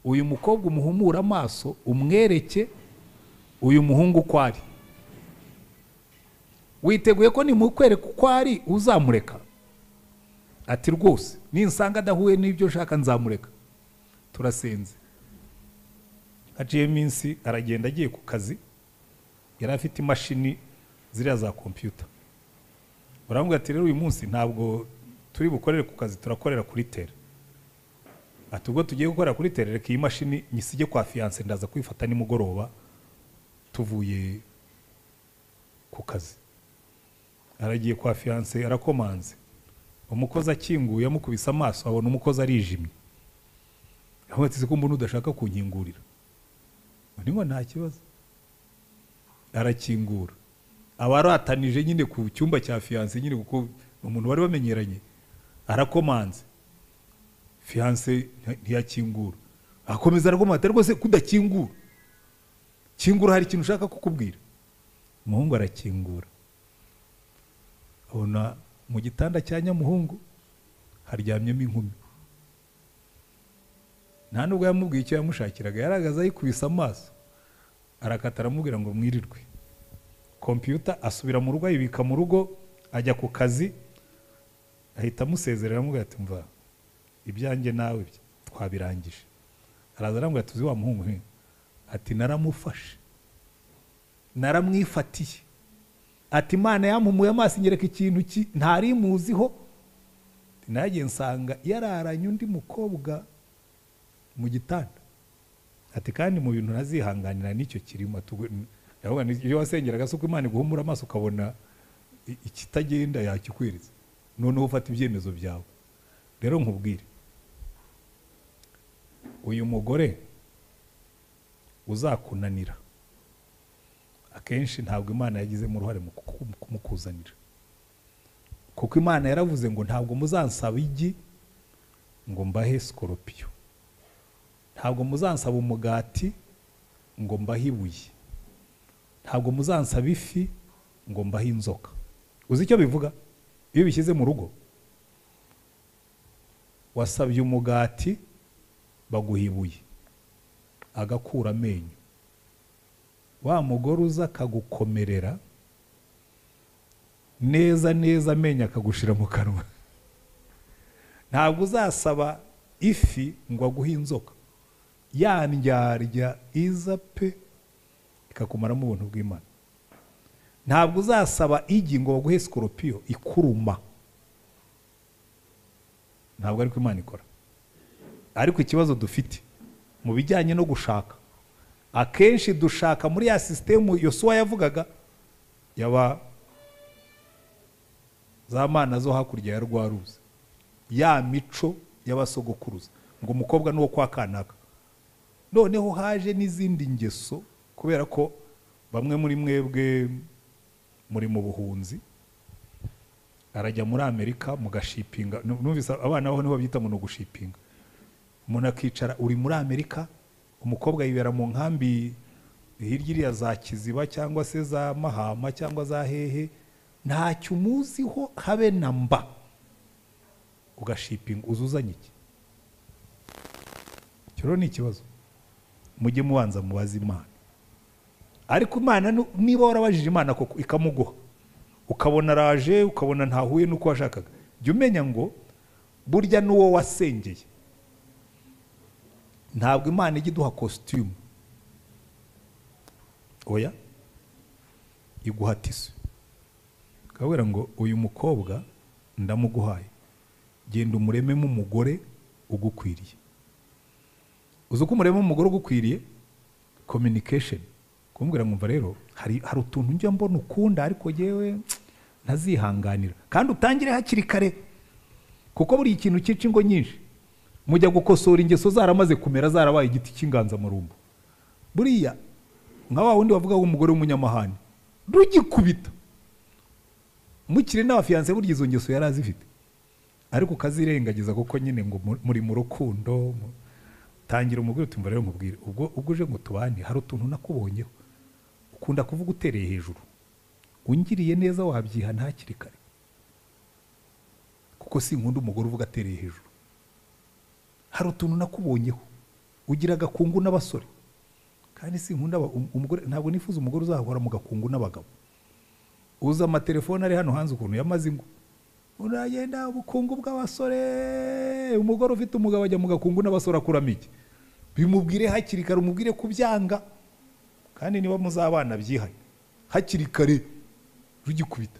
Speaker 1: uyu mukobwa umuhumure amaso umwereke uyu muhungu uko ari witeguye ko nimukwereka uko ari uzamureka ati rwose ninsanga adahuye n'ibyo nshaka nzamureka turasenze haciyeho iminsi aragenda agiye ku kazi yari afite imashini ziriya za kompiyuta urambwira ati rero uyu munsi ntabwo turi bukorere ku kazi turakorera kuri tere ati ubwo tugiye gukorera kuri tere reka iyi mashini nyisige kwa fiyanse ndaza kwifata nimugoroba tuvuye ku kazi aragiye kwa fiyanse arakomanze umukozi akinguye amukubise amaso abona umukozi arijimye ahubwo ati ko mbona udashaka kunkingurira undi ngo nta kibazo arakingura abaratanije nyine ku cyumba cya fiyanse nyine kuko ni umuntu wari bamenyeranye arakomanze fiyanse nti- ntiyakingura akomeza arakomanza atari rwose kudakingura kingura hari ikintu ushaka kukubwira umuhungu arakingura abona mu gitanda cya nyamuhungu haryamyemo inkumi nta nubwo yamubwiye icyo yamushakiraga yaragaze ayikubise amaso arakata aramubwira ngo mwirirwe kompiyuta asubira mu rugo ayibika mu rugo ajya ku kazi ahita amusezerera amubwira ati mva ibyanjye nawe bye, twabirangije araza arambwira ati uzi wa muhungu he ati naramufashe naramwifatiye ati imana yampumuye amaso inyereka ikintu ki ntari muziho nanjye nsanga yararanye undi mukobwa mu gitanda ati kandi mu bintu ntazihanganira nicyo kirimo atubwo yavuga iyo wasengeraga se uko imana iguhumura amaso ukabona i- ikitagenda yakikwereza noneho ufata ibyemezo byawe rero nkubwire uyu mugore uzakunanira akenshi ntabwo imana yagizemo uruhare mu kuku- mu kumukuzanira kuko imana yaravuze ngo ntabwo muzansaba igi ngo mbahe sikoropiyo ntabwo muzansaba umugati ngo mbahe ibuye ntabwo muzansaba ifi ngo mbahe inzoka uzi icyo bivuga iyo bishyize mu rugo wasabye umugati baguha ibuye agakura amenyo wa mugore uza akagukomerera neza neza amenyo akagushira mu kanwa ntabwo uzasaba ifi ngo aguhe inzoka ya ndyarya iza pe ikakumaramo ubuntu bw'imana ntabwo uzasaba igi ngo baguhe sikoropiyo ikuruma ntabwo ariko imana ikora ariko ikibazo dufite mu bijyanye no gushaka akenshi dushaka muri ya sisitemu yosuwa yavugaga yaba za mana zo hakurya ya rwa ruzi ya mico y'abasogokuruza ngo umukobwa ni uwo kwa kanaka noneho haje n'izindi ngeso kubera ko bamwe muri mwebwe muri mu buhunzi arajya muri amerika mugashipinga numvise abana baho niho babyita ngo ni ugushipinga umuntu akicara uri muri amerika umukobwa yibera mu nkambi hirya iriya za kiziba cyangwa se za mahama cyangwa za hehe ntacyo umuziho habe na mba ugashipinga uza uzanye iki icyo rero ni ikibazo mujye mubanza mubaze imana ariko imana nu- niba warabajije imana koko ikamuguha ukabona araje ukabona ntahuye n'uko washakaga jya umenya ngo burya n'uwo wasengeye ntabwo imana ijya iduha kositimu oya iguha tisi ukabwira ngo uyu mukobwa ndamuguhaye genda umurememo umugore ugukwiriye uzi uko umurememo umugore ugukwiriye kominikesheni kumbwira mwumva rero hari hari utuntu njya mbona ukunda ariko yewe ntazihanganira kandi utangire hakiri kare kuko buri ikintu cyica ingo nyinshi mujya gukosora ingeso zaramaze kumera zarabaye igiti cy'inganzamarumbo buriya nka wa wundi wavuga ngo umugore w'umunyamahane rugikubita mukiri n'abafiyanse burya izo ngeso yari azifite ariko ukazirengagiza kuko nyine ngo mu- muri mu rukundo mu- tangira umubwire uti rero nkubwire ubwo ubwo uje ngo tubane hari utuntu nakubonyeho ukunda kuvuga utereye hejuru ungiriye neza wabyiha ntakiri kare kuko sinkunda umugore uvuga atereye hejuru hari utuntu nakubonyeho ugira agakungu n'abasore kandi sinkunda aba- um- umugore ntabwo nifuza umugore uzahora mu gakungu n'abagabo uza amatelefone ari hano hanze ukuntu yamaze ingo uragenda ubukungu bw'abasore umugore ufite umugabo ajya mu gakungu n'abasore akuramo iki bimubwire hakiri kare umubwire kubyanga kandi niba muzabana byihaye hakiri kare rugikubita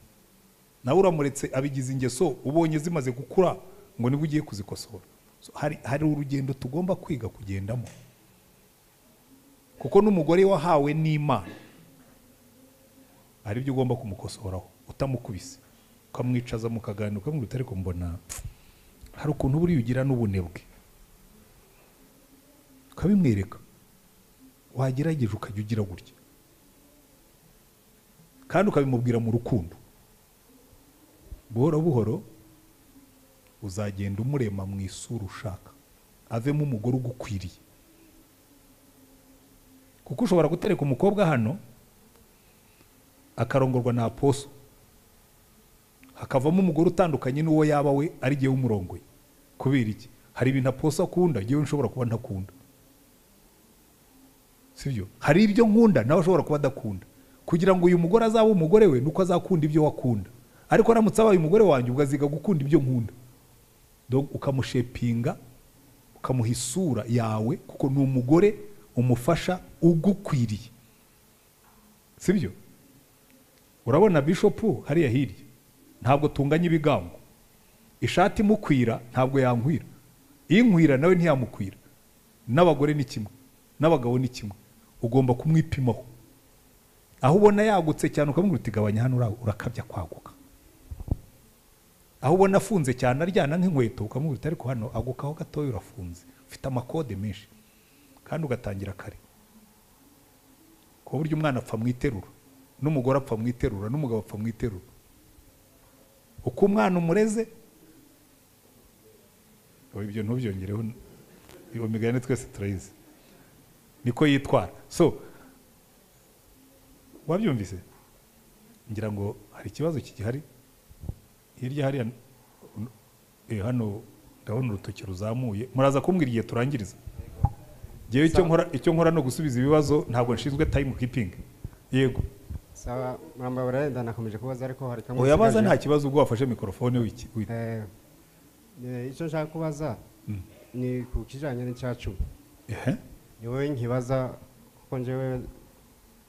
Speaker 1: nawe uramuretse abigize ingeso ubonye zimaze gukura ngo niba ugiye kuzikosora So, hari, hari urugendo tugomba kwiga kugendamo kuko n'umugore wahawe n'imana hari ibyo ugomba kumukosoraho utamukubise ukamwicaza mukaganira ukamubwira uti ariko mbona hari ukuntu buriya ugira n'ubunebwe ukabimwereka wagerageje ukajya ugira gutya kandi ukabimubwira mu rukundo buhoro buhoro uzagenda umurema mu isura ushaka avemo umugore ugukwiriye kuko ushobora gutereka umukobwa hano akarongorwa na aposo hakavamo umugore utandukanye n'uwo yaba we ari jyewe umurongoye kubera iki hari ibintu aposo akunda jyewe nshobora kuba ntakunda sibyo hari ibyo nkunda nawe ashobora kuba adakunda kugira ngo uyu mugore azabe umugore we nuko azakunda ibyo wakunda ariko aramutse abaye umugore wanjye ugaziga gukunda ibyo nkunda Donc, ukamushepinga ukamuha isura yawe kuko ni umugore umufasha ugukwiriye sibyo urabona bishopu hariya hirya ntabwo tunganya ibigango ishati imukwira ntabwo yankwira inkwira nawe ntiyamukwira n'abagore ni kimwe n'abagabo ni kimwe ugomba kumwipimaho aho ubona yagutse cyane ukamubwira uti gabanya hano ura- urakabya kwaguka aho ubona afunze cyane aryana nk'inkweto ukamubwira uti ariko hano agukaho gatoya urafunze ufite amakode menshi kandi ugatangira kare ku buryo umwana apfa mu iterura n'umugore apfa mu iterura n'umugabo apfa mu iterura uko umwana umureze oya ibyo ntubyongereho iyo migani twese turayizi niko yitwara so wabyumvise ngira ngo hari ikibazo kigihari hirya hariya eh, hano ndabona urutoki ruzamuye muraza kumbwira igihe turangiriza ngewe icyo nkora icyo nkora ni ugusubiza ibibazo ntabwo nshinzwe time keeping yego
Speaker 6: sawa mwamba barayenda nakomeje kubaza ariko hari kamwe
Speaker 1: uyabaza
Speaker 6: nsigaje.
Speaker 1: nta kibazo ubwo wafashe mikorofone wiki wi-
Speaker 6: Eh, eh, icyo nshaka kubaza ni ku kijyanye n'icyacu
Speaker 1: ehe
Speaker 6: ni wowe nkibaza kuko njyewe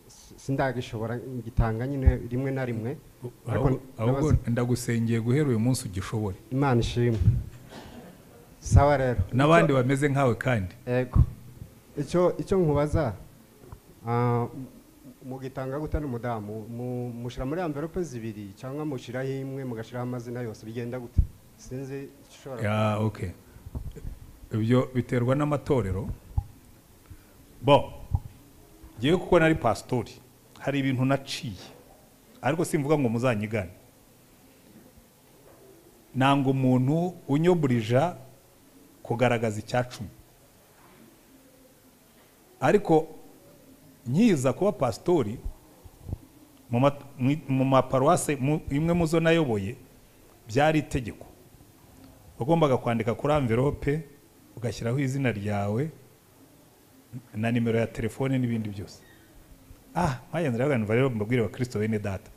Speaker 6: si- sindagishobora ngitanga nyine rimwe na rimwe ariko
Speaker 1: ahubwo- ahubwo
Speaker 6: nabaza-
Speaker 1: ndagusengeye guhera uyu munsi ugishobore
Speaker 6: imana ishimwe sawa rero
Speaker 1: n'abandi bameze nkawe kandi
Speaker 6: yego icyo icyo nkubaza ah, m- mugitanga gute n'umudamu mu- mushyira muri amverope zibiri cyangwa mushyiraho imwe mugashyiraho amazina yose bigenda gute sinzi icyo ushobora
Speaker 1: ya okay ibyo biterwa n'amatorero bo ngewe kuko nari pasitori hari ibintu naciye ariko simvuga ngo muzanyigane nanga umuntu unyoburija kugaragaza icyacumi ariko nkiza kuba pasitori mu ma- mu- mu maparuwase mu- imwe mu zo nayoboye byari itegeko wagombaga kwandika kuri amverope ugashyiraho izina ryawe na nimero ya telefone n'ibindi byose ah nkaya ndabagana rero mbabwire bakristo bene data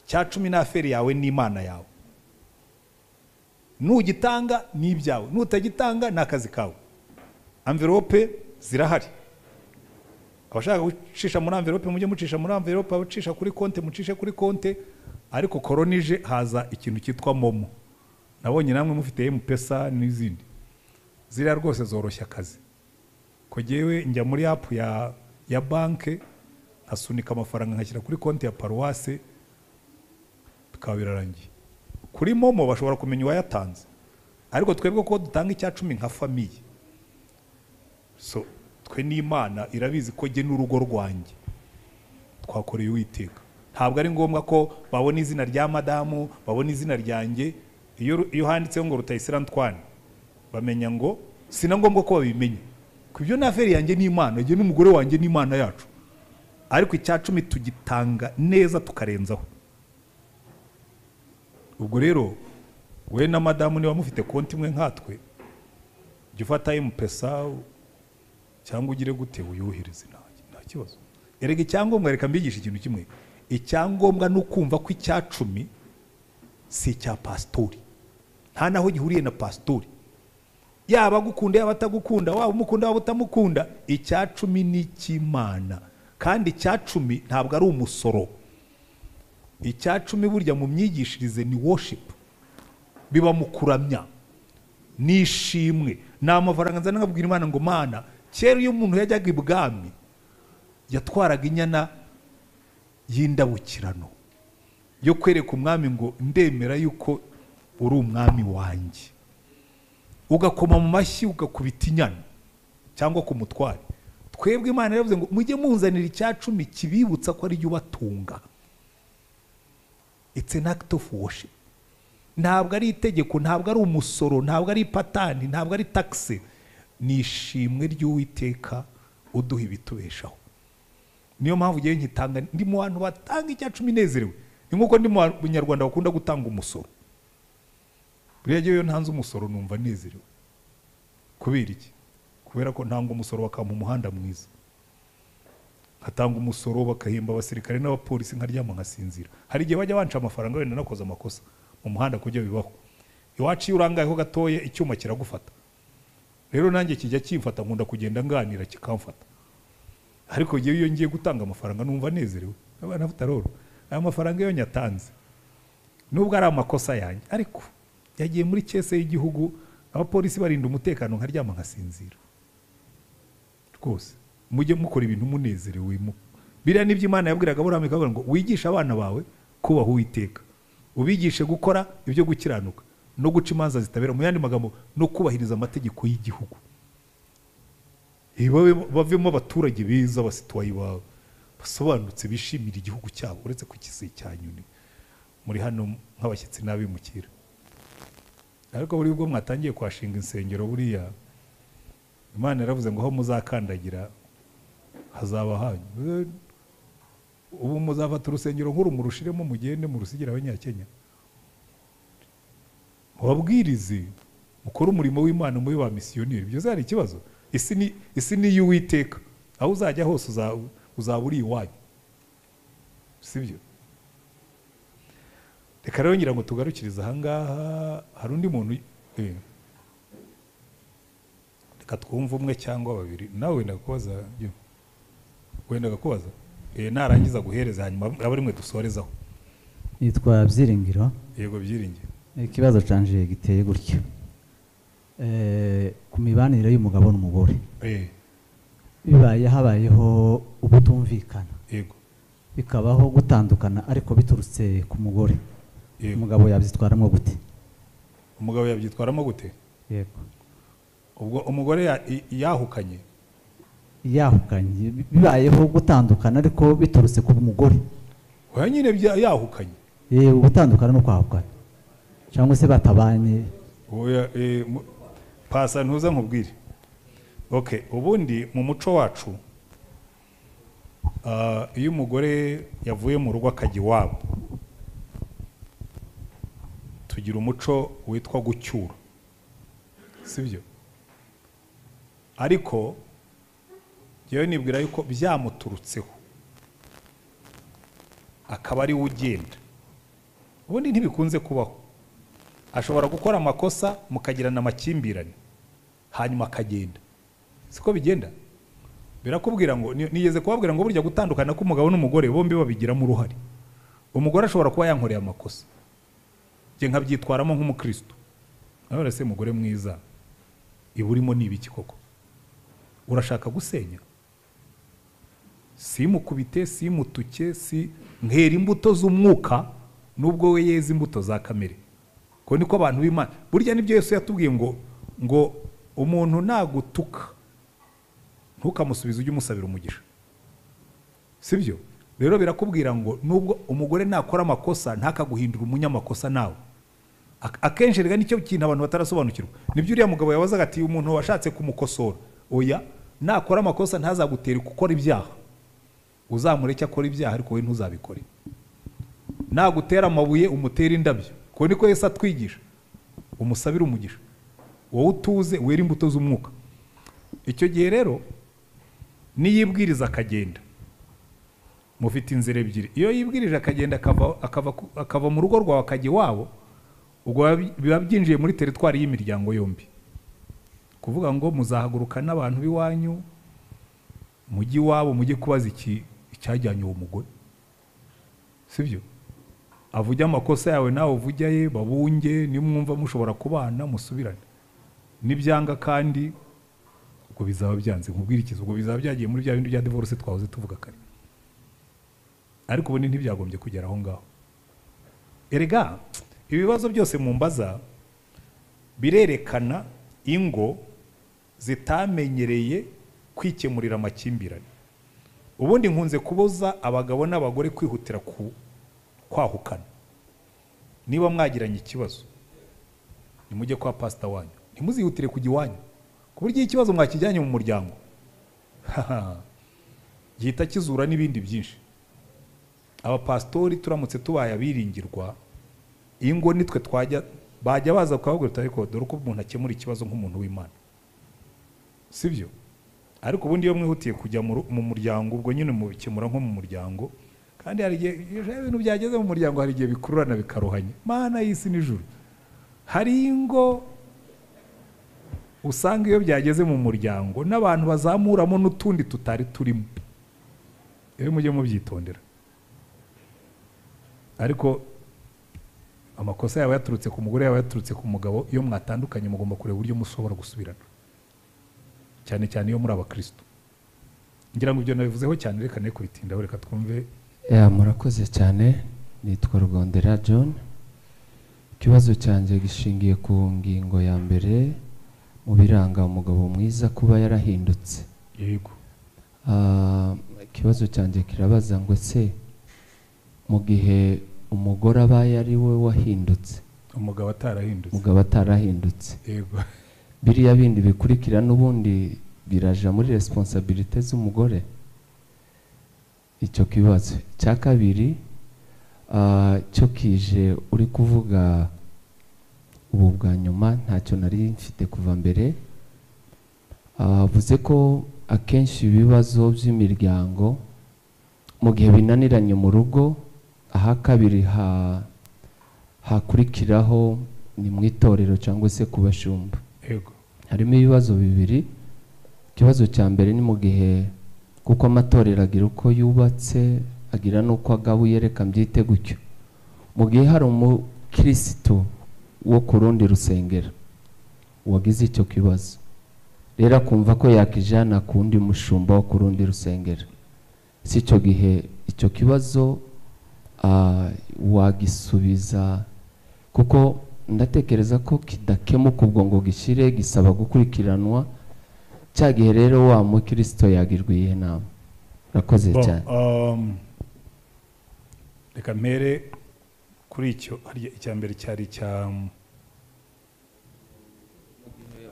Speaker 1: icya cumi ni aferi yawe n'imana yawe nugitanga ni ibyawe nutagitanga ni akazi kawe amverope zirahari abashaka gucisha muri amverope mujye mucisha muri amverope abacisha kuri konte mucishe kuri konte ariko koronije haza ikintu cyitwa momo nabonye namwe mufite mpesa n'izindi ziriya rwose zoroshya akazi ko jyewe njya muri apu ya ya banke nkasunika amafaranga nkashyira kuri konti ya paruwase bikaba birarangiye kuri momo bashobora kumenya uwayatanze ariko twebwe ko dutanga icya cumi nka famiye so twe n'imana irabizi ko jye n'urugo rwanjye twakoreye uwiteka ntabwo ari ngombwa ko babona izina rya madamu babona izina ryanjye iyo ru- iyo handitseho ngo rutayisire antwane bamenya ngo si na ngombwa ko babimenya ku byo ni aferi yanjye n'imana jye n'umugore wanjye n'imana yacu ariko icya cumi tugitanga neza tukarenzaho ubwo rero we na madamu niba mufite konti imwe nkatwe jya ufata emupesa cyangwa ugire gute uyuhirize nta nta kibazo erega icyangombwa reka mbigisha ikintu kimwe icyangombwa ni ukumva ko icya cumi si icya pasitori nta naho gihuriye na pasitori yaba agukunda yaba atagukunda waba umukunda waba utamukunda icya cumi ni icy'imana kandi icya cumi ntabwo ari umusoro icya cumi burya mu myigishirize ni worship biba mu kuramya ni ishimwe ni amafaranga nzana nkabwira imana ngo mana kera iyo umuntu yajyaga ibwami yatwaraga inyana y'indabukirano yo kwereka umwami ngo ndemera yuko uri umwami wanjye ugakoma mu mashyi ugakubita inyana cyangwa ku mutware twebwe imana yaravuze ngo mujye munzanira icya cumi kibibutsa ko ari jye ubatunga it's an act of worship ntabwo ari itegeko ntabwo ari umusoro ntabwo ari ipatani ntabwo ari takisi ni ishimwe ry'uwiteka uduha ibitubeshaho niyo mpamvu ugiye nkitanga ndi mu bantu batanga icya cumi nezerewe ni nk'uko ndi mu banyarwanda bakunda gutanga umusoro buriya njyewe iyo ntanze umusoro numva nezerewe kubera iki kubera ko ntanga umusoro bakampa umuhanda mwiza nkatanga umusoro bakahemba abasirikare n'abapolisi nkaryama nkasinzira hari igihe bajya banca amafaranga wenda nakoze amakosa mu muhanda kujya bibaho iwacu iyo urangayeho gatoya icyuma kiragufata rero nanjye kijya kimfata nkunda kugenda nganira kikamfata ariko njyewe iyo ngiye gutanga amafaranga numva nezerewe abana butaroro aya mafaranga iyo nyatanze nubwo ari amakosa yanjye ariko yagiye muri kese y'igihugu abapolisi barinda umutekano nkaryama nkasinzira rwose mujye mukora ibintu munezerewe mu biriya nibyo imana yabwiraga aburahamu ikavuga ngo wigishe abana bawe kubaha uwiteka ubigishe gukora ibyo gukiranuka no guca imanza zitabera mu yandi magambo no kubahiriza amategeko y'igihugu babe- bavemo abaturage beza basituwayi bawe basobanutse bishimira igihugu cyabo uretse ku kisi cya nyoni muri hano nk'abashyitsi n'abimukira ariko buri bwo mwatangiye kuhashinga insengero buriya imana yaravuze ngo aho muzakandagira hazaba hanyu Eh, ubu muzafata urusengero nk'uru murushiremo mugende murusigire abanyakenya mubabwirize mukore umurimo w'imana muri ba misiyoneri byose hari ikibazo isi ni isi ni iy'uwiteka aho uzajya hose uza- uzaba uri iwanyu sibyo reka rero ngira ngo tugarukirize ahangaha hari undi muntu eh. reka twumve umwe cyangwa babiri nawe wendaga kubaza yo. wendaga kubaza Eh, narangiza guhereza hanyuma aba ari mwe dusorezaho
Speaker 12: yitwa byiringiro
Speaker 1: yego byiringiro
Speaker 12: ikibazo canje giteye gutya Eh, ku mibanire y'umugabo n'umugore
Speaker 1: Eh,
Speaker 12: bibaye habayeho ubutumvikana
Speaker 1: yego
Speaker 12: bikabaho gutandukana ariko biturutse ku mugore
Speaker 1: Yego.
Speaker 12: umugabo yabyitwaramo gute
Speaker 1: umugabo yabyitwaramo gute
Speaker 12: yego
Speaker 1: ubwo umugore ya- i- yahukanye
Speaker 12: yahukanye bi- bibayeho gutandukana ariko biturutse ku mugore
Speaker 1: oya nyine bya- yahukanye
Speaker 12: yewe gutandukana no kwahukana cyangwa se batabanye
Speaker 1: oya eh, mu- pasa ntuza nkubwire okay ubundi mu muco wacu ah, iyo umugore yavuye mu rugo akajya iwabo tugira umuco witwa gucyura sibyo ariko yewe nibwira yuko byamuturutseho akaba ari we ugenda ubundi ntibikunze kubaho ashobora gukora amakosa mukagirana amakimbirane hanyuma akagenda siko bigenda birakubwira ngo ni- nigeze kubabwira ngo burya gutandukana k'umugabo n'umugore bombi babigiramo uruhare umugore ashobora kuba yankoreye amakosa njye nkabyitwaramo nk'umukristo nawe se mugore mwiza iba urimo ni ibiki koko urashaka gusenya simukubite simutuke si nkera imbuto z'umwuka nubwo we yeze imbuto za kamere ko niko abantu b'imana burya nibyo yesu yatubwiye ngo ngo umuntu nagutuka ntukamusubize ujye umusabira umugisha sibyo rero birakubwira ngo nubwo umugore nakora amakosa ntakaguhindura umunyamakosa nawe Ak- akenshi rega nicyo kintu abantu batarasobanukirwa nibyo uriya mugabo yabazaga ati umuntu washatse kumukosora oya nakora amakosa ntazagutere gukora ibyaha uzamureke akora ibyaha ariko we ntuzabikore nagutera amabuye umutere indabyo ko niko yesu atwigisha umusabire umugisha wowe utuze wera imbuto z'umwuka icyo gihe rero niyibwiriza akagenda mufite inzira ebyiri iyo yibwirije akagenda akava, akava, ku- akava mu rugo rwawe akajya iwabo ubwo biba- biba byinjiye muri teritwari y'imiryango yombi kuvuga ngo muzahaguruka n'abantu b'iwanyu mujye iwabo mujye kubaza iki icyajyanye uwo mugore sibyo avuge amakosa yawe nawe uvuge aye babunge nimwumva mushobora kubana musubirane nibyanga kandi ubwo bizaba byanze nkubwirikiza ubwo bizaba byagiye muri bya bindi bya divorce twahoze tuvuga kare ariko ubundi ntibyagombye kugera aho ngaho erega ibibazo byose mu mbaza birerekana ingo zitamenyereye kwikemurira amakimbirane ubundi nkunze kubuza abagabo n'abagore kwihutira ku kwahukana niba mwagiranye ikibazo nimujye kwa pasita wanyu ntimuzihutire kujya iwanyu ku buryo iyo ikibazo mwakijyanye mu muryango haha, gihita kizura n'ibindi byinshi abapasitori turamutse tubaye abiringirwa ingo nitwe twajya bajya baza kuhabwira ariko dore uko umuntu akemura ikibazo nk'umuntu w'imana sibyo ariko ubundi iyo mwihutiye kujya mu ru- mu muryango ubwo nyine mubikemura nko mu muryango kandi hari igihe iyo ibintu byageze mu muryango hari igihe bikururana bikaruhanya mana y'isi n'ijuru hari ingo usanga iyo byageze mu muryango n'abantu bazamuramo n'utundi tutari turimo rero mujye mubyitondera ariko amakosa yaba yaturutse ku mugore yaba yaturutse ku mugabo iyo mwatandukanye mugomba kureba uburyo mushobora gusubirana cyane cyane iyo muri abakristo ngira ngo ibyo nabivuzeho cyane reka ne kubitindaho reka twumve
Speaker 13: ya murakoze cyane nitwa rugondera john ikibazo cyanjye gishingiye ku ngingo ya mbere mu biranga umugabo mwiza kuba yarahindutse
Speaker 1: yego
Speaker 13: Ah, ikibazo cyanjye kirabaza ngo ese mu gihe umugore aba ari we wahindutse
Speaker 1: umugabo atarahindutse
Speaker 13: umugabo atarahindutse
Speaker 1: yego
Speaker 13: biriya bindi bikurikira n'ubundi biraja muri resiponsabirite z'umugore icyo kibazo icya kabiri ah, cyo kije uri kuvuga ubu bwa nyuma ntacyo nari mfite kuva mbere avuze ko akenshi ibibazo by'imiryango mu gihe binaniranye mu rugo aha kabiri ha hakurikiraho ni mu itorero cyangwa se ku bashumba
Speaker 1: Yego.
Speaker 13: harimo ibibazo bibiri ikibazo cya mbere ni mu gihe kuko amatorero agira uko yubatse agira n'uko agabuye reka mbyite gutyo mu gihe hari umukirisitu wo ku rundi rusengero wagize icyo kibazo rero akumva ko yakijana ku wundi mushumba wo ku rundi rusengero si icyo gihe icyo kibazo ah, wagisubiza kuko ndatekereza ko kidakemuka ubwo ngo gishyire gisaba gukurikiranwa cya gihe rero wa mukristo yagirwa iyihe nama urakoze
Speaker 1: Bon,
Speaker 13: cyane
Speaker 1: um, reka mpere kuri icyo harya icya mbere cyari icya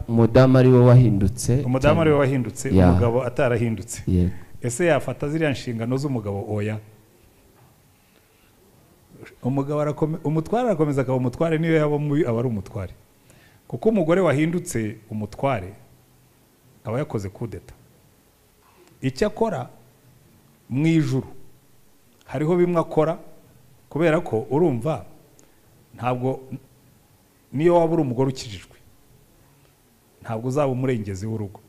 Speaker 13: umudamu ari we wahindutse
Speaker 1: umudamu ari we
Speaker 13: cyane.
Speaker 1: wahindutse
Speaker 13: Ya.
Speaker 1: umugabo atarahindutse
Speaker 13: Yego.
Speaker 1: ese yafata ziriya nshingano z'umugabo oya umugabo arakome- umutware arakomeza akaba umutware niyo yaba mubi aba ari umutware kuko umugore wahindutse umutware aba yakoze kudeta icyo akora mu ijuru hariho bimwe akora kubera ko urumva ntabwo niyo waba uri umugore ukijijwe ntabwo uzaba umurengezi w'urugo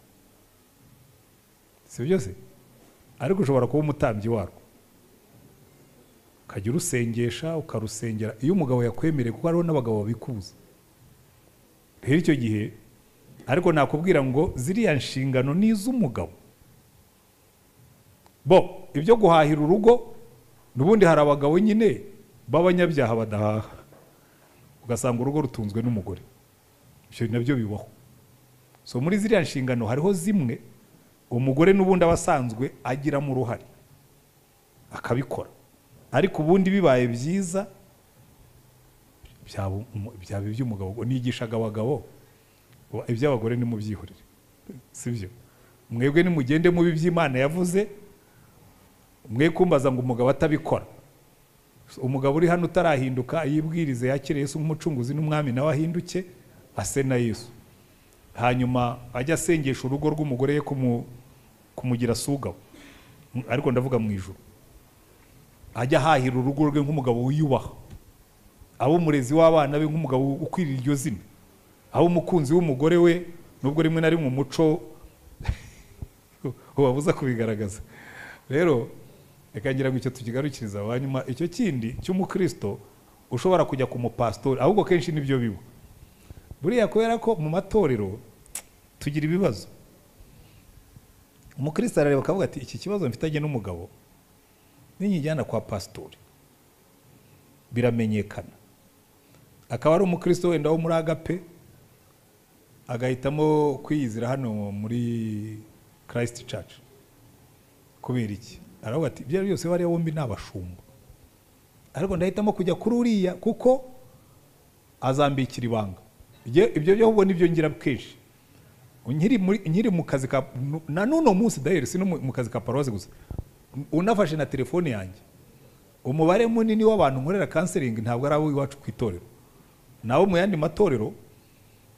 Speaker 1: si byo se ariko ushobora kuba umutambyi warwo ukajya urusengesha ukarusengera iyo umugabo yakwemereye kuko hariho n'abagabo babikubuza rero icyo gihe ariko nakubwira ngo ziriya nshingano ni iz'umugabo bo ibyo guhahira urugo n'ubundi hari abagabo nyine b'abanyabyaha badahaha ugasanga urugo rutunzwe n'umugore ibyo nabyo bibaho so muri ziriya nshingano hariho zimwe umugore n'ubundi aba asanzwe agiramo uruhare akabikora ariko ubundi bibaye byiza byaba umu- byaba iby'umugabo ubwo nigishaga abagabo ubu iby'abagore nimubyihorere si byo mwebwe nimugende mubi iby'imana yavuze mwe kumbaza ngo umugabo atabikora So, umugabo uri hano utarahinduka yibwirize yakire yesu nk'umucunguzi n'umwami nawe ahinduke ase na yesu hanyuma ajya asengesha urugo rw'umugore ye kumu- kumugira sugawe M- ariko ndavuga mu ijoro ajya ahahira urugo rwe nk'umugabo wiyubaha abe umurezi w'abana be nk'umugabo ukwiriye iryo zina abe umukunzi w'umugore we nubwo rimwe na rimwe umuco ubabuza kubigaragaza rero reka ngira ngo icyo tukigarukiriza abanyuma icyo kindi cy'umukristo ushobora kujya ku mupasitori ahubwo kenshi nibyo biba buriya kubera ko mu matorero tugira ibibazo umukristo arareba akavuga ati iki kibazo mfitanye n'umugabo ninyijyana kwa pasitori biramenyekana akaba ari umukristo wenda wo muri agape agahitamo kwiyizira hano muri christ church kubera iki aravuga ati ibyo ari byo byose bariya bombi ni abashumba ariko ndahitamo kujya kuri uriya kuko azambikira ibanga Ibyo- ibyo byo ahubwo nibyo ngira kenshi nkiri muri- nkiri mu kazi ka nu- na n'uno munsi dayeri si no mu mu kazi ka paroise gusa unafashe na telefone yanjye umubare munini w'abantu nkorera kanseringi ntabwo ari abo iwacu ku itorero nabo mu yandi matorero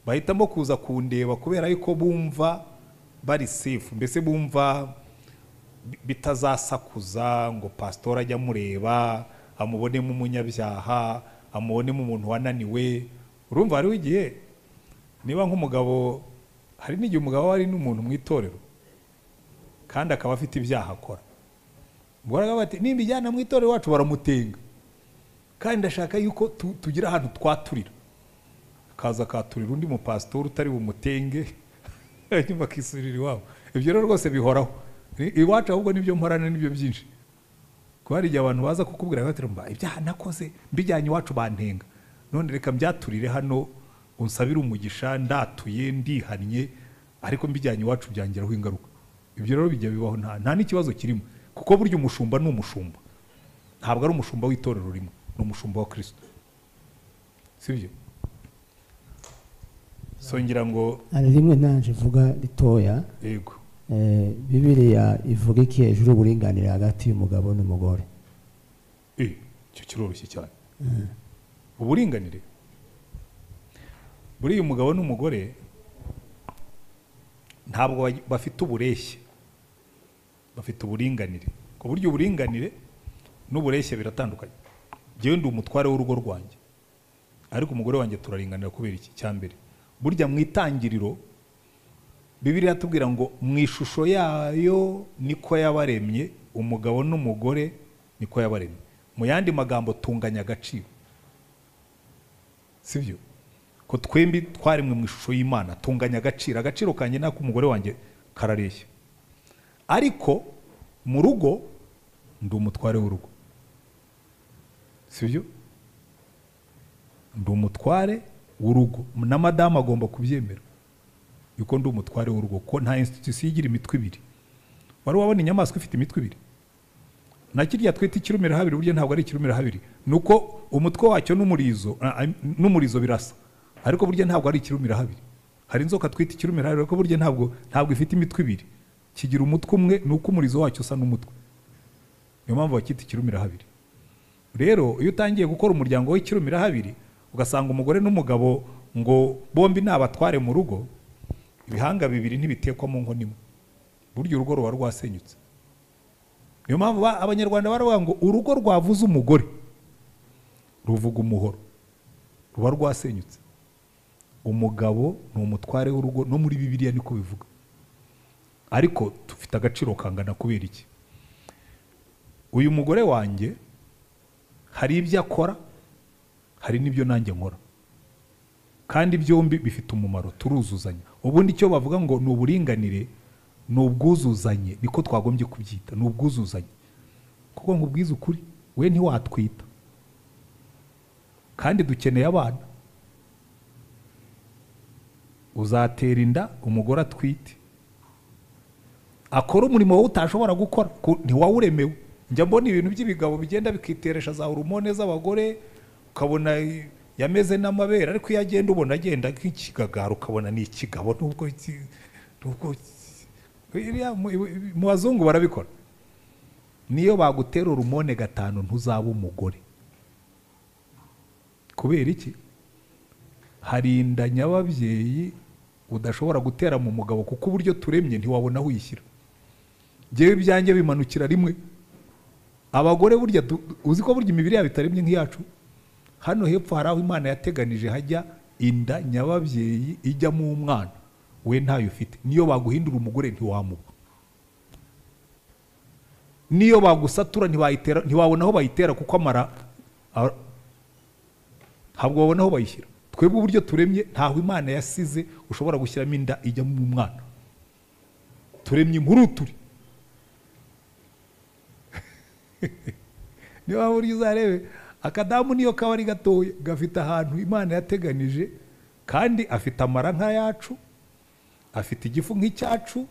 Speaker 1: bahitamo kuza kundeba kubera yuko bumva bari sefu mbese bumva bi- bitazasakuza ngo pasitori ajye amureba amubonemo umunyabyaha amubonemo umuntu wananiwe urumva hariho igihe niba nk'umugabo hari n'igihe umugabo aba ari n'umuntu mu itorero kandi akaba afite ibyaha akora ubwo aravuga ati nimbijyana mu itorero iwacu baramutenga kandi ndashaka yuko tu- tugira ahantu twaturira akaza akaturira undi mupasitori utari bumutenge hanyuma akisubirira iwabo ibyo rero rwose bihoraho I- iwacu ahubwo nibyo mporana nibyo byinshi kuko hari igihe abantu baza kukubwira bati mba ibyaha nakoze mbijyanye iwacu bantenga none reka mbyaturire hano unsabire umugisha ndatuye ndihannye ariko mbijyanye iwacu byangiraho ingaruka ibyo rero bijya bibaho nta nta n'ikibazo kirimo kuko burya umushumba ni umushumba ntabwo ari umushumba w'itorero rimwe ni umushumba wa kirisito si byo so ngira ngo
Speaker 14: hari rimwe nanje ivuga ritoya
Speaker 1: yego
Speaker 14: Eh, bibiriya ivuga iki hejuru y'uburinganire hagati y'umugabo n'umugore
Speaker 1: eh, icyo kiroroshye cyane uburinganire buriya umugabo n'umugore ntabwo baj- bafite ubureshye bafite uburinganire ku buryo uburinganire n'ubureshye biratandukanye njyewe ndi umutware w'urugo rwanjye ariko umugore wanjye turaringanira kubera iki cya mbere burya mu itangiriro bibiri iratubwira ngo mu ishusho yayo niko yabaremye umugabo n'umugore niko yabaremye mu yandi magambo tunganya agaciro si byo ko twembi twaremwe mu ishusho y'imana tunganya agaciro agaciro kanjye n'ak'umugore wanjye karareshya ariko mu rugo ndi umutware w'urugo si byo ndi umutware w'urugo na madamu agomba kubyemera yuko ndi umutware w'urugo ko nta institusiyo igira imitwe ibiri wari wabona inyamaswa ifite imitwe ibiri na kirya twita ikirumira habiri burya ntabwo ari ikirumira habiri ni uko umutwe wacyo n'umurizo ah, ah, n'umurizo birasa ariko burya ntabwo ari ikirumira habiri hari inzoka twita ikirumira habiri ariko burya ntabwo ntabwo ifite imitwe ibiri kigira umutwe umwe ni uko umurizo wacyo usa n'umutwe niyo mpamvu bakita ikirumira habiri rero iyo utangiye gukora umuryango w'ikirumira habiri ugasanga umugore n'umugabo ngo bombi ni abatware mu rugo ibihanga bibiri ntibitekwa mu nkono imwe burya urugo ruba rwasenyutse niyo mpamvu ba- abanyarwanda baravuga ngo urugo rwavuze umugore ruvuga umuhoro ruba rwasenyutse umugabo ni umutware w'urugo no muri bibiliya niko bivuga ariko dufite agaciro kangana kubera iki uyu mugore wanjye hari ibyo akora hari n'ibyo nanjye nkora kandi byombi bifite umumaro turuzuzanya ubundi icyo bavuga ngo ni uburinganire ni ubwuzuzanye niko twagombye kubyita ni ubwuzuzanye kuko nkubwiza ukuri we ntiwatwita kandi dukeneye abana uzatera inda umugore atwite akora umurimo wowe utashobora gukora ku- ntiwawuremewe njya mbona ibintu by'ibigabo bigenda bikiteresha za horomone z'abagore ukabona i- yameze n'amabere ariko iyo agenda ubona agenda nk'ikigagara ukabona ni ikigabo nubwo iki- nubwo iki- biriya mu- ibi- mu bazungu barabikora niyo bagutera horomone gatanu ntuzaba umugore kubera iki hari inda nyababyeyi udashobora gutera mu mugabo kuko uburyo turemye ntiwabona aho uyishyira njyewe ibyanjye bimanukira rimwe abagore burya du- uzi ko burya imibiri yabo itaremye nk'iyacu hano hepfo hari aho imana yateganije hajya inda nyababyeyi ijyamo umwana we ntayo ufite niyo baguhindura umugore ntiwamuba niyo bagusatura ntibayitera ntiwabona aho bayitera kuko amara a- ntabwo babona aho bayishyira twebwe uburyo turemye ntaho imana yasize ushobora gushyiramo inda ijyamo umwana turemye inkuru turi niyo waba uri uzarebe akadamu niyo kaba ari gatoya gafite ahantu imana yateganije kandi afite amara nk'ayacu afite igifu nk'icyacu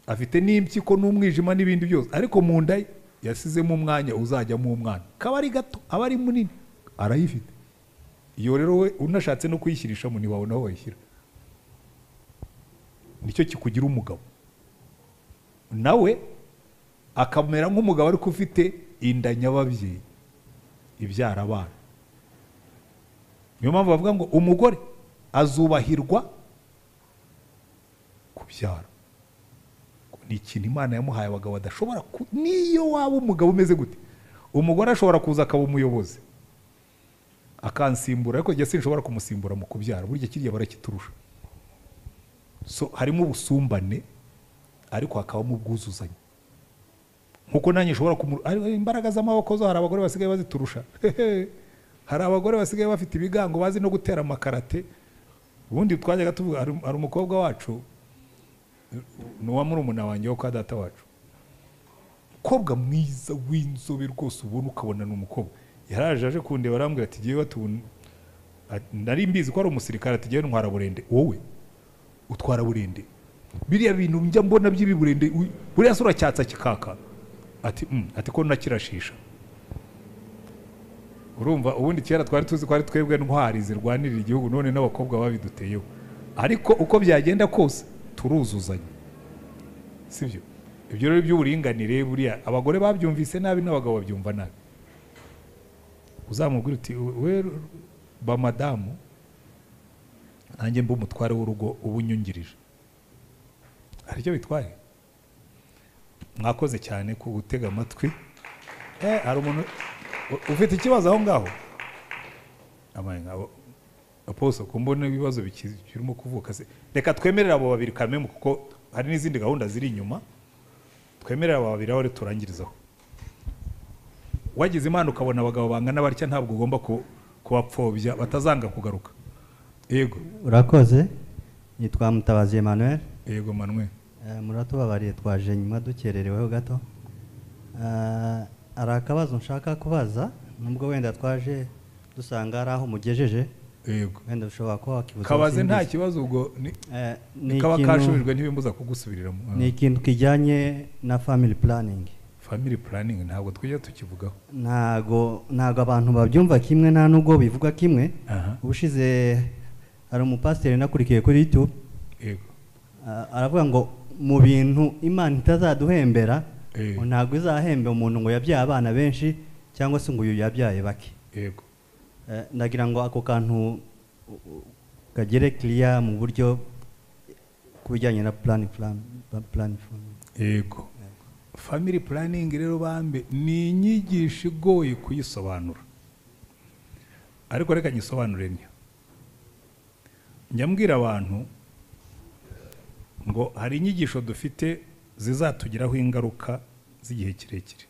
Speaker 1: afite n'impyiko n'umwijima n'ibindi byose ariko mu nda ye yasizemo umwanya uzajyamo umwana kaba ari gato aba ari munini arayifite iyo rero we unashatse no kuyishyirishamo ntiwabona aho wayishyira nicyo kikugira umugabo nawe akamera nk'umugabo ariko ufite inda nyababyeyi ibyara abana niyo mpamvu bavuga ngo umugore azubahirwa kubyara Ngo ni ikintu imana yamuhaye abagabo badashobora ku- niyo waba umugabo umeze gute umugore ashobora kuza akaba umuyobozi akansimbura ariko njye sinshobora kumusimbura mu kubyara burya kirya barakiturusha so harimo ubusumbane ariko hakabamo ubwuzuzanye nkuko nanjye nshobora kumu ari- ari imbaraga z'amaboko zo hari abagore basigaye baziturusha Hehe. hari abagore basigaye bafite ibigango bazi no gutera amakarate ubundi twajyaga tuvuga hari hari umukobwa wacu ni uwa murumuna wanjye wo kwa data wacu umukobwa mwiza w'inzobe rwose ubona ukabona ni umukobwa yaraje aje kundeba arambwira ati ngewe tubona nari mbizi ko ari umusirikare ati ngewe ntwara burende wowe utwara burende biriya bintu njya mbona by'ibiburende u- buriya se uracyatsa kikaka ati "Mm," ati ko nakirashisha urumva ubundi kera twari tuzi ko ari twebwe ntwari zirwanirira igihugu none n'abakobwa babiduteyeho ariko uko byagenda kose turuzuzanya sibyo ibyo rero by'uburinganire buriya abagore babyumvise nabi n'abagabo babyumva nabi uzamubwira uti we ba madamu nanjye mba umutware w'urugo uba unyungirije hari icyo bitwaye mwakoze cyane ku gutega amatwi eh hari umuntu u- ufite ikibazo aho ngaho amaye nkabo aposo kumbona ibibazo biki- birimo kuvuka se reka twemerere abo babiri kamemu kuko hari n'izindi gahunda ziri inyuma twemerere abo babiri aho rero turangirizaho wagize imana ukabona abagabo bangana batya ntabwo ugomba ku- kubapfobya batazanga kugaruka yego
Speaker 15: urakoze nitwa mutabazi emmanuel
Speaker 1: yego manuel
Speaker 15: muratubabariye twaje nyuma dukerereweho gato Eh, hari akabazo nshaka kubaza nubwo wenda twaje dusanga hari aho mugejeje
Speaker 1: yego
Speaker 15: wenda ushobora kuba wakibuza
Speaker 1: kabaze nta
Speaker 15: abasimbizi.
Speaker 1: kibazo ubwo ni
Speaker 15: ni
Speaker 1: kaba
Speaker 15: ikintu-
Speaker 1: kashubijwe ntibimbuza kugusubiriramo
Speaker 15: ni ikintu kijyanye na family planning
Speaker 1: family planning ntabwo tujya tukivugaho
Speaker 15: ntago ntago abantu babyumva kimwe nta nubwo bivuga kimwe
Speaker 1: Aha.
Speaker 15: ubushize hari umupasiteri nakurikiye kuri youtube
Speaker 1: yego
Speaker 15: Ah, aravuga ngo mu bintu imana itazaduhembera
Speaker 1: Eh.
Speaker 15: ngo ntabwo izahemba umuntu ngo yabyaye abana benshi cyangwa se ngo uyu yabyaye bake
Speaker 1: yego
Speaker 15: Eh, ndagira ngo ako kantu u- u- kagere kiriya mu buryo ku bijyanye na plan plan plan
Speaker 1: yego family planning rero bambe ni inyigisho igoye kuyisobanura ariko reka nyisobanure ntyo njya mbwira abantu ngo hari inyigisho dufite zizatugiraho ingaruka z'igihe kirekire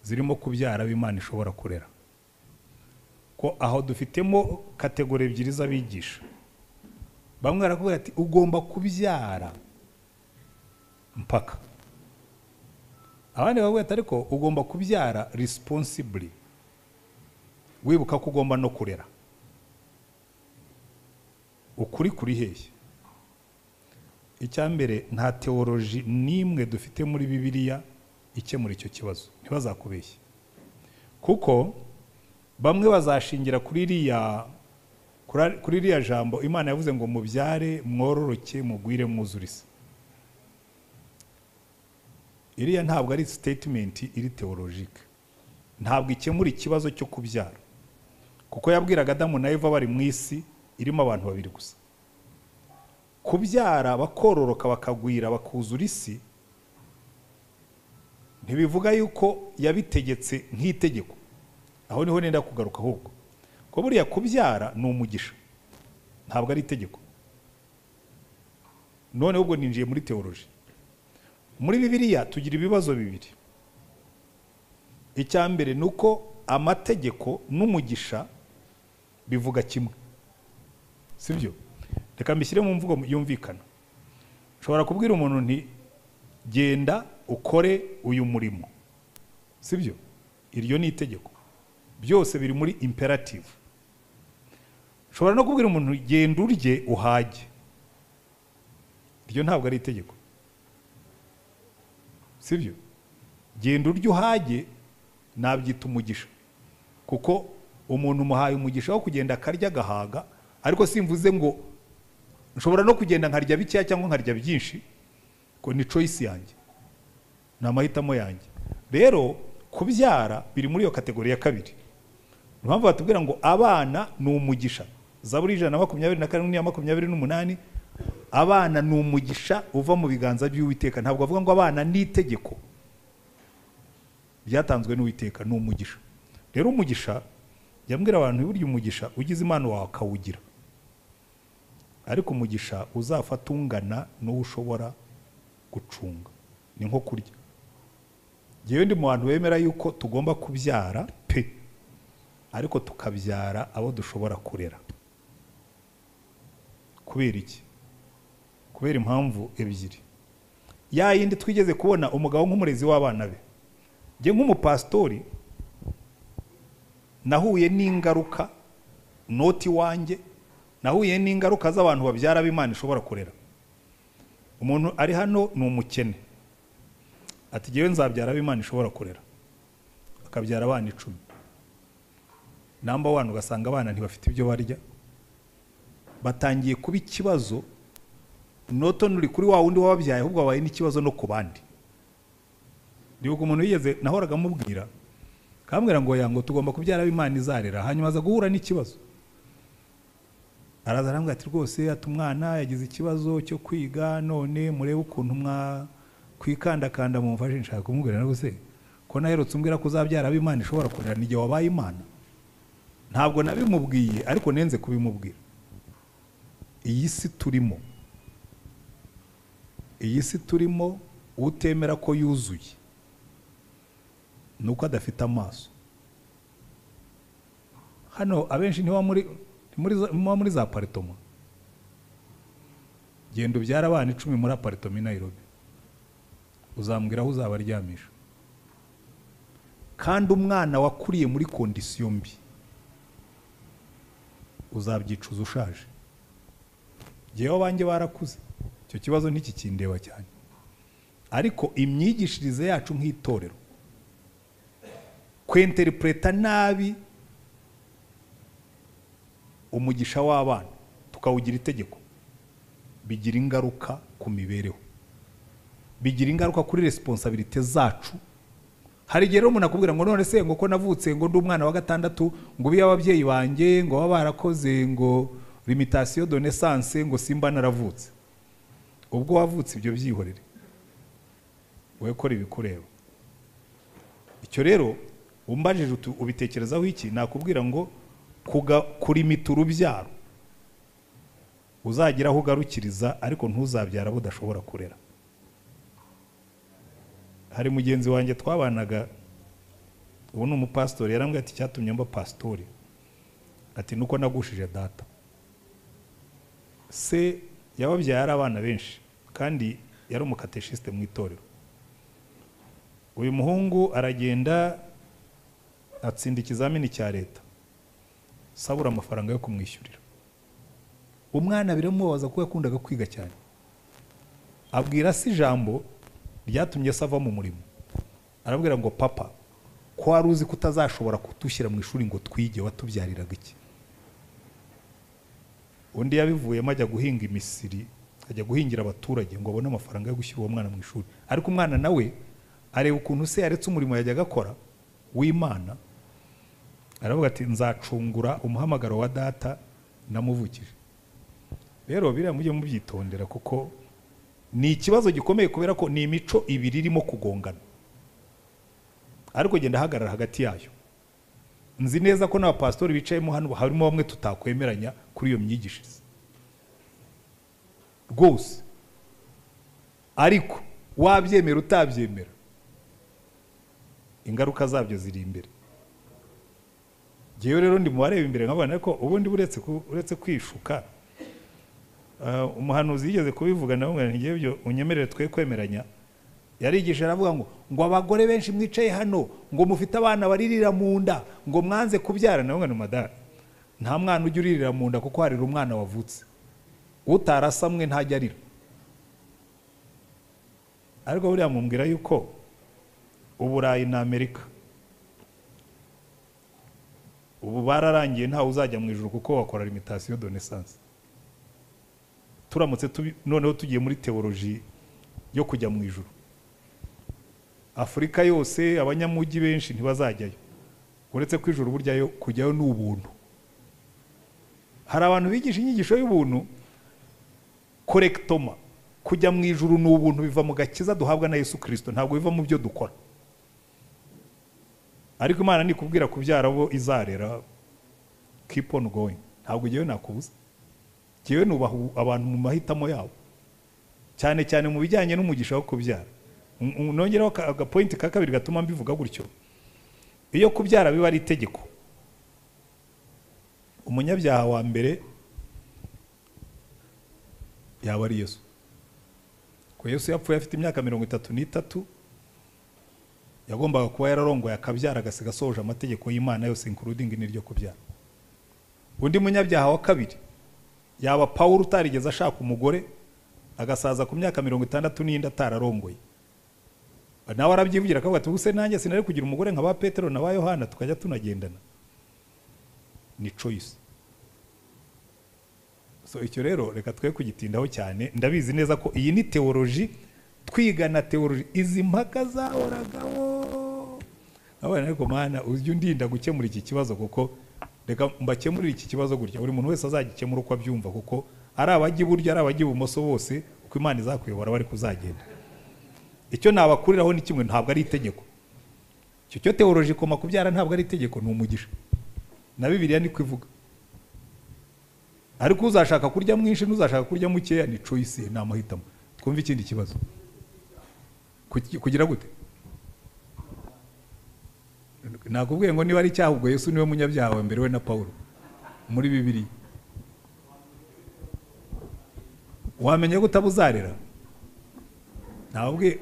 Speaker 1: zirimo kubyara abo imana ishobora kurera ko aho dufitemo kategori ebyiri z'abigisha bamwe barakubwira ati ugomba kubyara mpaka abandi bavuga ati ariko ugomba kubyara responsibly wibuka ko ugomba no kurera ukuri kuri hehe icya mbere nta teoloji n'imwe dufite muri bibiliya ikemura icyo kibazo ntibazakubeshye kuko bamwe bazashingira kuri iriya kuri- kuri iriya jambo imana yavuze ngo mubyare mwororoke mugwire mwuzurize iriya ntabwo ari sitetimenti iri teolojike ntabwo ikemura ikibazo cyo kubyara kuko yabwiraga adamu na eva bari mu isi irimo abantu babiri gusa kubyara bakororoka bakagwira bakuzura isi ntibivuga yuko yabitegetse nk'itegeko aho niho nenda kugaruka ahubwo ko buriya kubyara ni umugisha ntabwo ari itegeko none ahubwo ninjiye muri teoloji muri bibiliya tugira ibibazo bibiri icya mbere ni uko amategeko n'umugisha bivuga kimwe si byo reka mbishyire mu mvugo yumvikana ushobora kubwira umuntu nti genda ukore uyu murimo si byo iryo ni itegeko byose biri muri imperative ushobora no kubwira umuntu genda urye uhage iryo ntabwo ari itegeko sibyo genda urya uhage nabyita umugisha kuko umuntu umuhaye umugisha wo kugenda akarya agahaga ariko simvuze ngo nshobora no kugenda nkarya bikeya cyangwa nkarya byinshi ngo ni choice yanjye ni amahitamo yanjye rero kubyara biri muri iyo kategori ya kabiri Ni impamvu batubwira ngo abana ni umugisha zaburi ijana na makumyabiri na karindwi n'iya makumyabiri n'umunani abana ni umugisha uva mu biganza by'uwiteka ntabwo bavuga ngo abana ni itegeko ryatanzwe n'uwiteka ni umugisha rero umugisha jya mbwira abantu burya umugisha ugize imana wawe akawugira ariko umugisha uzafata ungana n'uwo ushobora gucunga ni nko kurya ngewe ndi mu bantu bemera yuko tugomba kubyara pe ariko tukabyara abo dushobora kurera kubera iki kubera impamvu ebyiri ya yindi twigeze kubona umugabo nk'umurezi w'abana be njye nk'umupasitori nahuye n'ingaruka noti wanjye nahuye n'ingaruka z'abantu babyara b'imana ishobora kurera umuntu ari hano ni umukene ati ngewe nzabyara b'imana ishobora kurera akabyara abana icumi namba wani ugasanga abana ntibafite ibyo barya batangiye kuba ikibazo noto uri kuri wa wundi wababyaye ahubwo wabaye n'ikibazo no ku bandi ndibuka umuntu wigeze nahoraga amubwira akambwira ngo yango tugomba kubyara abo imana izarera hanyuma aza guhura n'ikibazo araza arambwira ati rwose ati umwana yagize ikibazo cyo kwiga none murebe ukuntu mwakwikandakanda mumfashe nshaka kumubwira na se ko naherutse umbwira ko uzabyara abo imana ishobora kurera n'igihe wabaye imana ntabwo nabimubwiye ariko nenze kubimubwira iyi si turimo iyi si turimo utemera ko yuzuye ni uko adafite amaso hano abenshi ntiba muri muri za- muba muri za aparitoma genda ubyara abana icumi muri aparitoma i nayirobi uzambwira aho uzabaryamisha kandi umwana wakuriye muri kondisiyo mbi uzabyicuza ushaje ngewe abanjye barakuze icyo kibazo ntikikindeba cyane ariko imyigishirize yacu nk'itorero kwenteripureta nabi umugisha w'abana tukawugira itegeko bigira ingaruka ku mibereho bigira ingaruka kuri resiponsabirite zacu hari igihe rero umuntu akubwira ngo none se ngo ko navutse ngo ndi umwana wa gatandatu ngo ubiye ababyeyi banjye ngo baba barakoze ngo limitasiyo donesanse ngo simba naravutse ubwo wavutse ibyo byihorere wowe kora ibikureba icyo rero umbajije utu- ubitekerezaho iki nakubwira ngo kuga- kurimita urubyaro uzagira aho ugarukiriza ariko ntuzabyara budashobora kurera hari mugenzi wanjye twabanaga ubu ni umupasitori yarambwira ati cyatumye mba pasitori ati nuko nagushije data se yababyaye ari abana benshi kandi yari umukateshisite mu itorero uyu muhungu aragenda atsinda ikizamini cya leta sabura amafaranga yo kumwishyurira umwana biramubabaza ko yakundaga kwiga cyane abwira se ijambo ryatumye se ava mu murimo arabwira ngo papa ko wari uzi ko utazashobora kutushyira mu ishuri ngo twige watubyariraga iki undi yabivuyemo ajya guhinga imisiri ajya guhingira abaturage ngo abone amafaranga yo gushyira uwo mwana mu ishuri ariko umwana nawe areba ukuntu se yaretse umurimo yajyaga akora w'imana aravuga ati nzacungura umuhamagaro wa data namuvukije rero biriya mujye mubyitondera kuko ni ikibazo gikomeye kubera ko ni imico ibiri irimo kugongana ariko genda ahagarara hagati yayo nzi neza ko n'abapasitori bicayemo hano harimo bamwe tutakwemeranya kuri iyo myigishirize rwose ariko wabyemera utabyemera ingaruka zabyo ziri imbere ngewe rero ndi mu bareba imbere nkabona ariko ubundi uretse ku- uretse kwishuka ah, umuhanuzi yigeze kubivuga nawe ngo ngiye byo unyemerere twe kwemeranya yarigishije aravuga ngo ngo abagore benshi mwicaye hano ngo mufite abana baririra mu nda ngo mwanze kubyara nawe ngo madara nta mwana ujya uririra mu nda kuko harira umwana wavutse utarasamwe ntajya arira ariko buriya mumbwira yuko uburayi na amerika ubu bararangiye ntawe uzajya mu ijoro kuko wakora limitasiyo donesanse turamutse tubi- noneho tugiye muri teoloji yo kujya mu ijoro afurika yose abanyamujyi benshi ntibazajyayo uretse ko ijoro buryayo kujyayo ni ubuntu hari abantu bigisha inyigisho y'ubuntu korekitoma kujya mu ijuru ni ubuntu biva mu gakiza duhabwa na yesu kirisito ntabwo biva mu byo dukora ariko imana nikubwira kubyara abo izarera keep on going ntabwo ngewe nakubuza ngewe nubaha ubu- abantu mu mahitamo yabo cyane cyane mu bijyanye n'umugisha wo kubyara Un- un- nongeraho aka- agapointi ka kabiri gatuma mbivuga gutyo iyo kubyara biba ari itegeko umunyabyaha wa mbere yaba ari yesu ko yesu yapfuye afite imyaka mirongo itatu n'itatu yagombaga kuba yararongoye akabyara agasiga asohoje amategeko y'imana yose inkurudingi n'iryo kubyara undi munyabyaha wa kabiri yaba pawulo utarigeze ashaka umugore agasaza ku myaka mirongo itandatu n'iyindi atararongoye nawe arabyivugira akavuga ati ubuse nanjye sinari kugira umugore nka ba petero na ba yohana tukajya tunagendana ni choice so icyo rero reka twe kugitindaho cyane ndabizi neza ko iyi ni teoloji twigana teoloji izi mpaka zahoragaho abana ariko mana ujya undinda gukemura iki kibazo kuko reka mbakemurire iki kibazo gutya buri muntu wese azagikemura uko abyumva kuko ari abajya iburyo ari abajya ibumoso bose uko imana izakuyobora bari kuzagenda icyo nabakuriraho ni kimwe ntabwo ari itegeko icyo cyo teoloji koma kubyara ntabwo ari itegeko ni umugisha na bibiliya niko ivuga ariko uzashaka kurya mwinshi n'uzashaka kurya mukeya ni choice ni amahitamo twumve ikindi kibazo Kuki- kugira gute nakubwiye ngo niba ari icyaha ubwo yesu niwe munyabyaha wa mbere we na pawulo muri bibiri wamenya gute abo uzarera ntabwe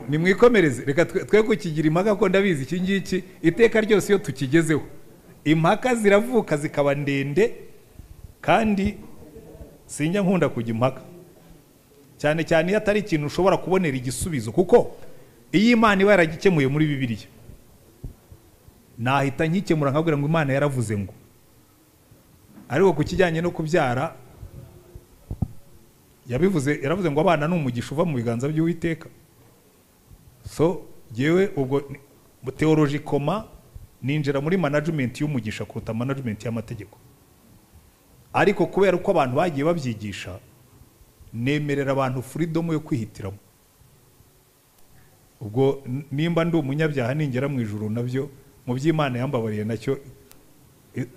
Speaker 1: nimwikomereze reka twe- twe kukigira impaka ko ndabizi iki ngiki iteka ryose iyo tukigezeho impaka ziravuka zikaba ndende kandi sinjya nkunda kujya impaka cyane cyane iyo atari ikintu ushobora kubonera igisubizo kuko iyo imana iba yaragikemuye muri bibiliya nahita nkikemura nkabwira ngo imana yaravuze ngo ariko ku kijyanye no kubyara yabivuze yaravuze ngo abana ni umugisha uva mu biganza by'uwiteka so yewe ubwo ni- teoloji koma ninjira muri management y'umugisha kuruta management y'amategeko ariko kubera uko abantu bagiye babyigisha nemerera abantu freedom yo kwihitiramo ubwo n- nimba ndi umunyabyaha ningera mu ijuru nabyo mu by'imana yambabariye nacyo i-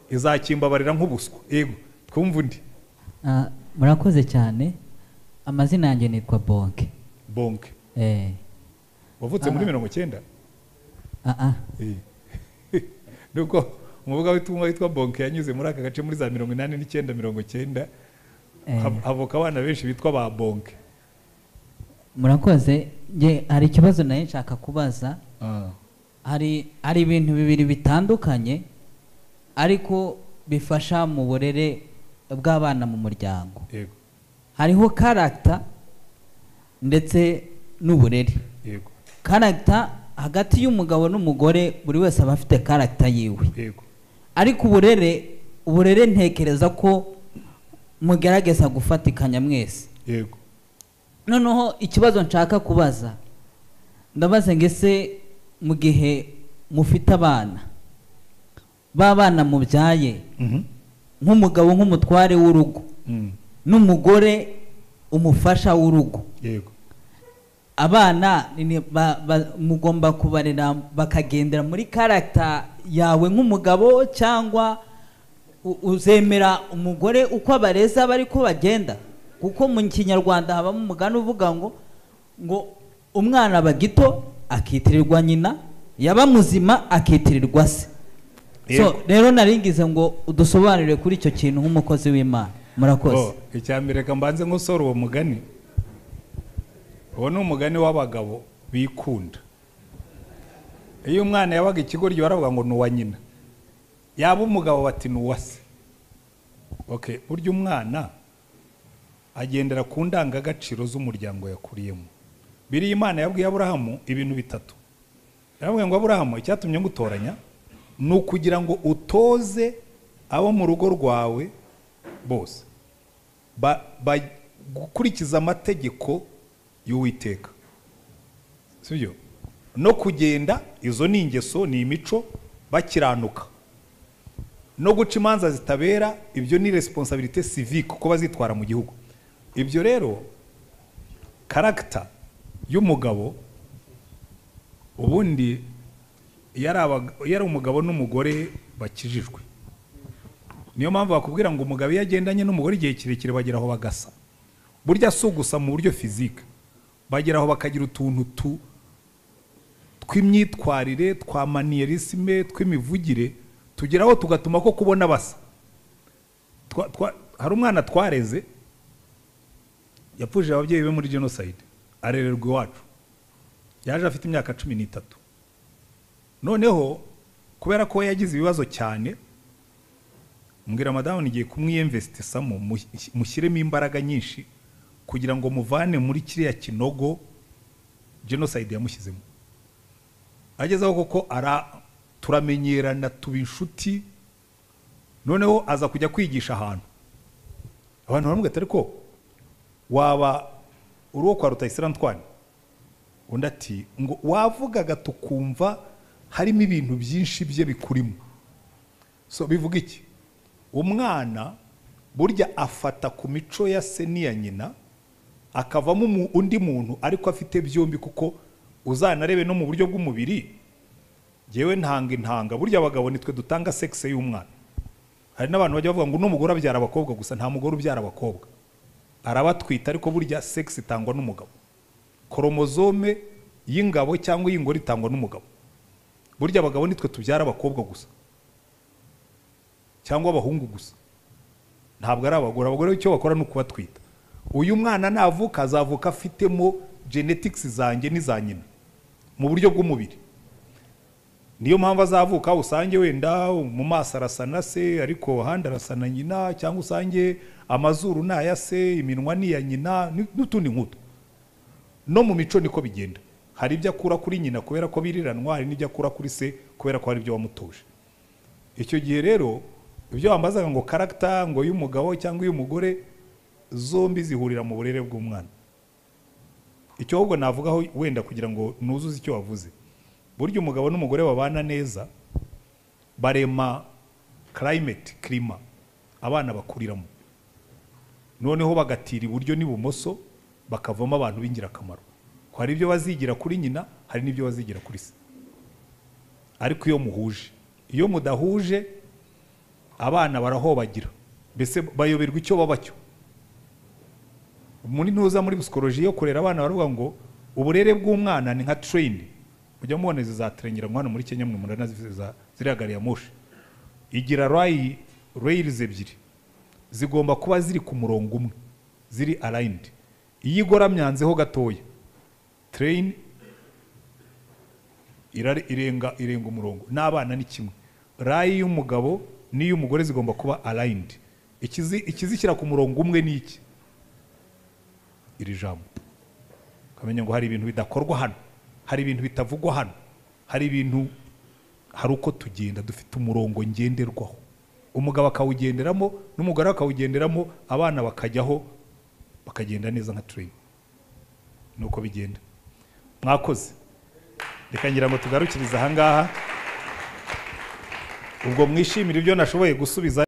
Speaker 1: izakimbabarira nk'ubuswa ego twumva undi
Speaker 16: Ah, murakoze cyane amazina yanjye nitwa bonke
Speaker 1: bonke
Speaker 16: eh
Speaker 1: wavutse muri mirongo icyenda
Speaker 16: ah ah
Speaker 1: nuko umuvuga w'itumwa witwa bonke yanyuze muri aka gace muri za mirongo inani n'icyenda mirongo icyenda
Speaker 16: Eh.
Speaker 1: hav- havuka abana benshi bitwa ba bonke
Speaker 16: murakoze nge hari ikibazo nayo nshaka kubaza hari hari ibintu bibiri bitandukanye ariko bifasha mu burere bw'abana mu muryango
Speaker 1: Yego.
Speaker 16: hariho karagita ndetse n'uburere
Speaker 1: Yego.
Speaker 16: karagita hagati y'umugabo n'umugore buri wese aba afite karagita yiwe ariko uburere uburere ntekereza ko mugerageza gufatikanya mwese
Speaker 1: yego
Speaker 16: noneho ikibazo nshaka kubaza ndabaza ngo ese mu gihe mufite abana ba bana mubyaye nk'umugabo nk'umutware w'urugo n'umugore umufasha w'urugo
Speaker 1: yego
Speaker 16: abana ni- ni- ba- ba- mugomba kubarera bakagendera muri karagita yawe nk'umugabo cyangwa u- uzemera umugore uko abareza bari ko bagenda kuko mu kinyarwanda habamo umugani uvuga ngo ngo umwana aba gito akitirirwa nyina yaba muzima akitirirwa se so
Speaker 1: Yego.
Speaker 16: rero naringize ngo udusobanurire kuri icyo kintu nk'umukozi w'imana murakoze
Speaker 1: Oh, icya mbere reka mbanze nkosora uwo mugani uwo ni umugani w'abagabo bikunda iyo umwana yabaga ikigoryi baravuga ngo ni uwa nyina yaba umugabo bati ni uwa se okay burya umwana agendera ku ndangagaciro z'umuryango yakuriyemo biriya imana yabwiye aburahamu ibintu bitatu yaravuga ngo aburahamu icyatumye ngutoranya ni ukugira ngo utoze abo mu rugo rwawe bose ba, ba, gukurikiza amategeko y'uwiteka sibyo no kugenda izo ni ingeso ni imico bakiranuka no guca imanza zitabera ibyo ni responsabilité civique uko bazitwara mu gihugu ibyo rero karagita y'umugabo ubundi iyo ari abag- iyo ari umugabo n'umugore bakijijwe niyo mpamvu bakubwira ngo umugabo iyo agendanye n'umugore igihe kirekire bagera aho bagasa burya si ugusa mu buryo fizike bagera aho bakagira utuntu tu tw'imyitwarire twa maniyerisime tw'imivugire tugeraho tugatuma ko kubona basa Twa- twa- hari umwana twareze yapfuje ababyeyi be muri jenoside arererwa iwacu yaje afite imyaka cumi n'itatu noneho kubera ko we yagize ibibazo cyane mbwira madamu nigiye kumwiyemvesitisamo mushyiremo imbaraga nyinshi kugira ngo muvane muri kiriya kinogo jenoside yamushyizemo agezeho koko ara turamenyerana tuba inshuti noneho aza kujya kwigisha ahantu abantu baramubwira ati ariko waba uri uwo kwa rutayisira ntwani undi ati ngo wavugaga tukumva harimo ibintu byinshi bye bikurimo so bivuga iki umwana burya afata ku mico ya se n'iya nyina akavamo umu- undi muntu ariko afite byombi kuko uzanarebe no mu buryo bw'umubiri yewe ntanga intanga burya abagabo nitwe dutanga sekise y'umwana hari n'abantu bajya bavuga ngo n'umugore abyara abakobwa gusa nta mugore ubyara abakobwa arabatwita ariko burya sekisi itangwa n'umugabo koromozome y'ingabo cyangwa y'ingore itangwa n'umugabo burya abagabo nitwe tubyara abakobwa gusa cyangwa abahungu gusa ntabwo ari abagore abagore icyo bakora ni ukubatwita uyu mwana navuka azavuka afitemo genetics zanjye n'iza nyina mu buryo bw'umubiri niyo mpamvu azavuka usange wenda mu maso arasa na se ariko ahandi arasa na nyina cyangwa usange amazuru ni aya se iminwa ni iya nyina ni- n'utundi nk'utu no mu mico niko bigenda hari ibyo akura kuri nyina kubera ko biriranwa hari n'ibyo akura kuri se kubera ko hari ibyo wamutuje icyo gihe rero ibyo wambazaga ngo karagita ngo y'umugabo cyangwa iy'umugore zombi zihurira mu burere bw'umwana icyo ahubwo navugaho wenda kugira ngo nuzuze icyo wavuze burya umugabo n'umugore babana neza barema karayimeti kirima abana bakuriramo noneho bagatira iburyo n'ibumoso bakavamo abantu b'ingirakamaro Ko hari ibyo bazigira kuri nyina hari n'ibyo bazigira kuri se ariko iyo muhuje iyo mudahuje abana barahobagira mbese bayoberwa icyo baba cyo muri ntuza muri psikoloji yo kurera abana baravuga ngo uburere bw'umwana ni nka treni mujya mubona izi za treni mwana muri kenya mwe muranazifuza ziriya gari ya moshi igira rayi reyirizi ebyiri zigomba kuba ziri ku murongo umwe ziri arayindi iyo igoramyanzeho gatoya treni irare- irenga irenga umurongo n'abana ni kimwe rayi y'umugabo n'iy'umugore zigomba kuba arayindi Ikizi- ikizishyira ku murongo umwe ni iki iri jambo ukamenya ngo hari ibintu bidakorwa hano hari ibintu bitavugwa hano hari ibintu hari uko tugenda dufite umurongo ngenderwaho umugabo akawugenderamo n'umugore akawugenderamo abana bakajyaho bakagenda neza nka tureyini ni uko bigenda mwakoze reka ngira ngo tugarukirize ahangaha ubwo mwishimire ibyo nashoboye gusubiza